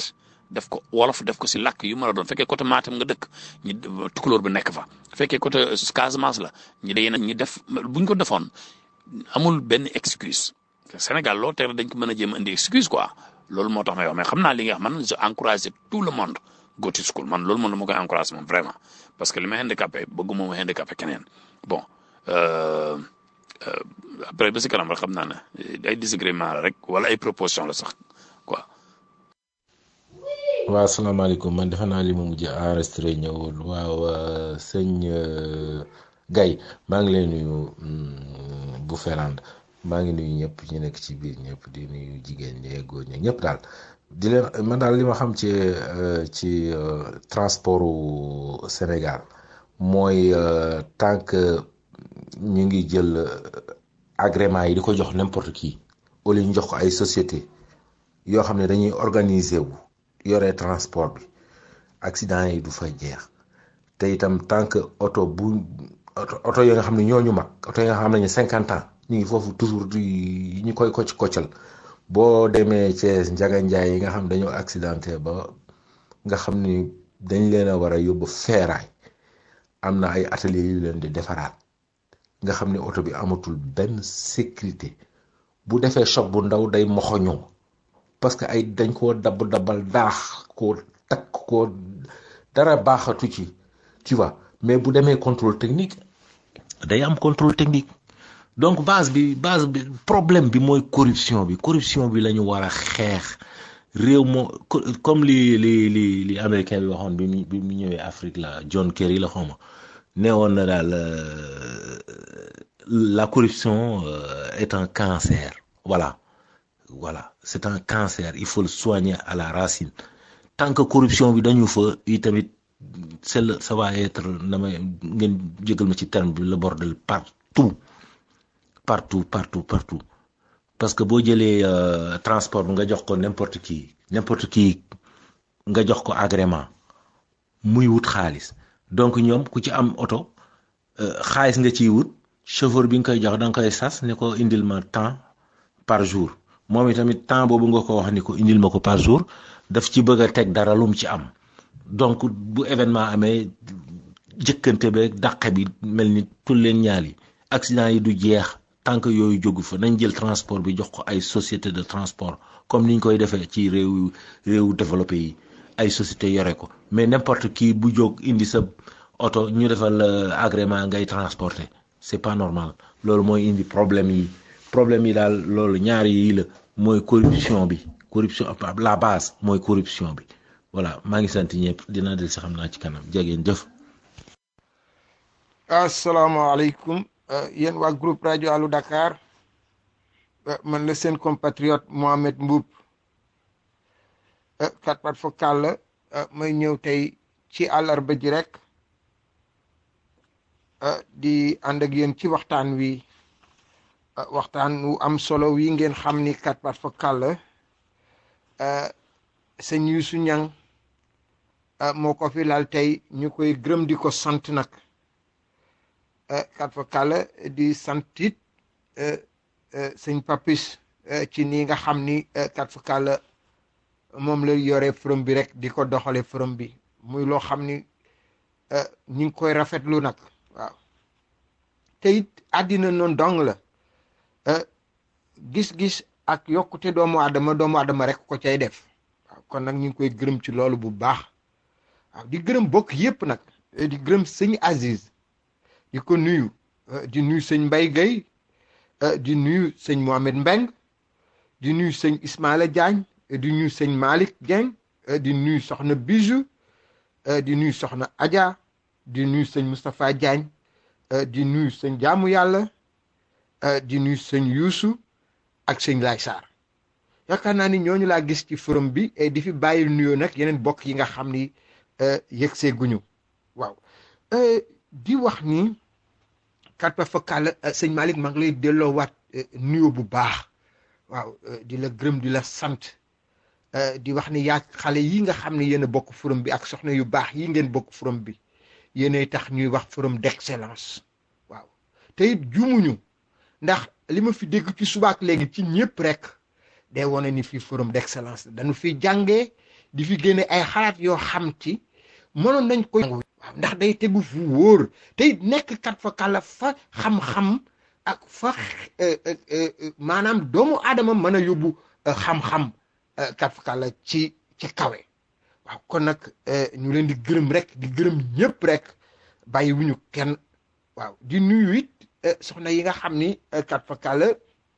def ko wolof def ko si làkk yu mën a doon fekkee côté Matam nga dëkk ñi tukulóor bi nekk fa fekkee côté Casamance la ñi day ñi def buñ ko defoon amul benn excuse Sénégal loolu tey dañ ko mën a jéem a indi excuse quoi loolu moo tax may wax mais xam naa li nga xam man je encourage tout le monde go to school man loolu moom dama koy encourage moom vraiment parce que li ma handicapé bëgguma ma handicapé keneen bon euh, euh, après ba si kanam rek xam naa ne ay disagrément la rek wala ay proposition la sax quoi. waaw asalaamaaleykum man defe naa li ma mujj enregistré ñëwul waaw euh, sëñ euh, Gaye maa ngi lay nuyu mm, bu Ferland maa ngi nuyu ñëpp ñu nekk ci biir ñëpp di nuyu jigéen ñi góor ñi ñëpp daal di leen man daal li ma xam ci euh, ci euh, transportu Sénégal mooy euh, tant que ñu ngi jël euh, agrément yi di ko jox n'importe qui au lieu ñu jox ko ay société yoo xam ne dañuy organiser wu yore transport bi accident yi du fa jeex te itam tant que oto bu oto oto yi nga xam ne ñooñu mag oto yi nga xam ne cinquante ans ñu ngi foofu toujours di ñu koy kocc koccal boo demee Thiès Njaga Njaay yi nga xam dañoo accidenté ba nga xam ni dañ leen a war a yóbbu feeraay am na ay atelier yu leen di defaraat nga xam ne oto bi amatul benn sécurité bu defee choc bu ndaw day moxoñoo parce que ay dañ koo dabb dabbal daax koo takk koo dara baaxatu ci tu vois mais bu demee contrôle technique day am contrôle technique donc base bi base bi problème bi mooy corruption bi corruption bi la ñu war a xeex réew moo co- comme li li li li américain bi waxoon bi mu bi mu ñëwee Afrique la John Kerry la xawma nee woon na daal euh, la corruption euh, est un cancer voilà voilà c'est un cancer il faut le soigner à la racine tant que corruption bi dañu fa i tamit c'est le ça va être na may ngeen jégal ma ci terme bi le bordel partout partout partout partout parce que boo jëlee euh, transport bi nga jox ko n'importe qui n'importe qui nga jox ko agrément muy wut xaalis donc ñoom ku ci am oto euh, xaalis nga ciy wut chauffeur bi nga koy jox da nga koy sas ne ko indil ma temps par jour moom itamit temps boobu nga ko wax ni ko indil ma ko par jour daf ci bëgg a teg dara lu mu ci am donc bu événement amee jëkkante beeg dàqe bi mel ni tul leen ñaal yi accident yi du jeex tant que yooyu jógu fa nañ jël transport bi jox ko ay société de transport comme niñ koy defee ci réew réewu développé yi ay société yore ko mais n'importe qui bu jóg indi sa oto ñu defal euh, agrément ngay transporter c'est pas normal loolu mooy indi problème yi problème yi daal loolu ñaari yi la mooy corruption bi corruption la base mooy corruption bi voilà maa ngi sant ñëpp dinaa del si xam naa ci kanam jegeen jëf asalaamaaleykum yéen waa groupe rajo Allo Dakar man la seen compatriote Mohamed Mbuub kat pat fa kàll may ñëw tey ci àllarba ji rek di ànd ak yéen ci waxtaan wi waxtaan wu am solo wi ngeen xam ni kat pat fa kàll sëñ Yuusu Ñang moo ko fi laal tey ñu koy gërëm di ko sant nag kat fa kàll di sant it sëñ Papis ci nii nga xam ni kat fa kàll moom la yore forum bi rek di ko doxale forum bi muy loo xam ni ñu ngi koy rafetlu nag waaw te it àddina noonu dong la gis-gis ak yokkute doomu aadama doomu aadama rek ko cay def waaw kon nag ñu ngi koy gërëm ci loolu bu baax waaw di gërëm bokk yépp nag di gërëm sëñ Aziz di ko nuyu di nuyu sëñ Mbay Gay di nuyu sëñ Mohamed Mbeng di nuyu sëñ Ismaila Diagne di nuyu sëñ Malick Dieng di nuyu soxna Bijou di nuyu soxna Adja di nuyu sëñ Moustapha Diagne di nuyu sëñ Jaamu Yàlla di nuyu sëñ Youssou ak sëñ Laay Sarr yaakaar naa ni ñooñu laa gis ci forum bi di fi bàyyi nuyoo nag yeneen bokk yi nga xam ni yëg see guñu waaw di wax ni kat fa fakkaal sëñ Malick maa ngi lay delloowaat nuyoo bu baax waaw di la gërëm di la sant di wax ni yaa xale yi nga xam ne yéen a bokk forum bi ak soxna yu baax yi ngeen bokk forum bi yéenay tax ñuy wax forum d'excellence waaw te it jumuñu ndax li ma fi dégg ci subaak léegi ci ñëpp rek day wane ni fii forum d'excellence dañu fi jàngee di fi génne ay xalaat yoo xam ci mënoon nañ ko waaw ndax day tegu fu wóor tey nekk kat fa kàlla fa xam-xam ak fa maanaam doomu aadama mën a yóbbu xam-xam kat fa kàlla ci ci kawe waaw kon nag ñu leen di gërëm rek di gërëm ñëpp rek bàyyi wuñu kenn waaw di nuyu it soxna yi nga xam ni kat fa kàlla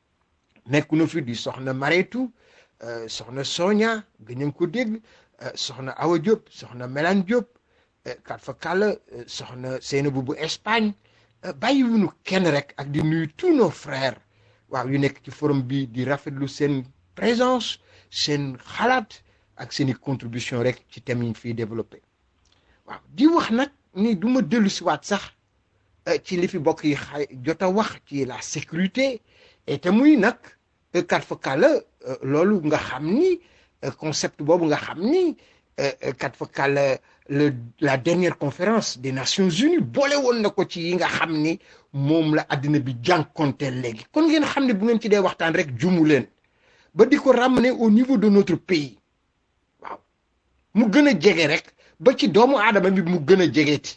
nekk na fi di soxna Mareetu soxna Soña gën nañ ko dégg soxna Awa Diop soxna Melan Diop kat fa kàlla soxna Seynabou bu Espagne bàyyi wuñu kenn rek ak di nuyu tous nos frères waaw yu nekk ci forum bi di rafetlu seen présence seen xalaat ak seen i contribution rek ci thème yi ñu fiy développé waaw di wax nag ni du ma dellu si waat sax ci li fi bokk yi xay jot a wax ci la sécurité et te muy nag kat fa kàlla loolu nga xam ni concept boobu nga xam ni kat fa kàlla le la dernière conférence des Nations Unies boole woon na ko ci yi nga xam ni moom la àddina bi jànkonteel léegi kon ngeen xam ne bu ngeen ci dee waxtaan rek jumu leen ba di ko ramener au niveau de notre pays waaw mu gën a jege rek ba ci doomu aadama bi mu gën a jegeeti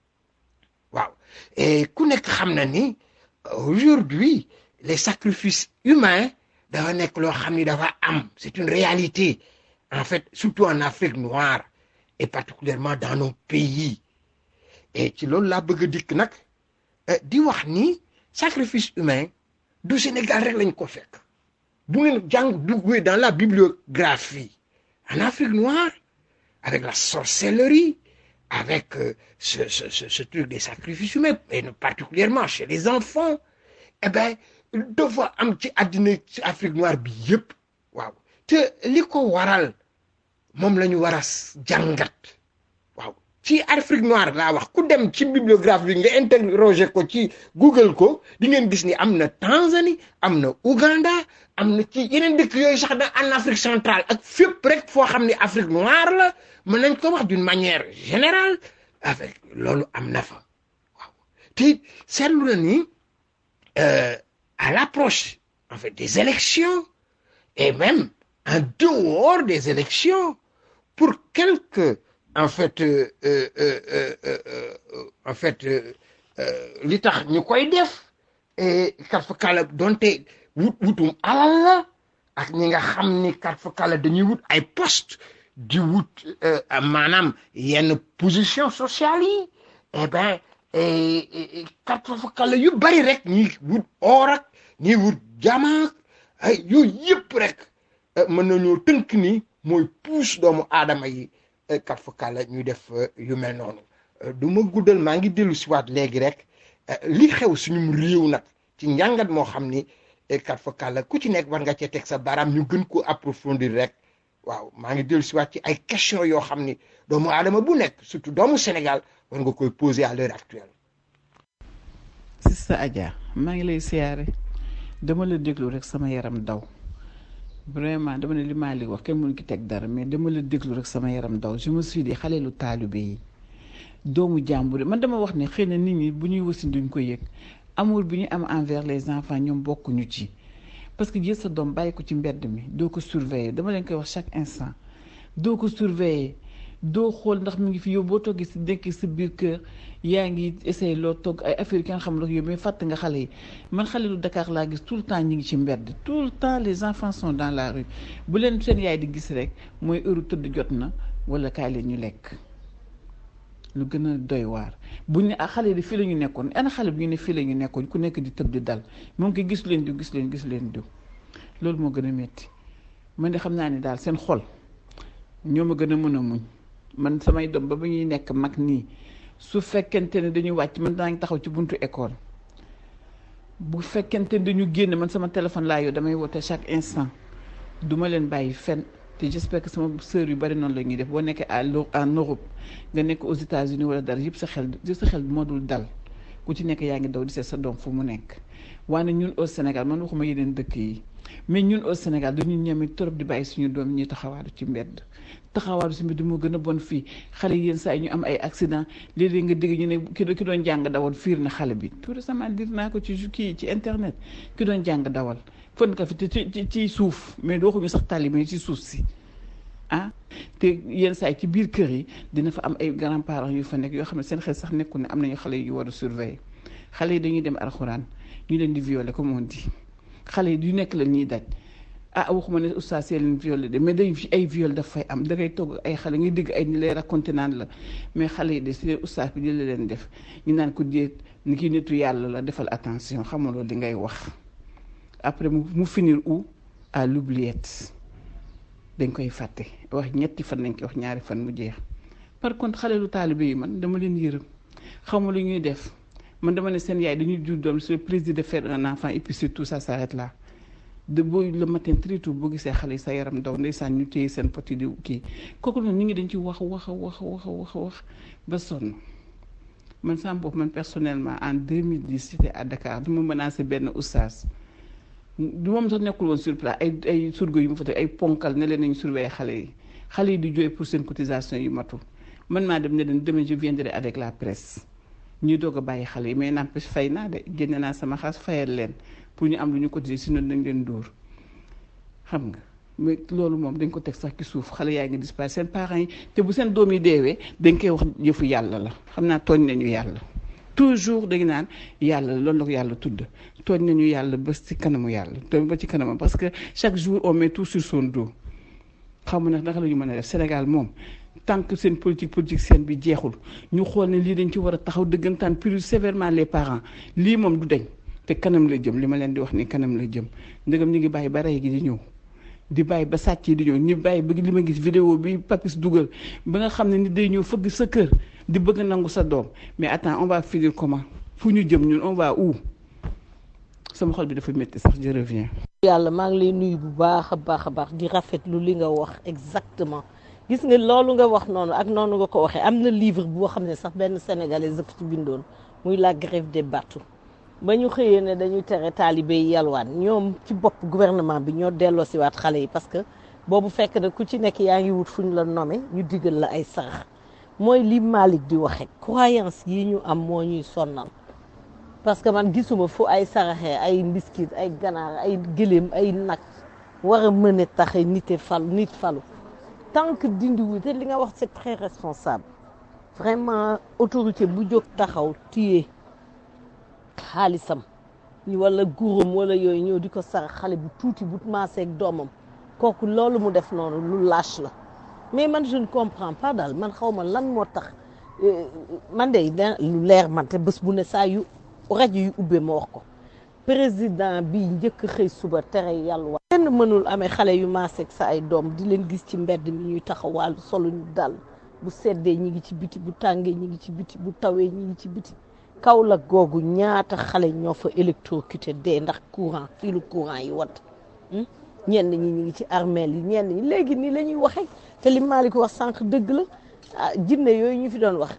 waaw et ku nekk xam na ni aujourd'hui les sacrifices humains dafa nekk loo xam ni dafa am c'est une réalité en fait surtout en Afrique noire et particulièrement dans nos pays et ci loolu laa bëgg a dikk nag di wax ni sacrifice humain du Sénégal rek lañ ko fekk bu ngeen jàng duggee dans la bibliographie en Afrique noire avec la sorcellerie avec euh, ce, ce, ce, ce truc des sacrifices humains et particulièrement chez les enfants eh ben dafa am ci àddina ci Afrique noire bi yëpp waaw te li ko waral moom la ñu war a jàngat waaw ci Afrique noire laa wax ku dem ci bibliographie bi nga interroger ko ci Google ko di ngeen gis ni am na Tanzanie am na Ouganda am na ci yeneen dëkk yooyu sax da en Afrique centrale ak fépp rek foo xam ne Afrique noire la mën nañ ko wax d'une manière générale avec loolu am na fa waaw te seetlu na ni à l'approche en fait des élections et même en dehors des élections pour quelques en fait euh, euh, euh, en fait li tax ñu koy def et kat fa kala donte wut wutum alal la ak ñi nga xam ni kat fa kala dañuy wut ay poste di wut maanaam yenn position sociale yi eh ben kat fa kala yu bari rek ñi wut or ak ñi wut jamaak ay yooyu yëpp rek mën nañoo tënk ni mooy puus doomu aadama yi kat fa kala ñuy def yu mel noonu du ma guddal maa ngi dellu si waat léegi rek li xew suñu réew nag ci njàngat moo xam ni kat fa kala ku ci nekk war nga cee teg sa baaraam ñu gën ko approfondir rek waaw maa ngi dellu si waat ci ay question yoo xam ni doomu aadama bu nekk surtout doomu Sénégal war nga koy poser à l'heure actuelle Sista Adja maa ngi lay siyaare dama la déglu rek sama yaram daw vraiment dama ne li maa li wax kenn mënu ki teg dara mais dama la déglu rek sama yaram daw je me suis dit xale lu taalibe yi doomu jàmbur man dama wax ne xëy na nit ñi bu ñuy wasin duñ ko yëg amour bi ñu am envers les enfants ñoom bokkuñu ci parce que jël sa doom bàyyi ko ci mbedd mi doo ko surveiller dama leen koy wax chaque instant doo ko surveiller doo xool ndax mu ngi fi yow boo toggee si nekk sa biir kër yaa ngi essayé loo togg ay affaire yi kenn xam la yow mais fàtte nga xale yi man xale lu Dakar laa gis tout le temps ñi ngi ci mbedd tout le temps les enfants sont dans la rue bu leen seen yaay di gis rek mooy heure tëdd jot na wala kaay leen ñu lekk lu gën a doy waar bu ñu ne ah xale yi fii la ñu nekkoon ana xale bi ñu ne fii la ñu nekkoon ku nekk di tëb di dal moom ko gis leen diw gis leen gis leen diw loolu moo gën a métti man de xam naa ne daal seen xol ñoo ma gën a mën a muñ man samay doom ba ba ñuy nekk mag nii su fekkente ne dañuy wàcc man daa ngi taxaw ci buntu école bu fekkente ne dañu génn man sama téléphone laa yoo damay woote chaque instant duma leen bàyyi fenn te j'espère que sama sœur yu bari noonu la ñuy def boo nekkee à en Europe nga nekk aux États-Unis wala dara yëpp sa xel yëpp sa xel moo dul dal ku ci nekk yaa ngi daw di seet sa doom fu mu nekk waaye ñun au Sénégal man waxuma yeneen dëkk yi mais ñun au Sénégal dañu ñeme trop di bàyyi suñu doom ñuy taxawaaru ci mbedd taxawaaru ci mbedd moo gën a bon fii xale yi yenn saa yi ñu am ay accident léeg-léeg nga dégg ñu ne ki ki doon jàng dawal fiir na xale bi tout récemment dir naa ko ci kii ci internet ki doon jàng dawal fën ka fi ci ci suuf mais doo ko ñu sax tali mais ci suuf si ah te yenn saa yi ci biir kër yi dina fa am ay grands parents yu fa nekk yoo xam ne seen xel sax nekkul ne am nañu xale yu war a surveiller xale yi dañuy dem alxuraan ñu leen di violer comme on dit xale yi du nekk la ñuy daj ah waxuma ne oustaz see leen violé de mais day ay viol daf fay am da ngay togg ay xale ngay dégg ay ni lay raconté naan la mais xale yi de si leen oustaz bi di la leen def ñu naan ko déet ni ki nitu yàlla la defal attention xamuloo li ngay wax après mu mu finir où à l'oubliette dañ koy fàtte wax ñetti fan lañ koy wax ñaari fan mu jeex par contre xale lu taalibe yi man dama leen yërëm xamu lu ñuy def man dama ne seen yaay dañuy jur doom c'est le plaisir de faire un enfant et puis surtout ça s'arrête là de booy le matin très tôt boo gisee xale yi sa yaram daw ndeysaan ñu téye seen poti di kii kooku noonu ñu ngi dañ ci wax wax wax wax wax wax ba sonn man sama bopp man personnellement en 2010 j'étais à Dakar du ma menacé benn oustaz du moom sax nekkul woon sur place ay ay surgo yu mu fa teg ay ponkal ne leen nañu surveiller xale yi xale yi di jooy pour seen cotisation yu matul man maa dem ne leen demain je viendrai avec la presse ñuy doog a bàyyi xale yi mais n'empêche fay naa de génne naa sama xaas fayal leen pour ñu am lu ñu cotiser sinon dañ leen dóor xam nga mais loolu moom dañ ko teg sax ci suuf xale yaa ngi disparaître seen parents yi te bu seen doom yi deewee dañ koy wax yëfu yàlla la xam naa tooñ nañu yàlla toujours dañu naan yàlla loolu la ko yàlla tudd tooñ nañu yàlla ba ci kanamu yàlla tooñ ba ci kanamam parce que chaque jour on met tout sur son dos xam nag naka la ñu mën a def Sénégal moom tant que seen politique politique seen bi jeexul ñu xool ne lii dañ ci war a taxaw dëggantaan plus sévèrement les parents lii moom du deñ te kanam la jëm li ma leen di wax ni kanam la jëm ndegam ñu ngi bàyyi ba rey gi di ñëw di bàyyi ba sàcc yi di ñëw ñu bàyyi ba li ma gis vidéo bi papis dugal ba nga xam ne ni day ñëw fëgg sa kër di bëgg nangu sa doom mais attends on va finir comment fu ñu jëm ñun on va où sama xol bi dafa métti sax je reviens. yàlla maa ngi lay nuyu bu baax a baax a baax di rafetlu li nga wax exactement gis nga loolu nga wax noonu ak noonu nga ko waxee am na livre boo xam ne sax benn sénégalais daf ci bindoon muy la grève des bateaux ba ñu xëyee ne dañuy tere taalibe yi yalwaan ñoom ci bopp gouvernement bi ñoo delloo si waat xale yi parce que boobu fekk na ku ci nekk yaa ngi wut fu ñu la nommé ñu digal la ay sarax mooy li Malick di waxe croyance yi ñu am moo ñuy sonnal parce que man gisuma fu ay saraxee ay mbiskit ay ganaar ay gëléem ay nag war a mën a taxe nite falu nit falu tant que dindiwu te li nga wax c'est très responsable vraiment autorité bu jóg taxaw téye xaalisam wala guuram wala yooyu ñëw di ko sarax xale bu tuuti bu maaseeg doomam kooku loolu mu def noonu lu lâche la mais man je ne comprends pas daal man xaw ma lan moo tax man de lu leer man te bés bu ne saa yu rajo yu ubbee ma wax ko président bi njëkk xëy suba tere yàlla wax kenn mënul amee xale yu maaseeg sa ay doom di leen gis ci mbedd mi ñuy taxawal solo ñu dal bu seddee ñi ngi ci biti bu tàngee ñi ngi ci biti bu tawee ñi ngi ci biti Kaolack googu ñaata xale ñoo fa électrocuté dee ndax courant fii lu courant yi wat ñenn ñi ñu ngi ci armeel yi ñenn ñi léegi nii la ñuy waxee te li Malick wax sànq dëgg la ah jinne yooyu ñu fi doon wax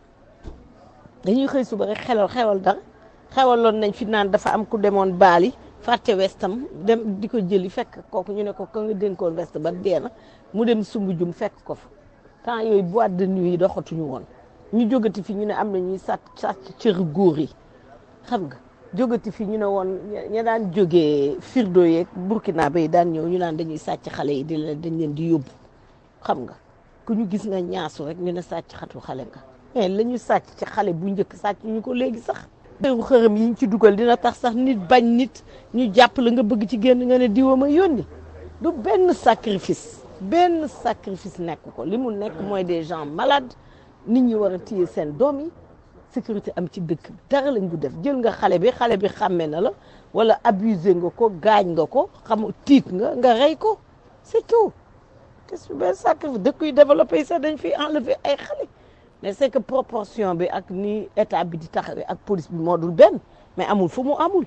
dañuy xëy suba rek xelal xewal dara xewaloon nañ fi naan dafa am ku demoon baali fàtte westam dem di ko jëli fekk kooku ñu ne ko ka nga dénkoon west ba dee na mu dem sumb jum fekk ko fa temps yooyu boîte de nuit yi doxatuñu woon ñu jógati fi ñu ne am na ñuy sàcc sàcc cër góor yi xam nga jógati fi ñu ne woon ña daan jógee firdo yeeg burkina bay daan ñëw ñu naan dañuy sàcc xale yi di leen dañ leen di yóbbu xam nga ku ñu gis nga ñaasu rek ñu ne sàcc xatu xale nga mais la ñu sàcc ci xale bu njëkk sàcc ñu ko léegi sax xëru xërëm yi ñu ci dugal dina tax sax nit bañ nit ñu jàpp la nga bëgg ci génn nga ne diwa ma yónni du benn sacrifice benn sacrifice nekk ko li mu nekk mooy des gens malades nit ñi war a téye seen doom yi sécurité am ci dëkk dara lañ bu def jël nga xale bi xale bi xàmme na la wala abusé nga ko gaañ nga ko xam tiit nga nga rey ko c'est tout qu'est-ce que benn sacrifice dëkk yu développé yi sax dañ fiy enlever ay xale mais c'est que proportion bi ak ni état bi di taxawee ak police bi moo dul benn mais amul fu mu amul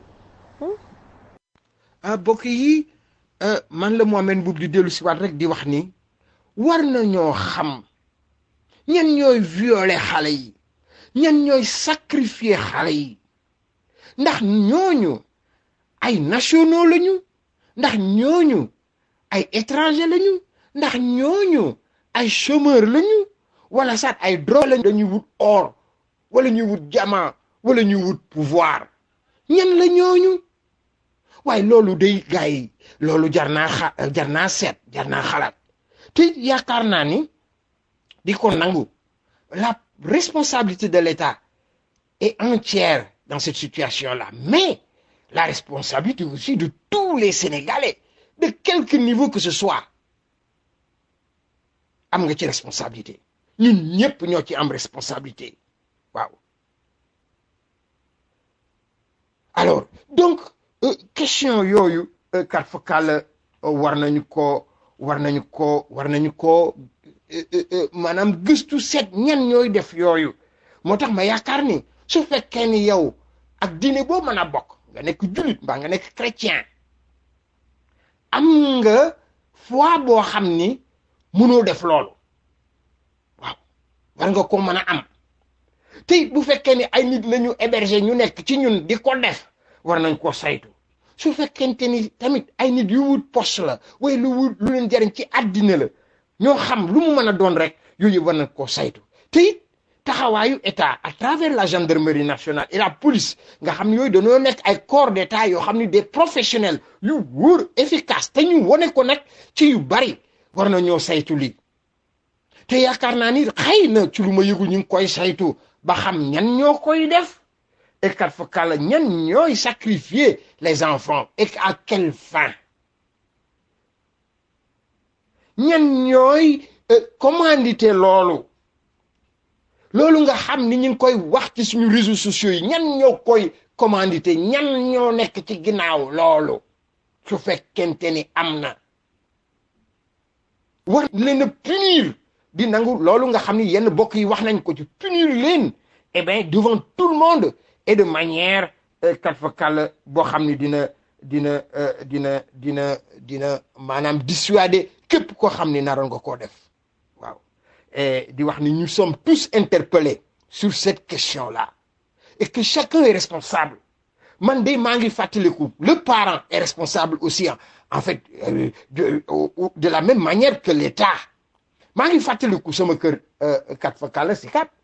ah bokk yi man la Mohamed Mbuub di dellu si waat rek di wax ni war nañoo xam ñan ñooy violer xale yi ñan ñooy sacrifier xale yi ndax ñooñu ay nationaux lañu ndax ñooñu ay étranger lañu ndax ñooñu ay chômeur lañu wala sax ay drogue lañu dañuy wut or wala ñuy wut diamant wala ñuy wut pouvoir ñan la ñooñu waaye loolu day gars yi loolu jar naa xa jar naa seet jar naa xalaat te yaakaar naa ni di ko nangu la responsabilité de l'État est entière dans cette situation-là mais la responsabilité aussi de tous les Sénégalais de quelque niveau que ce soit am nga ci responsabilité ñun ñëpp ñoo ci am responsabilité waaw alors donc euh, question yooyu euh, kat fa kàll war nañu ko war nañu ko war nañu ko maanaam gëstu seet ñan ñooy def yooyu moo tax ma yaakaar ni su fekkee ni yow ak diine boo mën a bokk nga nekk jullit mbaa nga nekk chrétien am nga foi boo xam ni mënoo def loolu waaw war nga ko mën a am te it bu fekkee ni ay nit la ñu héberger ñu nekk ci ñun di ko def war nañ ko saytu su fekkente ni tamit ay nit yu wut poste la way lu wut lu leen jariñ ci àddina la ñoo xam lu mu mën a doon rek yooyu war nañ koo saytu te it taxawaayu état à travers la gendarmerie nationale et la police nga xam ne yooyu dañoo nekk ay corps d'état yoo xam ne des professionnels yu wóor efficace te ñu wone ko nag ci yu bari war na ñoo saytu lii te yaakaar naa ni xëy na ci lu ma yëgu ñu ngi koy saytu ba xam ñan ñoo koy def et kat fa kàlla ñan ñooy sacrifier les enfants et à quelle fin ñan ñooy commandité loolu loolu nga xam ni ñu ngi koy wax ci suñu réseaux sociaux yi ñan ñoo koy commandité ñan ñoo nekk ci ginnaaw loolu su fekkente ni am na war leen a punir di nangu loolu nga xam ni yenn bokk yi wax nañ ko ci punir leen eh bien devant tout le monde et de manière kat fa kàll boo xam ni dina dina dina dina dina maanaam dissuader képp koo xam ni naroon nga koo def waaw di wax ni nous sommes tous interpellés sur cette question-là et que chacun est responsable man de maa ngi fàttaliku le parent est responsable aussi en fait de de la même manière que l'État maa ngi fàttaliku sama kër kat fa kàll si kat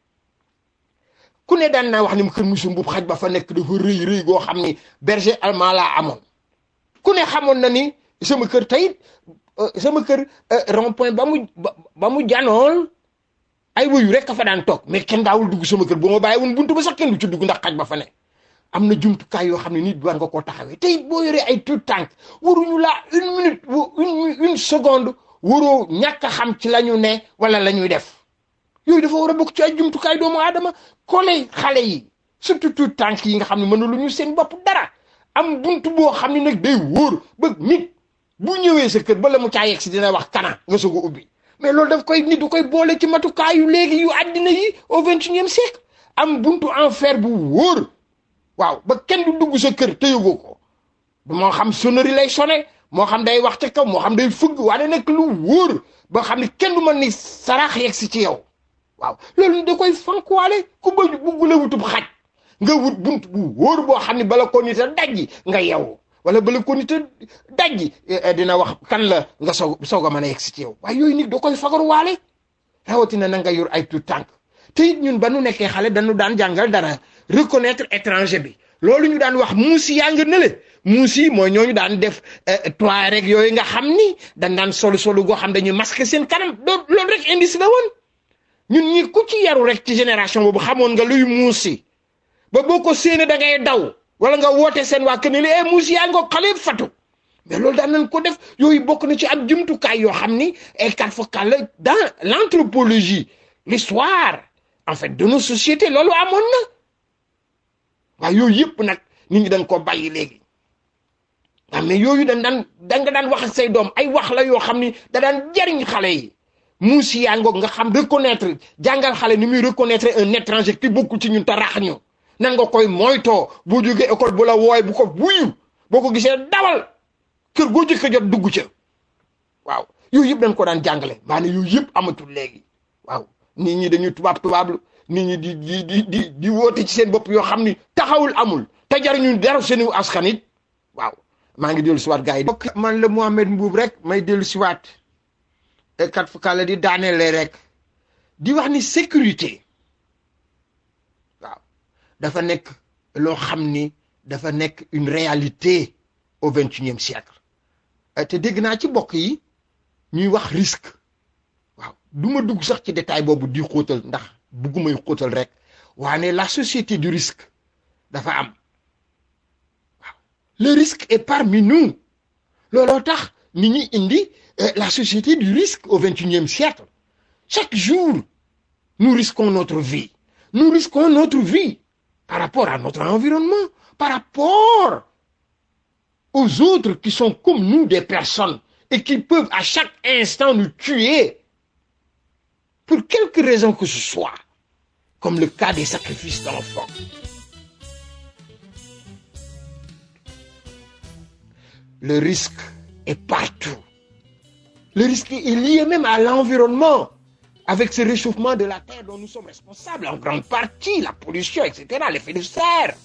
ku ne daan naa wax ni mu kër musu mbub xaj ba fa nekk dafa rëy rëy goo xam ni berger allemand laa amoon ku ne xamoon na ni sama kër tey sama kër rond point ba mu ba mu janool ay wuyu rek ka fa daan toog mais kenn daawul dugg sama kër bu ma bàyyi woon buntu ba sax kenn du ci dugg ndax xaj ba fa ne am na jumtukaay yoo xam ne nit war nga koo taxawee tey boo yoree ay tout tànk waruñu laa une minute une une seconde waroo ñàkk a xam ci la ñu ne wala la ñuy def yooyu dafa war a bokk ci ay jumtukaay doomu aadama kole xale yi surtout tout tànk yi nga xam ne mënuluñu seen bopp dara am buntu boo xam ne nag day wóor ba nit bu ñëwee sa kër ba la mu caa yegg si dina wax kana nga soog a ubbi mais loolu daf koy nit du koy boole ci matukaayu léegi yu àddina yi au vingt et unième siècle am buntu en fer bu wóor waaw ba kenn du dugg sa kër te yëgoo ko moo xam sonnerie lay sonné moo xam day wax ca kaw moo xam day fëgg waaye nekk lu wóor ba xam ne kenn du mën ni saraax yegg si ci yow waaw loolu da koy fankuwaale ku bëgg bugg la wutub xaj nga wut bunt bu wóor boo xam ne bala ko nit a dajji nga yew wala bala ko nit a dajji dina wax kan la nga soog soog a mën a yegg si ci yow waaye yooyu nit da koy fagaruwaale rawatina na nga yor ay tout tànk te it ñun ba nu nekkee xale dañu daan jàngal dara reconnaître étranger bi loolu ñu daan wax muusi yaa nga nële muusi mooy ñooñu daan def toile rek yooyu nga xam ni dañ daan solu solu goo xam dañuy masque seen kanam loolu rek indice la woon ñun ñi ku ci yaru rek ci génération boobu xamoon nga luy muusi ba boo ko séenee da ngay daw wala nga woote seen waa kër ne eh muusi yaa nga xale fatu mais loolu daan nañ ko def yooyu bokk na ci ab jumtukaay yoo xam ni ay kat focal la dans l'anthropologie l'histoire en fait de nos sociétés loolu amoon na waaye yooyu yëpp nag nit ñi dañ ko bàyyi léegi waaw mais yooyu dañ daan da nga daan wax ak say doom ay wax la yoo xam ni da daan jariñ xale yi muusi yaa ngoog nga xam reconnaître jàngal xale ni muy reconnaître un étranger ki bokkul ci ñun te rax ñu nan nga koy moytoo boo jógee école bu la wooy bu ko wuyu boo ko gisee dawal kër goo jëkk jot dugg ca waaw yooyu yëpp dañ ko daan jàngale maanaam yooyu yëpp amatul léegi waaw nit ñi dañuy tubaab tubaablu nit ñi di di di di di woote ci seen bopp yoo xam ni taxawul amul te jariñu dara seeni askan it waaw maa ngi dellu siwaat gars yi bokk man la Mohamed Mbuub rek may dellu siwaat kat fu kàlla di daaneele rek di wax ni sécurité waaw dafa nekk loo xam ni dafa nekk une réalité au vingt et unième siècle te dégg naa ci bokk yi ñuy wax risque waaw du ma dugg sax ci détail boobu di xóotal ndax buggumay xóotal rek waane la société du risque dafa am waaw le risque est parmi nous looloo tax nit ñi indi la société du risque au vingt et unième siècle chaque jour nous risquons notre vie nous risquons notre vie par rapport à notre environnement par rapport aux autres qui sont comme nous des personnes et qui peuvent à chaque instant nous tuer pour quelque raison que ce soit comme le cas des sacrifices d'enfants le risque est partout le risque est lié même à l'environnement avec ce réchauffement de la terre dont nous sommes responsables en grande partie la pollution etc l'effet de serre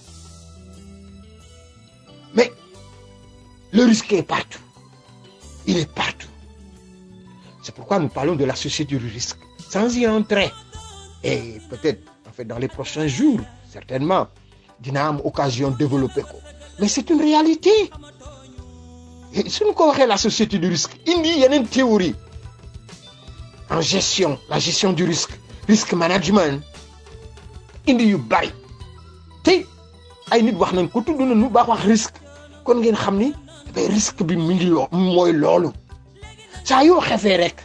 mais le risque est partout il est partout c'est pourquoi nous parlons de la société du risque sans y entrer et peut-être en fait dans les prochains jours certainement dina am occasion développer ko mais c'est une réalité suñu ko waxee la société du risque indi yeneen théorie en gestion la gestion du risque risque management indi yu bari tey ay nit wax nañ ko tudd nañu baax wax risque kon ngeen xam ni risque bi mu ngi loo mooy loolu saa yoo xefee rek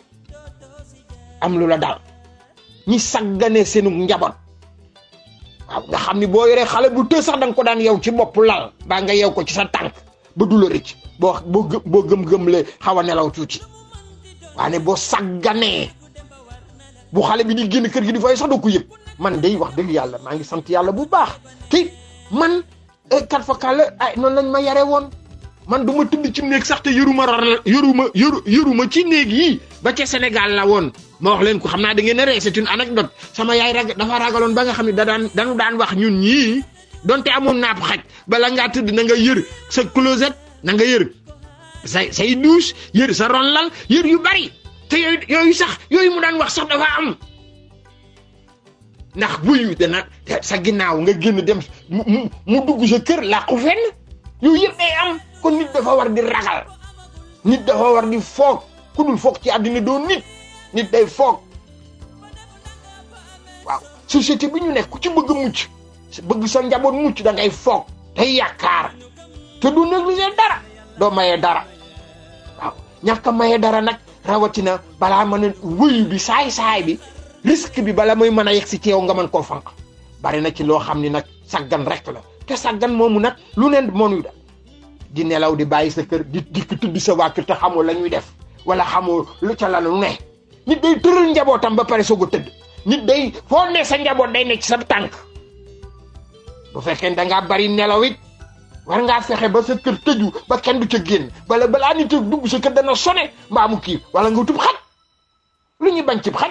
am lu la dal ñi saggane seenu njaboot waaw nga xam ni boo yoree xale bu të sax da nga ko daan yow ci bopp lal baa nga yow ko ci sa tànk ba du la rëcc boo boo boo gëm-gëmle xaw a nelaw tuuti waane boo sagganee bu xale bi di génn kër gi di fay sax doo ko yëg man day wax dëgg yàlla maa ngi sant yàlla bu baax te man kat fa kàlla ay noonu lañ ma yare woon man du ma tëdd ci néeg sax te yëruma rar yëruma yëru yëruma ci néeg yi ba ca Sénégal la woon ma wax leen ko xam naa da ngeen a ree c'est une anecdote sama yaay rag dafa ragaloon ba nga xam ne da daan dañu daan wax ñun ñii donte amoon naap xaj bala ngaa tëdd na nga yër sa closet na nga yër say say douche yër sa ronlal yër yu bari te yooyu yooyu sax yooyu mu daan wax sax dafa am ndax buy dana sa ginnaaw nga génn dem mu mu dugg sa kër làqu fenn yooyu yëpp day am kon nit dafa war di ragal nit dafa war di foog ku dul foog ci àddina doo nit nit day foog waaw société bi ñu nekk ku ci bëgg mucc bëgg sa njaboot mucc da ngay foog tey yaakaar te du négliger dara doo mayee dara waaw ñàkk a mayee dara nag rawatina balaa mën a wëyu bi saay-saay bi risque bi bala muy mën a yegg si ci yow nga mën koo fanq bari na ci loo xam ni nag saggan rek la te saggan moomu nag lu neen moonuy da di nelaw di bàyyi sa kër di dikk tudd sa waa kër te xamoo la ñuy def wala xamoo lu ca la lu ne nit day tëral njabootam ba pare soog a tëdd nit day foo ne sa njaboot day nekk ci sa tànk bu fekkee da ngaa bari nelaw it war ngaa fexe ba sa kër tëju ba kenn du ca génn bala balaa nit a dugg sa kër dana sone mbaa mu kii wala nga tub xaj lu ñuy bañ cib xaj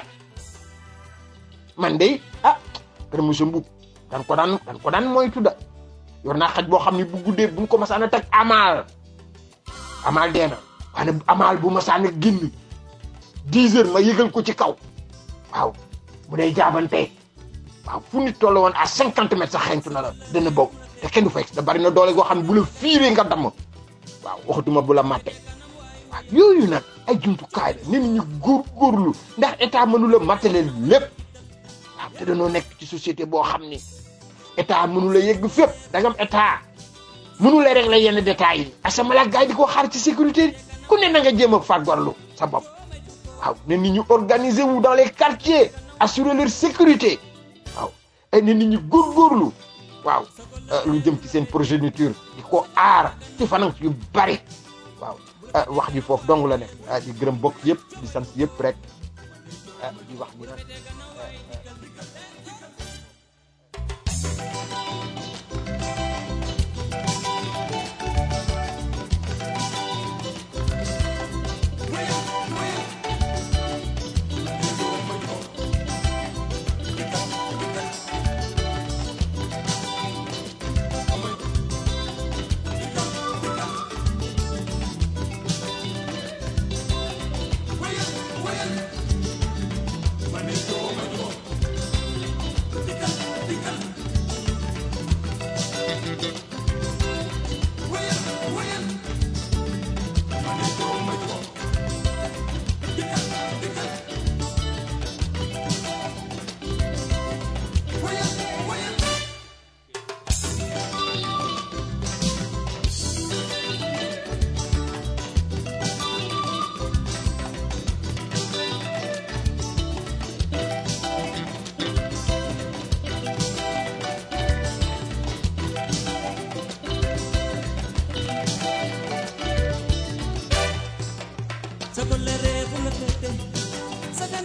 man de ah kër monsieur Mboub dan ko daan dan ko daan moytu da yor naa xaj boo xam ne bu guddee buñ ko masaan a teg amaal amaal dee na waaye amaal bu masaan a génn dix heures ma yëgal ko ci kaw waaw bu dee jaabante waaw fu nit toll woon à cinquante mètres sax xeeñtu na la dana bokk te kenn du fay da bari na doole goo xam ne bu la fiiree nga damm waaw waxatuma bu la màtte waaw yooyu nag ay jumtukaay la nit ñi góor góorlu ndax état mënu la matale lépp waaw te dañoo nekk ci société boo xam ni état mënu la yegg fépp da nga am état mënu la régler yenn détails yi asamala gars yi di ko xaar ci sécurité ku ne na nga jéem a fàggarlu sa bopp waaw ne nit ñu organiser wu dans les quartiers assurer leur sécurité waaw ay ne nit ñi góorgóorlu waaw lu jëm ci seen progéniture di ko aar ci fanang yu bari waaw wax ji foofu dong la nekk di gërëm bokk yëpp di sant yëpp rek di wax ni nag Manito,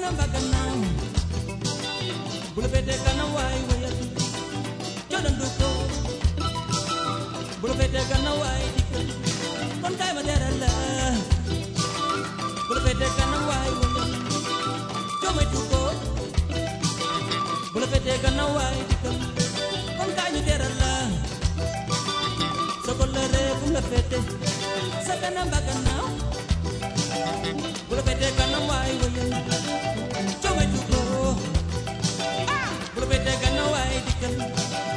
kanam ba gannaaw bu la féetee kanam waay wayal codandu ko bu la féetee kanam waay dikkal kon kaay ma teral la bu la féetee kanam waay wayal comaytu ko bu la féetee kanam waay dikkal kon kaay ñu teral la sa ko la ree fu la féete sa kanam ba gannaaw bu la féetee kanam waay wayal comaytu ko bu la féetee kanam waay dikkal